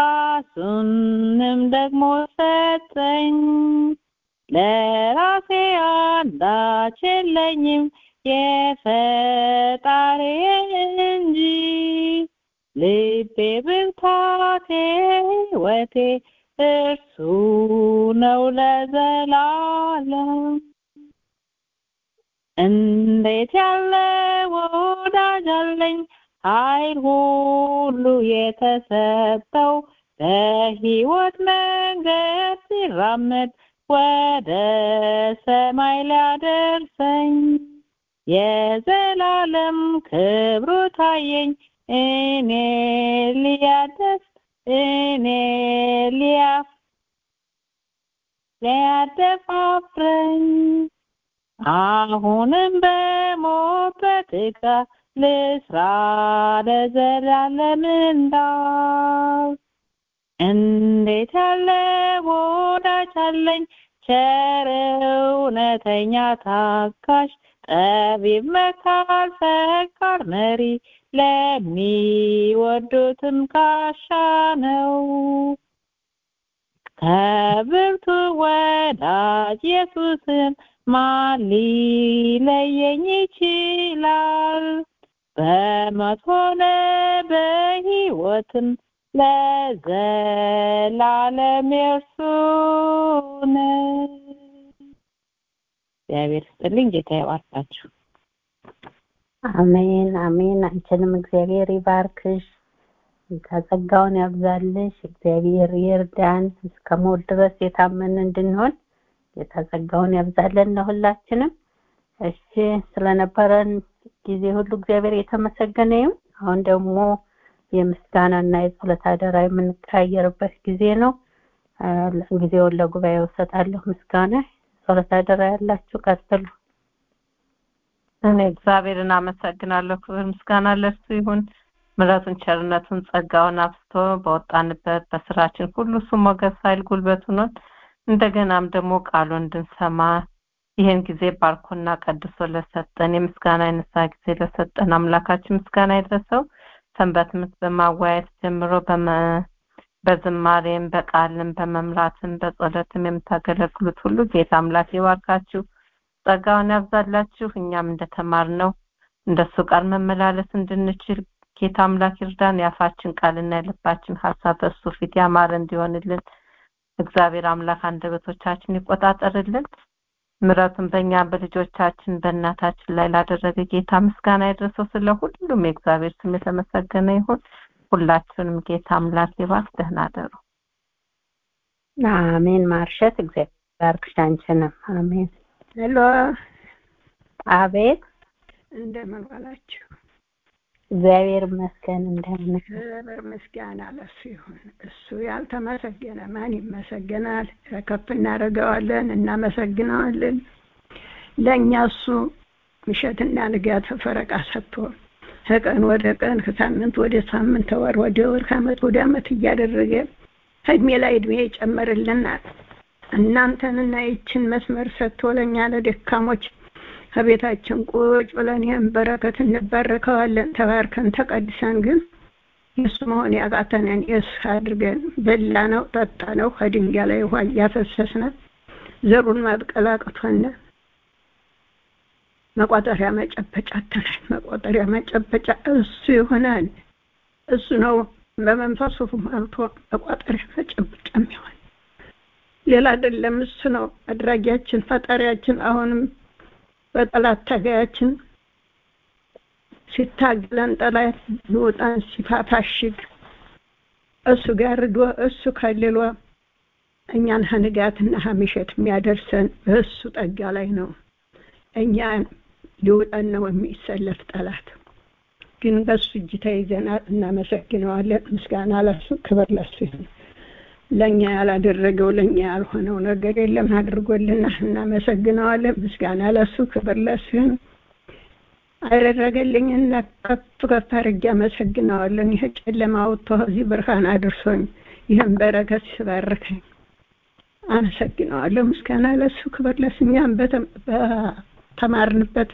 ራሱንም ደግሞ ሰጠኝ ለራሴ አንዳች የለኝም የፈጣሪ እንጂ ልቤ ብርታቴ ሕይወቴ እርሱ ነው ለዘላለም እንዴት ያለ ወዳጅ አለኝ ኃይል ሁሉ የተሰጠው በሕይወት መንገድ ሲራመድ ወደ ሰማይ ሊያደርሰኝ የዘላለም ክብሩ ታየኝ እኔ ሊያደስ እኔ ሊያፍ ሊያደፋፍረኝ አሁንም በሞት በጥጋ ልስራ ለዘላለም እንዳው እንዴት ያለ ወዳጅ አለኝ ቸር እውነተኛ ታካሽ ጠቢብ መካር ፈቃር መሪ ለሚወዱትም ጋሻ ነው ከብርቱ ወዳጅ ኢየሱስን ማን ሊለየኝ ይችላል በሞት ሆነ በሕይወትም ለዘላለም የእርሱ ነው እግዚአብሔር ስጥልኝ ጌታ ይባርካችሁ አሜን አሜን አንቺንም እግዚአብሔር ይባርክሽ ጸጋውን ያብዛልሽ እግዚአብሔር ይርዳን እስከ ሞት ድረስ የታመን እንድንሆን ጌታ ጸጋውን ያብዛለን ለሁላችንም እሺ ስለነበረን ጊዜ ሁሉ እግዚአብሔር የተመሰገነ ይሁን አሁን ደግሞ የምስጋናና የጸሎት አደራ የምንቀያየርበት ጊዜ ነው ጊዜውን ለጉባኤው እሰጣለሁ ምስጋና ጸሎት አደራ ያላችሁ ቀጥሉ እኔ እግዚአብሔርን አመሰግናለሁ ክብር ምስጋና ለእርሱ ይሁን ምረቱን ቸርነቱን ጸጋውን አብስቶ በወጣንበት በስራችን ሁሉ እሱ ሞገስ ኃይል ጉልበቱ ነው እንደገናም ደግሞ ቃሉ እንድንሰማ ይህን ጊዜ ባርኮና ቀድሶ ለሰጠን የምስጋና የነሳ ጊዜ ለሰጠን አምላካችን ምስጋና ይድረሰው ሰንበት ምት በማዋየት ጀምሮ በዝማሬም በቃልም በመምራትም በጸሎትም የምታገለግሉት ሁሉ ጌታ አምላክ ይባርካችሁ ጸጋውን ያብዛላችሁ እኛም እንደተማርነው እንደሱ ቃል መመላለስ እንድንችል ጌታ አምላክ ይርዳን የአፋችን ቃልና የልባችን ሀሳብ በእሱ ፊት ያማረ እንዲሆንልን እግዚአብሔር አምላክ አንደበቶቻችን ይቆጣጠርልን ምረቱን በእኛ በልጆቻችን በእናታችን ላይ ላደረገ ጌታ ምስጋና ይድረሰው ስለ ሁሉም የእግዚአብሔር ስም የተመሰገነ ይሁን ሁላችሁንም ጌታ አምላክ ይባርክ ደህና አደሩ አሜን ማርሸት እግዚአብሔር ባርክሽ አንቺንም አሜን ሄሎ አቤት እንደምን ዋላችሁ እግዚአብሔር ይመስገን እንደምን ክብር ምስጋና ለሱ ይሁን እሱ ያልተመሰገነ ማን ይመሰገናል ከፍ እናደርገዋለን እናመሰግነዋለን ለእኛ እሱ ምሸትና ንጋት ፈረቃ ሰጥቶ ከቀን ወደ ቀን ከሳምንት ወደ ሳምንት ከወር ወደ ወር ከአመት ወደ አመት እያደረገ እድሜ ላይ እድሜ ይጨምርልናል እናንተንና ይችን መስመር ሰጥቶ ለእኛ ለደካሞች ከቤታችን ቁጭ ብለን ይህን በረከት እንባረከዋለን ተባርከን ተቀድሰን ግን የእሱ መሆን ያቃተንን የእሱ አድርገን በላ ነው ጠጣ ነው ከድንጋይ ላይ ውሃ እያፈሰስነ ዘሩን ማብቀል አቅቶነ መቋጠሪያ መጨበጫ አተናል። መቋጠሪያ መጨበጫ እሱ ይሆናል። እሱ ነው በመንፈሱ ሞልቶ መቋጠሪያ መጨበጫ የሚሆን ሌላ አይደለም። እሱ ነው አድራጊያችን፣ ፈጣሪያችን። አሁንም በጠላት ታጋያችን ሲታገለን ጠላት ሊወጣን ሲፋፋሽግ እሱ ጋርዶ እሱ ከልሎ እኛን ሀንጋትና ሀሚሸት የሚያደርሰን በእሱ ጠጋ ላይ ነው። እኛን ሊውጠን ነው የሚሰለፍ ጠላት ግን በሱ እጅ ተይዘናል። እናመሰግነዋለን። ምስጋና ለሱ፣ ክብር ለሱ ይሁን። ለእኛ ያላደረገው ለእኛ ያልሆነው ነገር የለም አድርጎልናል። እናመሰግነዋለን። ምስጋና ለሱ፣ ክብር ለሱ ይሁን። አደረገልኝና ከፍ ከፍ አድርጌ አመሰግነዋለን። ይህ ጨለማ አውጥቶ እዚህ ብርሃን አድርሶኝ ይህን በረከት ሲባርከኝ አመሰግነዋለሁ። ምስጋና ለሱ ክብር ለሱ። እኛም በተማርንበት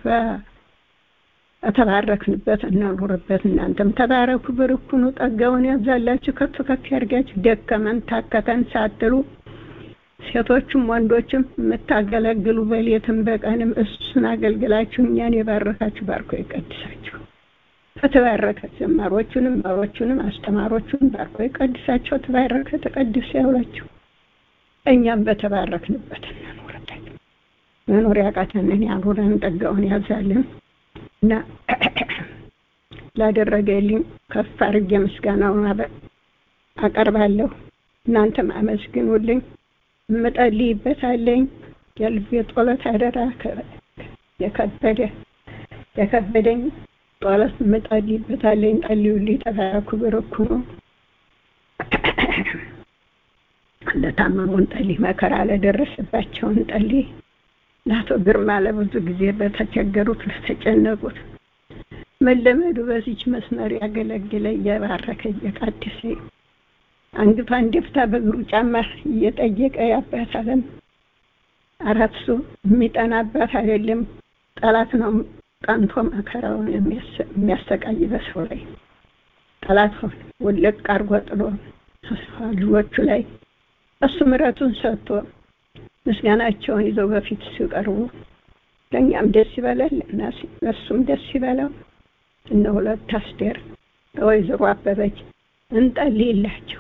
በተባረክንበት እናኑርበት። እናንተም ተባረኩ፣ ብርኩኑ፣ ጸጋውን ያብዛላችሁ፣ ከፍ ከፍ ያድርጋችሁ። ደከመን ታከተን ሳትሉ ሴቶችም ወንዶችም የምታገለግሉ በሌትም በቀንም እሱን አገልግላችሁ እኛን የባረካችሁ ባርኮ ይቀድሳችሁ። ከተባረከ ዘማሮቹንም መሮቹንም አስተማሮቹንም ባርኮ ይቀድሳቸው። ተባረከ ተቀድስ ያውላችሁ። እኛም በተባረክንበት እንኖርበት። መኖር ያቃተንን ያኑረን፣ ጠጋውን ያዛልን እና ላደረገልኝ ከፍ አድርጌ ምስጋናውን አቀርባለሁ። እናንተም አመስግኑልኝ። እምጸልይበት አለኝ። የልቤ ጸሎት አደራ የከበደ የከበደኝ ጸሎት እምጸልይበት አለኝ። ጸልዩልኝ። ተባረኩ፣ ብርኩ ነው። ለታመሙን ጸልይ፣ መከራ ለደረሰባቸውን ጸልይ። ለአቶ ግርማ ለብዙ ጊዜ በተቸገሩት ለተጨነቁት መለመዱ በዚች መስመር ያገለግለ እየባረከ እየቃደሰ አንገቷን ደፍታ በእግሩ ጫማ እየጠየቀ ያባት አለም አራት ሰው የሚጠናባት አይደለም። ጠላት ነው ጠንቶ መከራውን የሚያሰቃይ በሰው ላይ ጠላት ሆነ ወለቅ አርጎ ጥሎ ልጆቹ ላይ እሱ ምሕረቱን ሰጥቶ ምስጋናቸውን ይዘው በፊት ሲቀርቡ ለእኛም ደስ ይበላል፣ እሱም ደስ ይበላው። እነ ሁለት አስቴር ወይዘሮ አበበች እንጸልይላቸው።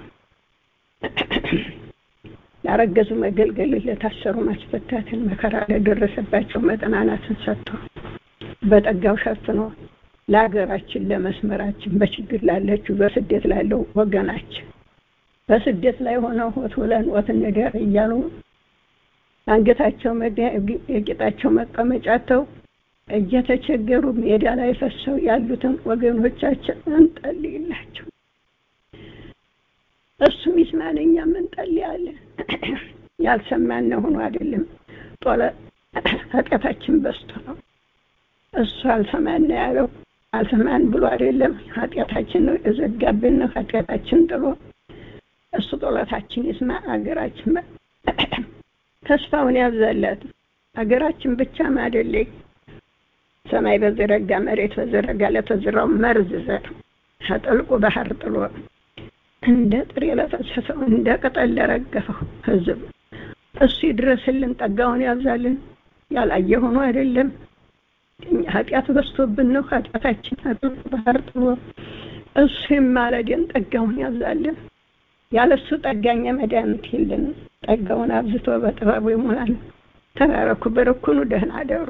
ላረገዙ መገልገል፣ ለታሰሩ ማስፈታትን፣ መከራ ለደረሰባቸው መጠናናትን ሰጥቶ በጠጋው ሸፍኖ ለሀገራችን ለመስመራችን በችግር ላለችው በስደት ላለው ወገናችን በስደት ላይ ሆነው ሆት ብለን ወት እንደር እያሉ አንገታቸው የጌጣቸው መቀመጫተው እየተቸገሩ ሜዳ ላይ ፈሰው ያሉትን ወገኖቻችን እንጸልይላቸው። እሱም ይስማን፣ እኛም እንጸልያለን። ያልሰማን ሆኖ አይደለም፣ ጦለ ኃጢአታችን በዝቶ ነው። እሱ አልሰማን ያለው አልሰማን ብሎ አይደለም፣ ኃጢአታችን ነው የዘጋብን ነው። ኃጢአታችን ጥሎ እሱ ጦለታችን ይስማ፣ አገራችን ተስፋውን ያብዛላት። አገራችን ብቻም አይደለም ሰማይ በዘረጋ መሬት በዘረጋ ለተዘራው መርዝ ዘር ከጥልቁ ባህር ጥሎ እንደ ጥሬ ለፈሰሰው እንደ ቅጠል ለረገፈው ሕዝብ እሱ ይድረስልን፣ ጠጋውን ያብዛልን። ያላየ ሆኖ አይደለም እኛ ኃጢአት በዝቶብን ነው። ኃጢአታችን ከጥልቁ ባህር ጥሎ እሱ ይማለድን፣ ጠጋውን ያብዛልን። ያለሱ ጠጋኛ መድኃኒት የለንም። ጠጋውን አብዝቶ በጥበቡ ይሙላል። ተባረኩ፣ በረኩኑ፣ ደህና አደሩ።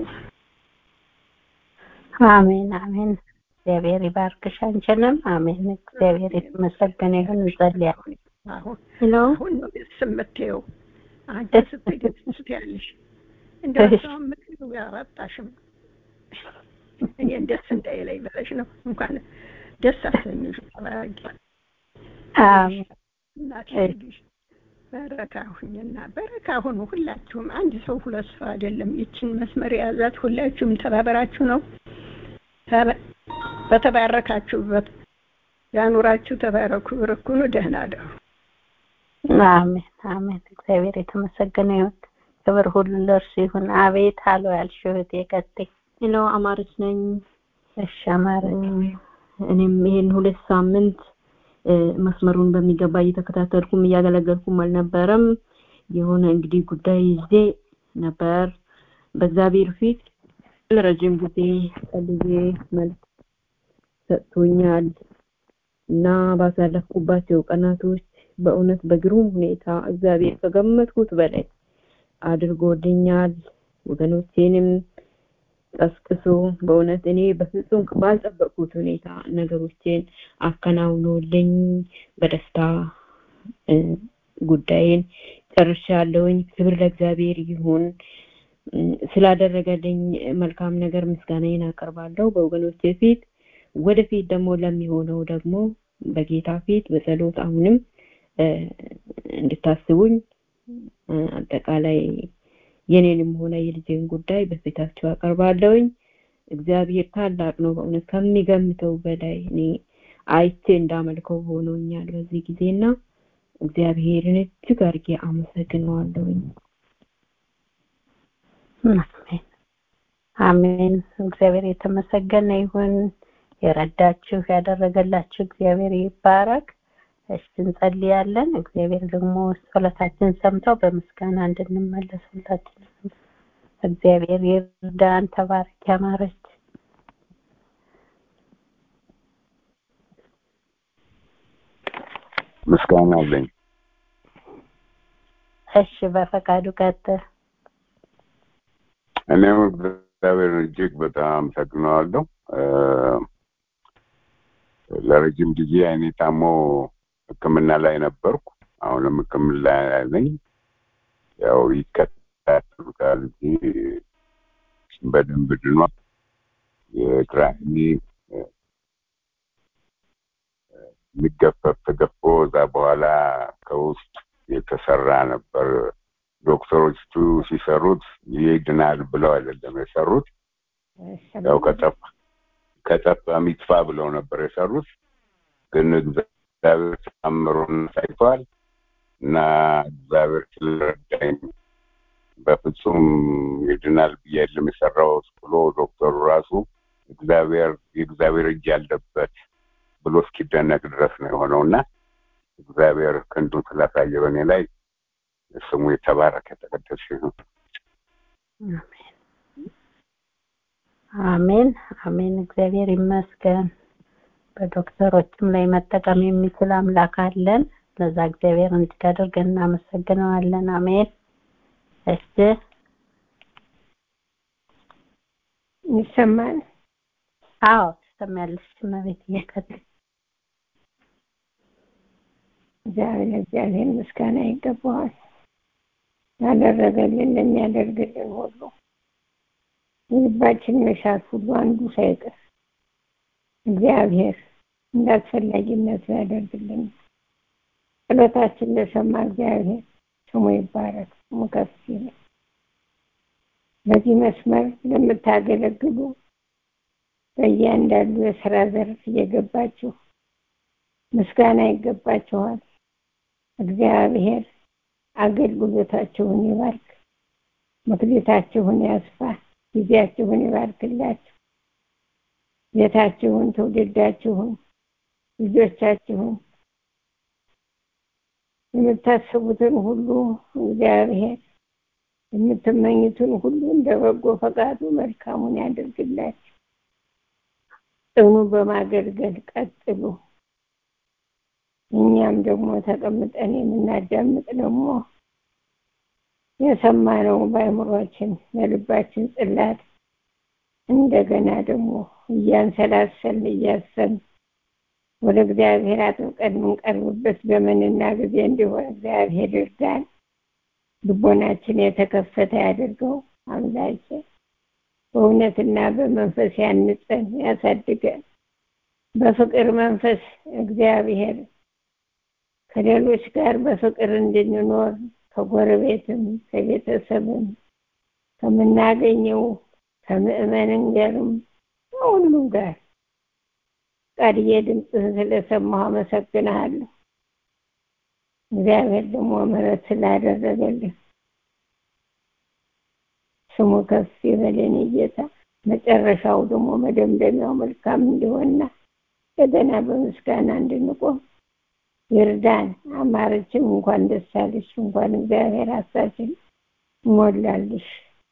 አሜን አሜን። እግዚአብሔር ይባርክሽ አንቺንም። አሜን። እግዚአብሔር የተመሰገነ ይሁን። እንጸልያለን። ሄሎ አሁን ነው ደስ የምትይው አንቺ ስትይ ደስ ስትያለሽ እንደው ሰው ምክሩ ያወጣሽም እኔን ደስ እንዳይለኝ ብለሽ ነው። እንኳን ደስ አሰኝሽ። ተባረኪ። አሜን። እናቴ ልጅሽ በረካ ሁኝና በረካ ሁኑ። ሁላችሁም አንድ ሰው ሁለት ሰው አይደለም። ይችን መስመር የያዛት ሁላችሁም ተባበራችሁ ነው። በተባረካችሁበት ያኑራችሁ። ተባረኩ፣ ብርኩኑ፣ ደህና አደሩ። አሜን አሜን። እግዚአብሔር የተመሰገነ ይሁን። ክብር ሁሉ ለእርሱ ይሁን። አቤት አሎ ያልሽው እህቴ ቀጥይ። ሄሎ አማረች ነኝ። እሺ አማረች። እኔም ይሄን ሁለት ሳምንት መስመሩን በሚገባ እየተከታተልኩም እያገለገልኩም አልነበረም የሆነ እንግዲህ ጉዳይ ይዤ ነበር በእግዚአብሔር ፊት ለረጅም ጊዜ ጸልዬ መልስ ሰጥቶኛል እና ባሳለፍኩባቸው ቀናቶች በእውነት በግሩም ሁኔታ እግዚአብሔር ከገመትኩት በላይ አድርጎልኛል ወገኖቼንም ቀስቅሶ በእውነት እኔ በፍጹም ባልጠበቅኩት ሁኔታ ነገሮችን አከናውኖልኝ በደስታ ጉዳይን ጨርሻለሁኝ ክብር ለእግዚአብሔር ይሁን ስላደረገልኝ መልካም ነገር ምስጋናዬን አቀርባለሁ በወገኖቼ ፊት ወደፊት ደግሞ ለሚሆነው ደግሞ በጌታ ፊት በጸሎት አሁንም እንድታስቡኝ አጠቃላይ የኔንም ሆነ የልጄን ጉዳይ በፊታቸው አቀርባለሁኝ እግዚአብሔር ታላቅ ነው በእውነት ከሚገምተው በላይ እኔ አይቼ እንዳመልከው ሆኖኛል በዚህ ጊዜና እግዚአብሔርን እጅግ አድርጌ አመሰግነዋለሁኝ አሜን አሜን እግዚአብሔር የተመሰገነ ይሁን የረዳችሁ ያደረገላችሁ እግዚአብሔር ይባረክ እሺ እንጸልያለን እግዚአብሔር ደግሞ ጸሎታችን ሰምተው በምስጋና እንድንመለስ ሁላችንም እግዚአብሔር ይርዳን ተባረክ ያማረች ምስጋና አለኝ እሺ በፈቃዱ ቀጥል እኔም እግዚአብሔርን እጅግ በጣም አመሰግነዋለሁ ለረጅም ጊዜ አይኔ ታሞ ህክምና ላይ ነበርኩ አሁንም ህክምና ላይ ነኝ ያው ይከታተሉታል እንጂ በደንብ ድኗል የግራ አይኔ የሚገፈፍ ተገፎ እዛ በኋላ ከውስጥ የተሰራ ነበር ዶክተሮቹ ሲሰሩት ይድናል ብለው አይደለም የሰሩት ያው ከጠፋ ከጠፋ ሚጥፋ ብለው ነበር የሰሩት ግን እግዚአብሔር ተአምሩን ሳይቷል እና እግዚአብሔር ስለረዳኝ በፍጹም ይድናል ብዬ የለም የሰራሁት ብሎ ዶክተሩ ራሱ እግዚአብሔር የእግዚአብሔር እጅ ያለበት ብሎ እስኪደነቅ ድረስ ነው የሆነው እና እግዚአብሔር ክንዱን ስላሳየ በእኔ ላይ ስሙ የተባረከ የተቀደሰ ይሁን አሜን አሜን እግዚአብሔር ይመስገን በዶክተሮችም ላይ መጠቀም የሚችል አምላክ አለን ለዛ እግዚአብሔር እንድታደርገን እናመሰግነዋለን አሜን እሺ ይሰማል አዎ ትሰሚያለሽ መቤት እየቀጥል እግዚአብሔር እግዚአብሔር ምስጋና ይገባዋል ያደረገልን ለሚያደርግልን ሁሉ የልባችን መሻት ሁሉ አንዱ ሳይቀር እግዚአብሔር እንዳስፈላጊነቱ ያደርግልን ጸሎታችን ለሰማ እግዚአብሔር ስሙ ይባረክ ስሙ ከፍ ይበል በዚህ መስመር ለምታገለግሉ በእያንዳንዱ የስራ ዘርፍ እየገባችሁ ምስጋና ይገባችኋል እግዚአብሔር አገልግሎታችሁን ይባርክ ምክሌታችሁን ያስፋ ጊዜያችሁን ይባርክላችሁ ቤታችሁን ትውልዳችሁን ልጆቻችሁን የምታስቡትን ሁሉ እግዚአብሔር የምትመኙትን ሁሉ እንደ በጎ ፈቃዱ መልካሙን ያደርግላችሁ ጽኑ በማገልገል ቀጥሉ እኛም ደግሞ ተቀምጠን የምናዳምጥ ደግሞ የሰማነው በአእምሯችን በልባችን ጽላት እንደገና ደግሞ እያንሰላሰል እያሰብን ወደ እግዚአብሔር አጥብቀን የምንቀርብበት ዘመንና ጊዜ እንዲሆን እግዚአብሔር ይርዳን ልቦናችን የተከፈተ ያድርገው አምላኬ በእውነትና በመንፈስ ያንጸን ያሳድገን በፍቅር መንፈስ እግዚአብሔር ከሌሎች ጋር በፍቅር እንድንኖር ከጎረቤትም ከቤተሰብም ከምናገኘው ከምእመንን ጋርም ከሁሉም ጋር ቃልዬ ድምፅህን ስለሰማሁ አመሰግንሃለሁ እግዚአብሔር ደግሞ ምሕረት ስላደረገልህ ስሙ ከፍ ይበለን ጌታ መጨረሻው ደግሞ መደምደሚያው መልካም እንዲሆንና እንደገና በምስጋና እንድንቆም ይርዳን። አማረችም እንኳን ደስ አለሽ፣ እንኳን እግዚአብሔር ሀሳብሽን ሞላልሽ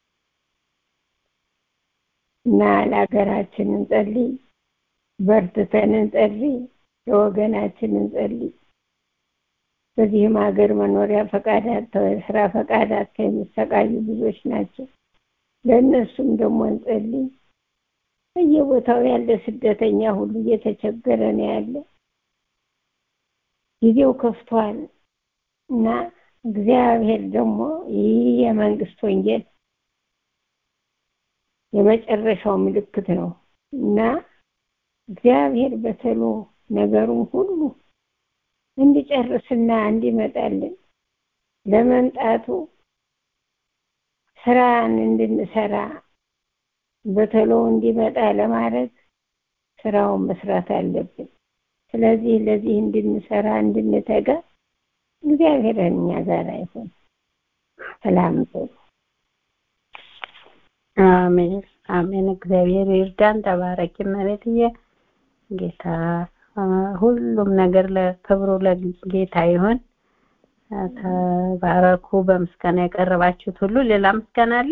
እና ለሀገራችን እንጸልይ፣ በርትተን እንጸልይ፣ ለወገናችን እንጸልይ። በዚህም ሀገር መኖሪያ ፈቃድ አጥተው ስራ ፈቃድ አጥተው የሚሰቃዩ ብዙዎች ናቸው። ለእነሱም ደግሞ እንጸልይ። በየቦታው ያለ ስደተኛ ሁሉ እየተቸገረ ነው ያለ። ጊዜው ከፍቷል እና እግዚአብሔር ደግሞ ይህ የመንግስት ወንጌል የመጨረሻው ምልክት ነው እና እግዚአብሔር በተሎ ነገሩን ሁሉ እንዲጨርስና እንዲመጣልን ለመምጣቱ ስራን እንድንሰራ በተሎ እንዲመጣ ለማድረግ ስራውን መስራት አለብን። ስለዚህ ለዚህ እንድንሰራ እንድንተጋ እግዚአብሔር እኛ ጋር ይሁን። ሰላም ጥሩ አሜን አሜን። እግዚአብሔር ይርዳን። ተባረኪ መሬትዬ። ጌታ ሁሉም ነገር ለክብሩ ለጌታ ይሁን። ተባረኩ። በምስጋና የቀረባችሁት ሁሉ ሌላ ምስጋና አለ?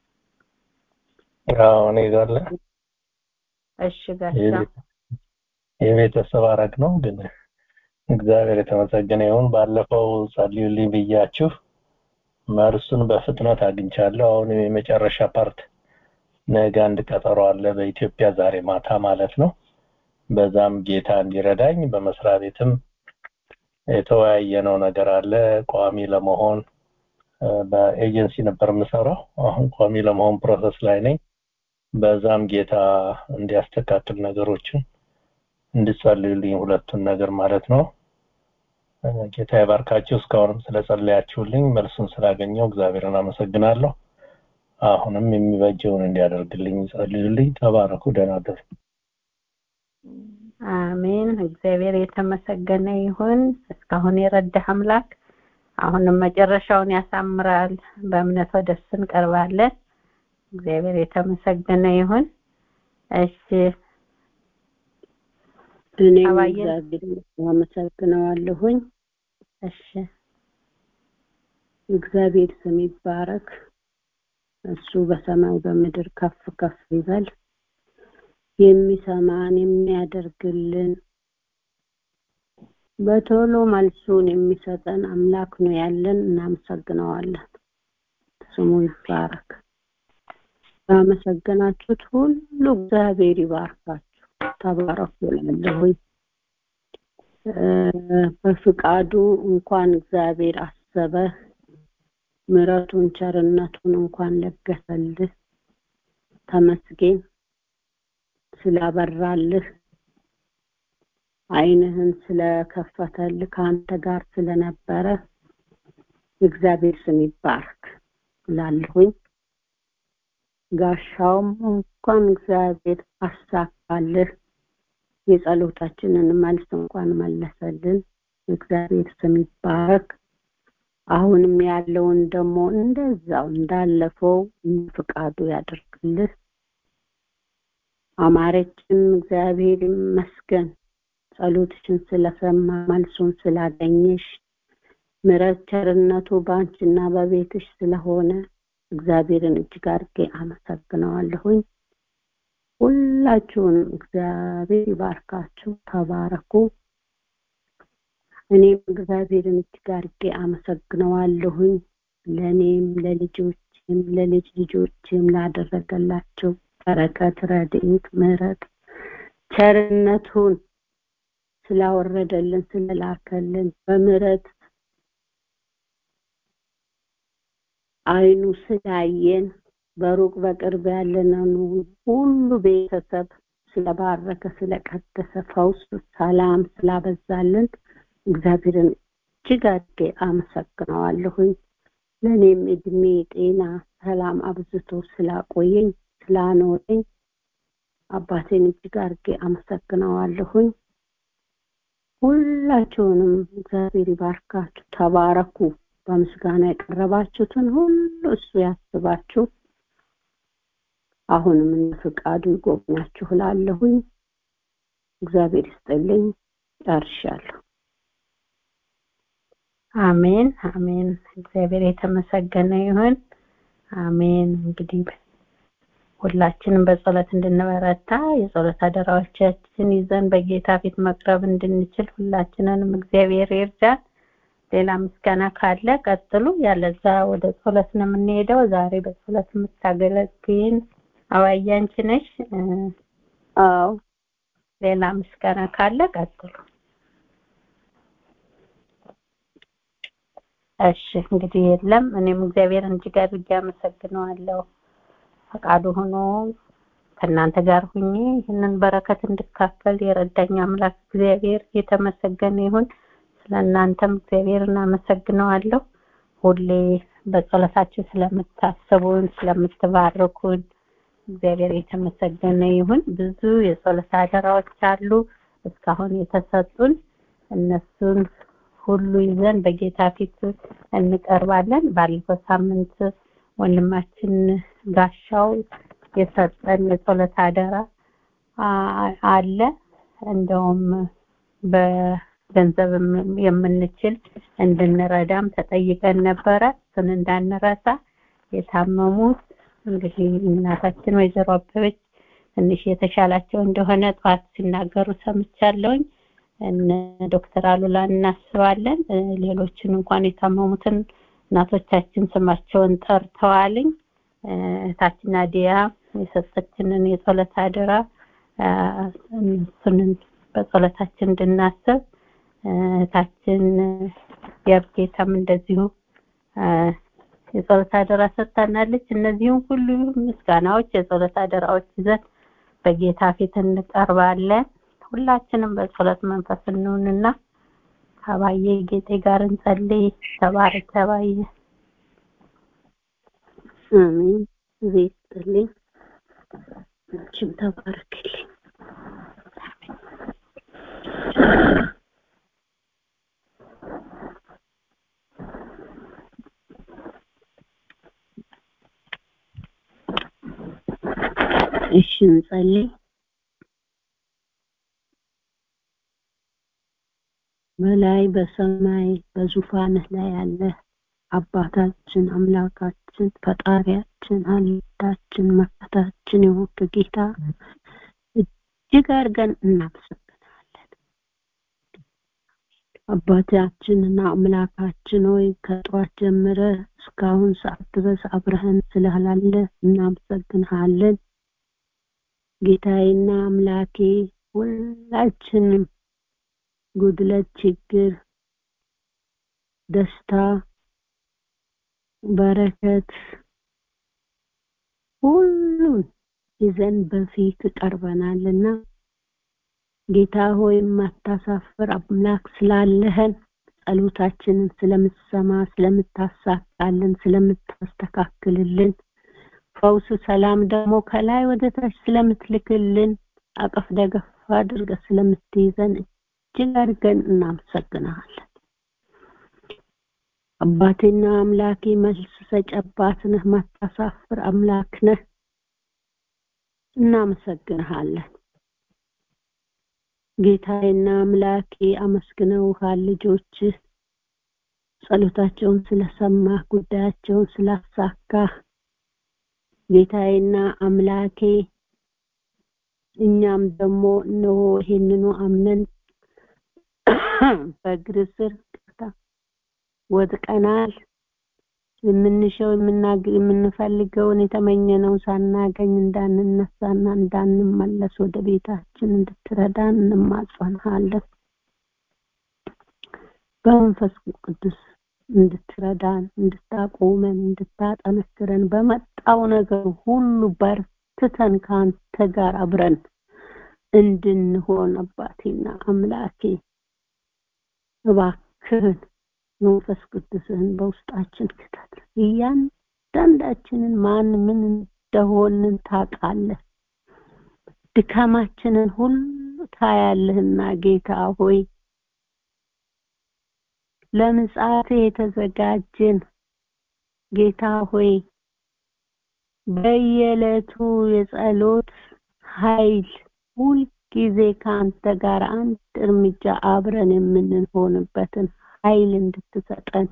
አዎ እኔ ጋር አለ። እሺ ጋሻ የቤተሰብ አረግ ነው ግን እግዚአብሔር የተመሰገነ ይሁን። ባለፈው ጸልዩልኝ ብያችሁ መልሱን በፍጥነት አግኝቻለሁ። አሁን የመጨረሻ ፓርት ነገ አንድ ቀጠሮ አለ በኢትዮጵያ ዛሬ ማታ ማለት ነው። በዛም ጌታ እንዲረዳኝ በመስሪያ ቤትም የተወያየነው ነገር አለ። ቋሚ ለመሆን በኤጀንሲ ነበር የምሰራው። አሁን ቋሚ ለመሆን ፕሮሰስ ላይ ነኝ። በዛም ጌታ እንዲያስተካክል ነገሮችን እንድጸልዩልኝ ሁለቱን ነገር ማለት ነው። ጌታ ይባርካችሁ። እስካሁንም ስለጸለያችሁልኝ መልሱን ስላገኘው እግዚአብሔርን አመሰግናለሁ። አሁንም የሚበጀውን እንዲያደርግልኝ ጸልዩልኝ። ተባረኩ። ደህና እደሩ። አሜን። እግዚአብሔር የተመሰገነ ይሁን። እስካሁን የረዳህ አምላክ አሁንም መጨረሻውን ያሳምራል። በእምነት ወደ እሱ እንቀርባለን። እግዚአብሔር የተመሰገነ ይሁን። እሺ እኔም አባዬ እግዚአብሔር አመሰግነዋለሁኝ። እሺ እግዚአብሔር ስም ይባረክ። እሱ በሰማይ በምድር ከፍ ከፍ ይበል። የሚሰማን የሚያደርግልን በቶሎ መልሱን የሚሰጠን አምላክ ነው ያለን። እናመሰግነዋለን። ስሙ ይባረክ። ባመሰገናችሁት ሁሉ እግዚአብሔር ይባርካችሁ። ተባረኩ እላለሁኝ። እ፣ በፍቃዱ እንኳን እግዚአብሔር አሰበህ፣ ምሕረቱን ቸርነቱን እንኳን ለገሰልህ። ተመስገን ስላበራልህ፣ ዓይንህን ስለከፈተልህ፣ ከአንተ ጋር ስለነበረ የእግዚአብሔር ስም ይባረክ እላለሁኝ። ጋሻውም እንኳን እግዚአብሔር አሳካልህ፣ የጸሎታችንን መልስ እንኳን መለሰልን። እግዚአብሔር ስም ይባረክ። አሁንም ያለውን ደግሞ እንደዛው እንዳለፈው ፍቃዱ ያደርግልህ። አማረችም እግዚአብሔር ይመስገን ጸሎትሽን ስለሰማ መልሱን ስላገኘሽ ምሕረት ቸርነቱ በአንቺና በቤትሽ ስለሆነ እግዚአብሔርን እጅግ አድርጌ አመሰግነዋለሁኝ። ሁላችሁንም እግዚአብሔር ይባርካችሁ፣ ተባረኩ። እኔም እግዚአብሔርን እጅግ አድርጌ አመሰግነዋለሁኝ ለእኔም ለልጆችም ለልጅ ልጆችም ላደረገላቸው በረከት፣ ረድኤት፣ ምሕረት ቸርነቱን ስላወረደልን ስለላከልን በምሕረት አይኑ ስላየን በሩቅ በቅርብ ያለንን ሁሉ ቤተሰብ ስለባረከ ስለቀደሰ ፈውስ ሰላም ስላበዛልን እግዚአብሔርን እጅግ አድርጌ አመሰግነዋለሁኝ። ለእኔም እድሜ ጤና ሰላም አብዝቶ ስላቆየኝ ስላኖረኝ አባቴን እጅግ አድርጌ አመሰግነዋለሁኝ። ሁላችሁንም እግዚአብሔር ይባርካችሁ፣ ተባረኩ። በምስጋና የቀረባችሁትን ሁሉ እሱ ያስባችሁ። አሁንም እንደ ፍቃዱ ይጎብኛችሁ እላለሁኝ። እግዚአብሔር ይስጥልኝ። ጨርሻለሁ። አሜን አሜን። እግዚአብሔር የተመሰገነ ይሁን። አሜን። እንግዲህ ሁላችንም በጸሎት እንድንበረታ የጸሎት አደራዎቻችን ይዘን በጌታ ፊት መቅረብ እንድንችል ሁላችንንም እግዚአብሔር ይርዳን። ሌላ ምስጋና ካለ ቀጥሉ፣ ያለዛ ወደ ጸሎት ነው የምንሄደው። ዛሬ በጸሎት የምታገለግይን አባዬ አንቺ ነሽ። አዎ ሌላ ምስጋና ካለ ቀጥሉ። እሺ እንግዲህ የለም። እኔም እግዚአብሔርን እጅግ አድርጌ አመሰግነዋለሁ። ፈቃዱ ሆኖ ከእናንተ ጋር ሁኜ ይህንን በረከት እንድካፈል የረዳኝ አምላክ እግዚአብሔር የተመሰገነ ይሁን። ስለ እናንተም እግዚአብሔር እናመሰግነዋለሁ። ሁሌ በጸሎታችሁ ስለምታስቡን፣ ስለምትባርኩን እግዚአብሔር የተመሰገነ ይሁን። ብዙ የጸሎት አደራዎች አሉ እስካሁን የተሰጡን እነሱን ሁሉ ይዘን በጌታ ፊት እንቀርባለን። ባለፈው ሳምንት ወንድማችን ጋሻው የሰጠን የጸሎት አደራ አለ። እንደውም በገንዘብ የምንችል እንድንረዳም ተጠይቀን ነበረ። እሱን እንዳንረሳ የታመሙት እንግዲህ እናታችን ወይዘሮ አበበች ትንሽ የተሻላቸው እንደሆነ ጠዋት ሲናገሩ ሰምቻለሁኝ። እነ ዶክተር አሉላ እናስባለን። ሌሎችን እንኳን የታመሙትን እናቶቻችን ስማቸውን ጠርተዋልኝ። እህታችን ናዲያ የሰጠችንን የጸሎት አደራ እሱንን በጸሎታችን እንድናስብ እህታችን የብጌታም እንደዚሁ የጸሎት አደራ ሰጥታናለች። እነዚህም ሁሉ ምስጋናዎች፣ የጸሎት አደራዎች ይዘን በጌታ ፊት እንቀርባለን። ሁላችንም በጸሎት መንፈስ እንሁንና ከባዬ ጌጤ ጋር እንጸልይ። ተባረክ ተባዬ። አሜን። ቤት ይስጥልኝ። አንቺም ተባረክልኝ። እሺ እንጸልይ። በላይ በሰማይ በዙፋንህ ላይ ያለ አባታችን አምላካችን ፈጣሪያችን አለታችን መከታችን የሆንክ ጌታ እጅግ አድርገን እናመሰግናለን። አባታችንና አምላካችን ሆይ ከጠዋት ጀምረ እስካሁን ሰዓት ድረስ አብረህን ስላላለ እናመሰግንሃለን። ጌታዬና አምላኬ ሁላችንም ጉድለት፣ ችግር፣ ደስታ፣ በረከት ሁሉን ይዘን በፊት ቀርበናልና ጌታ ሆይ የማታሳፍር አምላክ ስላለህን ጸሎታችንን ስለምትሰማ ስለምታሳካልን ስለምታስተካክልልን ፈውስ ሰላም ደግሞ ከላይ ወደ ታች ስለምትልክልን አቀፍ ደገፍ አድርገህ ስለምትይዘን እጅግ አድርገን እናመሰግናለን። አባቴና አምላኬ መልስ ሰጭ አባት ነህ፣ ማታሳፍር አምላክ ነህ። እናመሰግንሃለን። ጌታዬና አምላኬ አመስግነውሃል ልጆችህ ጸሎታቸውን ስለሰማህ ጉዳያቸውን ስላሳካህ ጌታዬና አምላኬ እኛም ደግሞ እነሆ ይሄንኑ አምነን በእግር ስር ወድቀናል። የምንሸው የምንፈልገውን የተመኘነውን ሳናገኝ እንዳንነሳና እንዳንመለስ ወደ ቤታችን እንድትረዳን እንማጸንሃለን። በመንፈስ ቅዱስ እንድትረዳን፣ እንድታቆመን፣ እንድታጠነክረን በመጣው ነገር ሁሉ በርትተን ከአንተ ጋር አብረን እንድንሆን አባቴና አምላኬ እባክህን መንፈስ ቅዱስህን በውስጣችን ክተት። እያንዳንዳችንን ማን ምን እንደሆንን ታውቃለህ። ድካማችንን ሁሉ ታያለህና ጌታ ሆይ ለምጽአት የተዘጋጀን ጌታ ሆይ በየዕለቱ የጸሎት ኃይል ሁልጊዜ ከአንተ ጋር አንድ እርምጃ አብረን የምንሆንበትን ኃይል እንድትሰጠን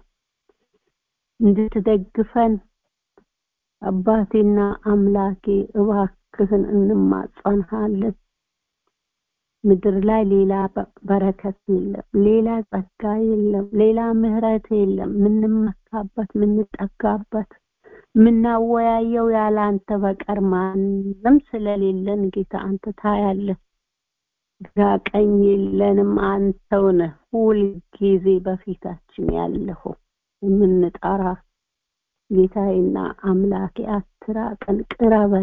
እንድትደግፈን አባቴና አምላኬ እባክህን እንማጸንሃለን። ምድር ላይ ሌላ በረከት የለም፣ ሌላ ጸጋ የለም፣ ሌላ ምህረት የለም። ምንመካበት፣ ምንጠጋበት፣ ምናወያየው ያለ አንተ በቀር ማንም ስለሌለን ጌታ አንተ ታያለህ። ግራ ቀኝ የለንም፣ አንተው ነህ ሁልጊዜ በፊታችን ያለኸው የምንጠራ ጌታዬና አምላኬ አትራቀን፣ ቅረበን።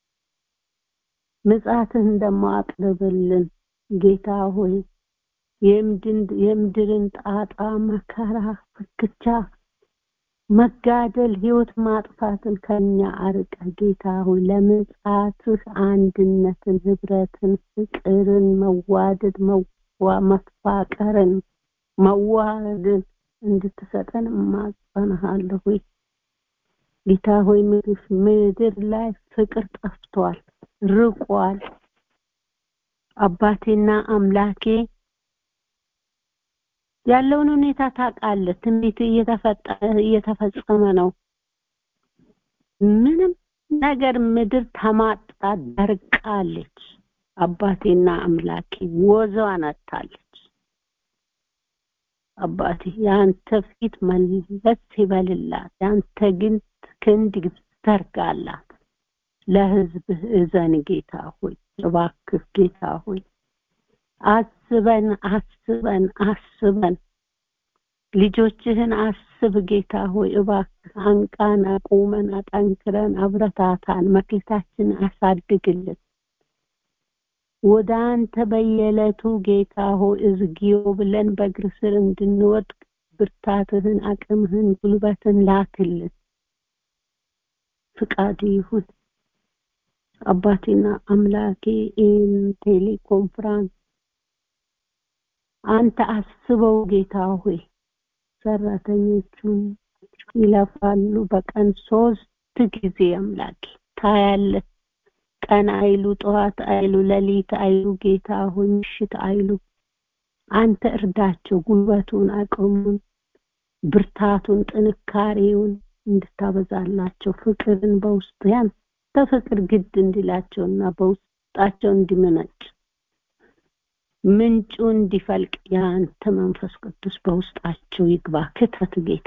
ምጽአትህን ደግሞ አቅርብልን ጌታ ሆይ የምድርን ጣጣ፣ መከራ፣ ፍክቻ፣ መጋደል፣ ህይወት ማጥፋትን ከኛ አርቀ ጌታ ሆይ ለምጽአትህ አንድነትን፣ ህብረትን፣ ፍቅርን፣ መዋደድ፣ መፋቀርን፣ መዋሃድን እንድትሰጠን እማጸንሃለሁ። ጌታ ሆይ ምድር ላይ ፍቅር ጠፍቷል፣ ርቋል። አባቴና አምላኬ ያለውን ሁኔታ ታውቃለህ። ትንቢት እየተፈጸመ ነው። ምንም ነገር ምድር ተማጣ ደርቃለች። አባቴና አምላኬ ወዘዋን አታለች። አባቴ የአንተ ፊት መለስ ይበልላት፣ የአንተ ግን ክንድ ዘርጋላት። ለህዝብህ እዘን ጌታ ሆይ እባክህ ጌታ ሆይ አስበን አስበን አስበን ልጆችህን አስብ ጌታ ሆይ እባክህ አንቃን፣ አቁመን፣ አጠንክረን፣ አብረታታን፣ መክሊታችን አሳድግልን። ወደ አንተ በየዕለቱ ጌታ ሆይ እዝጊዮ ብለን በእግር ስር እንድንወድቅ ብርታትህን፣ አቅምህን፣ ጉልበትን ላክልን። ፍቃድ ይሁን አባቴና አምላኬ ይህን ቴሌኮንፍራንስ አንተ አስበው ጌታ ሆይ ሰራተኞቹን ይለፋሉ በቀን ሶስት ጊዜ አምላኬ ታያለህ ቀን አይሉ ጠዋት አይሉ ሌሊት አይሉ ጌታ ሆይ ምሽት አይሉ አንተ እርዳቸው ጉልበቱን አቅሙን ብርታቱን ጥንካሬውን እንድታበዛላቸው ፍቅርን በውስጥ ያንተ ፍቅር ግድ እንዲላቸውና በውስጣቸው እንዲመነጭ ምንጩ እንዲፈልቅ የአንተ መንፈስ ቅዱስ በውስጣቸው ይግባ። ክተት ጌታ፣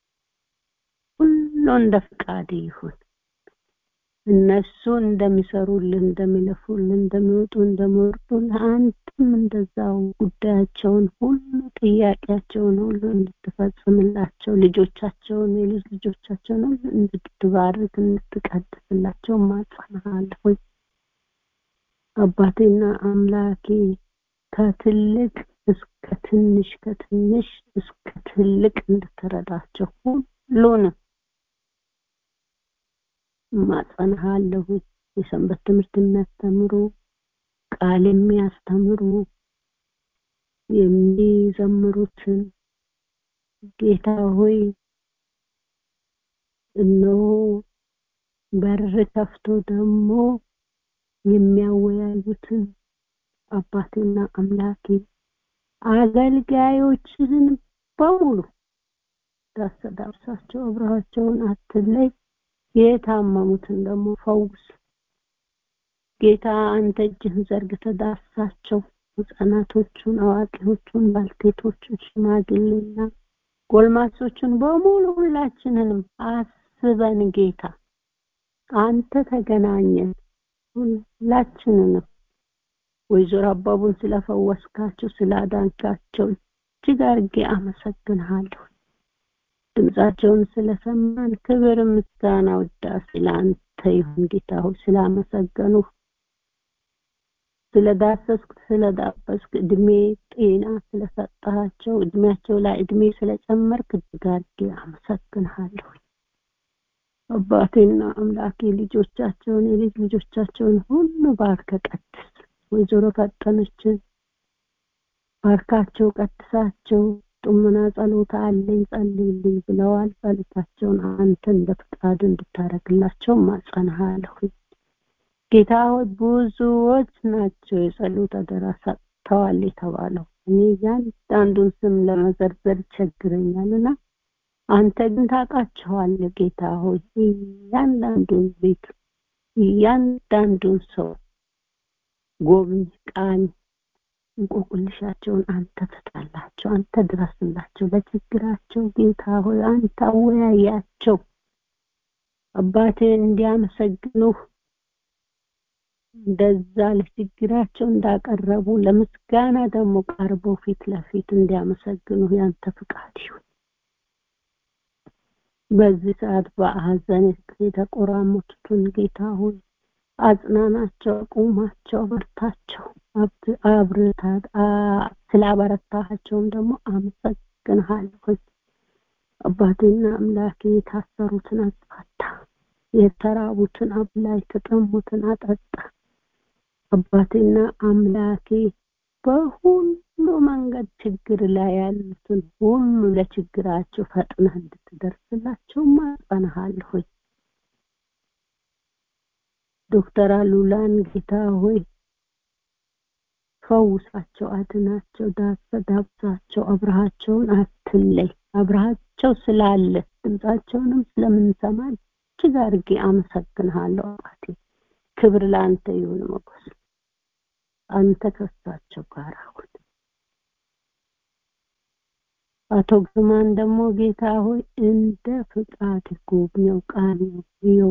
ሁሉ እንደ ፍቃድ ይሁን። እነሱ እንደሚሰሩልን፣ እንደሚለፉልን፣ እንደሚወጡ፣ እንደሚወርዱ ለአንተም እንደዛው ጉዳያቸውን ሁሉ ጥያቄያቸውን ሁሉ እንድትፈጽምላቸው ልጆቻቸውን የልጅ ልጆቻቸውን ሁሉ እንድትባርክ እንድትቀድስላቸው ማጸናሃለሁ። አባቴና አምላኬ ከትልቅ እስከ ትንሽ ከትንሽ እስከ ትልቅ እንድትረዳቸው ሁሉንም ማጸናሃለሁ። የሰንበት ትምህርት የሚያስተምሩ ቃል የሚያስተምሩ የሚዘምሩትን ጌታ ሆይ እነሆ በር ከፍቶ ደግሞ የሚያወያዩትን አባቴና አምላኬ አገልጋዮችህን በሙሉ ዳሰዳብሳቸው አብረሃቸውን አትለይ። የታመሙትን ደግሞ ፈውስ። ጌታ አንተ እጅህን ዘርግተህ ዳሳቸው። ህጻናቶቹን፣ አዋቂዎቹን፣ ባልቴቶቹን፣ ሽማግሌና ጎልማሶቹን በሙሉ ሁላችንንም አስበን ጌታ አንተ ተገናኘን ሁላችንንም ወይዘሮ አባቡን ስለፈወስካቸው ስላዳንካቸው እጅግ አድርጌ አመሰግንሃለሁ። ድምጻቸውን ስለሰማን ክብር፣ ምስጋና፣ ውዳሴ ለአንተ ይሁን ጌታ ሆይ ስላመሰገኑ ስለዳሰስክ ስለዳበስክ እድሜ ጤና ስለሰጣቸው እድሜያቸው ላይ እድሜ ስለጨመርክ እጅግ አድርጌ አመሰግንሃለሁ። አባቴና አምላኬ ልጆቻቸውን የልጅ ልጆቻቸውን ሁሉ ባርከ ቀድስ። ወይዘሮ ፈጠነችን ባርካቸው፣ ቀድሳቸው። ጡምና ጸሎት አለኝ ጸልይልኝ ብለዋል። ጸሎታቸውን አንተ እንደ ፍቃድ እንድታደርግላቸው ማጸናሃለሁ። ጌታ ሆይ ብዙዎች ናቸው የጸሎት አደራ ሰጥተዋል የተባለው እኔ እያንዳንዱን ስም ለመዘርዘር ይቸግረኛልና አንተ ግን ታውቃቸዋለህ ጌታ ሆይ እያንዳንዱን ቤት እያንዳንዱን ሰው ጎብኝ ቃኝ እንቆቅልሻቸውን አንተ ፍታላቸው አንተ ድረስላቸው ለችግራቸው ጌታ ሆይ አንተ አወያያቸው አባቴ እንዲያመሰግኑህ እንደዛ ለችግራቸው እንዳቀረቡ ለምስጋና ደግሞ ቀርበው ፊት ለፊት እንዲያመሰግኑ ያንተ ፍቃድ ይሁን በዚህ ሰዓት በሐዘን የተቆራመቱትን ጌታ ሆይ አጽናናቸው ቁማቸው በርታቸው አብርታት ስላበረታቸውም ደግሞ አመሰግንሃለሁ አባቴና አምላኬ የታሰሩትን አስፋታ የተራቡትን አብላ የተጠሙትን አጠጣ አባቴና አምላኬ በሁሉ መንገድ ችግር ላይ ያሉትን ሁሉ ለችግራቸው ፈጥነህ እንድትደርስላቸው ማጸናሃለሁ ዶክተር አሉላን ጌታ ሆይ ፈውሳቸው አድናቸው ዳብሳቸው አብረሃቸውን አትለይ አብረሃቸው ስላለ ድምፃቸውንም ስለምንሰማ እጅግ አድርጌ አመሰግንሃለሁ አባቴ ክብር ለአንተ ይሁን መጎስ አንተ ከሳቸው ጋር አሁን አቶ ግርማን ደግሞ ጌታ ሆይ እንደ ፍቃድ ጎብኘው ቃኘው ይው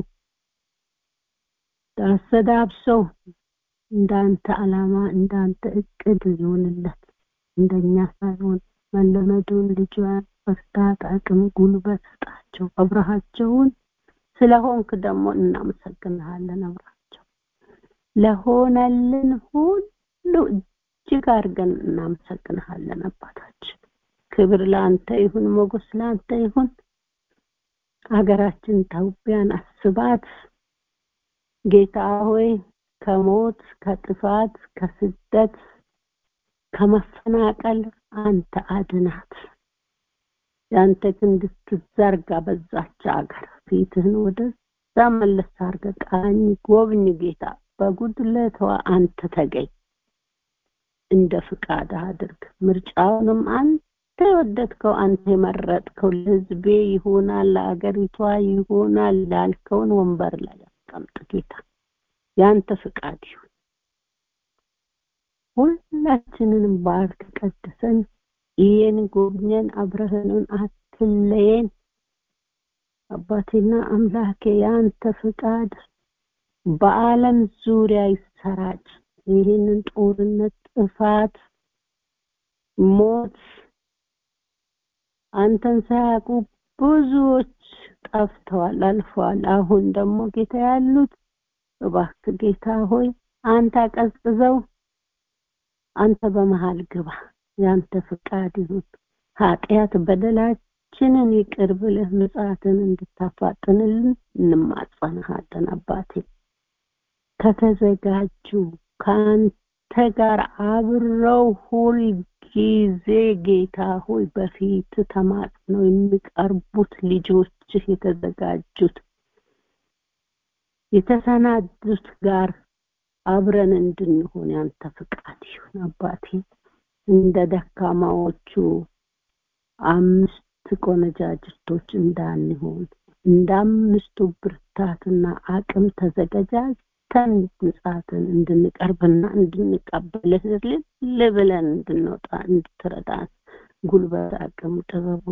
ዳሰዳብሰው እንዳንተ አላማ እንዳንተ እቅድ ይሆንለት እንደኛ ሳይሆን መለመዱን ልጇን በርታት አቅም ጉልበት ስጣቸው አብረሃቸውን ስለሆንክ ደግሞ እናመሰግንሃለን አብራቸው ለሆነልን ሁሉ እጅግ አድርገን እናመሰግንሃለን አባታችን ክብር ለአንተ ይሁን ሞገስ ለአንተ ይሁን ሀገራችን ኢትዮጵያን አስባት ጌታ ሆይ ከሞት ከጥፋት ከስደት ከመፈናቀል አንተ አድናት ያንተ ክንድ ስትዘርጋ በዛች ሀገር ፊትህን ወደዛ መለስ አርገ ቃኝ ጎብኝ ጌታ በጉድለቷ አንተ ተገኝ እንደ ፍቃድ አድርግ ምርጫውንም አንተ የወደድከው አንተ የመረጥከው ለህዝቤ ይሆናል ለአገሪቷ ይሆናል ላልከውን ወንበር ላይ አስቀምጥ ጌታ ያንተ ፍቃድ ይሁን ሁላችንንም ባርክ ቀድሰን ይህን ጎብኘን አብረህንን አትለየን አባቴና አምላኬ ያንተ ፍቃድ በአለም ዙሪያ ይሰራጭ ይህንን ጦርነት ጥፋት ሞት አንተን ሳያውቁ ብዙዎች ጠፍተዋል አልፈዋል አሁን ደግሞ ጌታ ያሉት እባክህ ጌታ ሆይ አንተ አቀዝቅዘው አንተ በመሃል ግባ ያንተ ፍቃድ ይሁን ኃጢአት በደላችንን ይቅር ብለህ ምጽአትን እንድታፋጥንልን እንማጸንሃለን አባቴ ከተዘጋጁ ከአንተ ጋር አብረው ሁል ጊዜ ጌታ ሆይ በፊት ተማጽነው የሚቀርቡት ልጆችህ የተዘጋጁት የተሰናዱት ጋር አብረን እንድንሆን ያንተ ፍቃድ ይሁን አባቴ እንደ ደካማዎቹ አምስት ቆነጃጅቶች እንዳንሆን እንደ አምስቱ ብርታትና አቅም ተዘገጃጅተን ምጽአትን እንድንቀርብና እንድንቀበልህ ልብለን እንድንወጣ እንድትረዳን ጉልበት አቅም ጥበቡ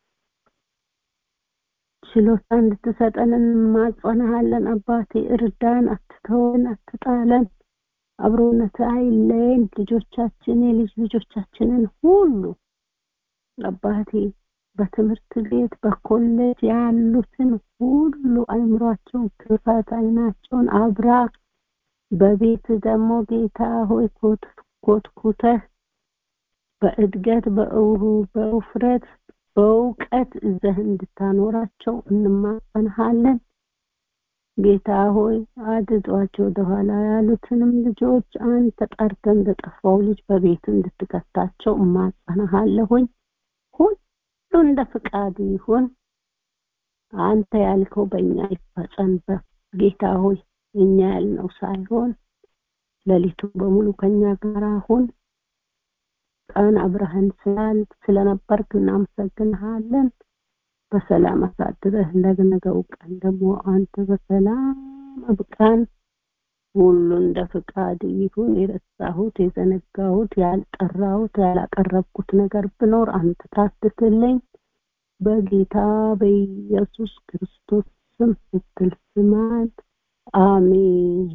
ችሎታ እንድትሰጠን እንማጸንሃለን አባቴ እርዳን አትተወን አትጣለን አብሮነት አይለየን ልጆቻችን የልጅ ልጆቻችንን ሁሉ አባቴ በትምህርት ቤት በኮሌጅ ያሉትን ሁሉ አይምሯቸውን ክፈት አይናቸውን አብራ በቤት ደግሞ ጌታ ሆይ ኮትኩተህ በእድገት በእውሩ በውፍረት በእውቀት እዘህ እንድታኖራቸው እንማጸንሃለን ጌታ ሆይ አድጧቸው ወደኋላ ያሉትንም ልጆች አንተ ጠርተ እንደጠፋው ልጅ በቤት እንድትከታቸው እማጸንሃለሁኝ ሁሉ እንደ ፍቃድ ይሁን አንተ ያልከው በእኛ ይፈጸም ጌታ ሆይ እኛ ያልነው ሳይሆን ሌሊቱ በሙሉ ከኛ ጋር አሁን ቀን አብረህን ስላል ስለነበርክ እናመሰግንሃለን። በሰላም አሳድረህ ለነገው ቀን ደግሞ አንተ በሰላም አብቃን። ሁሉ እንደ ፍቃድ ይሁን። የረሳሁት፣ የዘነጋሁት፣ ያልጠራሁት፣ ያላቀረብኩት ነገር ብኖር አንተ ታስትልኝ። በጌታ በኢየሱስ ክርስቶስ ስም ስትል ስማን። አሜን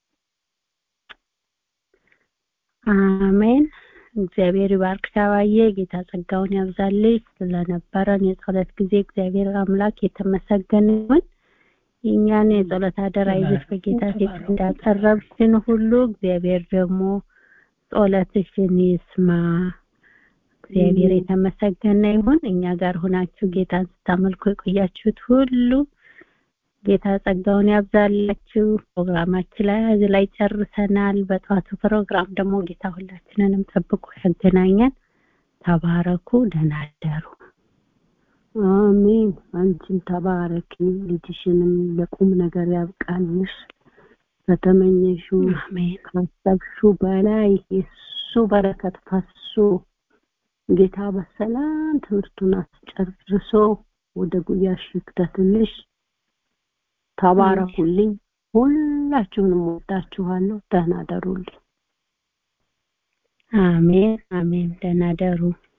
አሜን። እግዚአብሔር ይባርክ ሻባዬ። ጌታ ጸጋውን ያብዛልሽ። ስለነበረን የጸሎት ጊዜ እግዚአብሔር አምላክ የተመሰገነ ይሁን። የእኛን የጸሎት አደራ ይዘሽ በጌታ ፊት እንዳቀረብሽን ሁሉ እግዚአብሔር ደግሞ ጸሎትሽን ይስማ። እግዚአብሔር የተመሰገነ ይሁን። እኛ ጋር ሆናችሁ ጌታን ስታመልኩ የቆያችሁት ሁሉ ጌታ ጸጋውን ያብዛላችሁ። ፕሮግራማችን ላይ እዚህ ላይ ጨርሰናል። በጠዋቱ ፕሮግራም ደግሞ ጌታ ሁላችንንም ጠብቆ ያገናኘን። ተባረኩ። ደህና አደሩ። አሜን። አንቺም ተባረኪ። ልጅሽንም ለቁም ነገር ያብቃልሽ። ከተመኘሽው ካሰብሽው በላይ የሱ በረከት ፈሶ ጌታ በሰላም ትምህርቱን አስጨርሶ ወደ ጉያሽ ይክተትልሽ። ተባረኩልኝ። ሁላችሁንም ወዳችኋለሁ። ደህና ደሩልኝ። አሜን አሜን። ደህና ደሩ።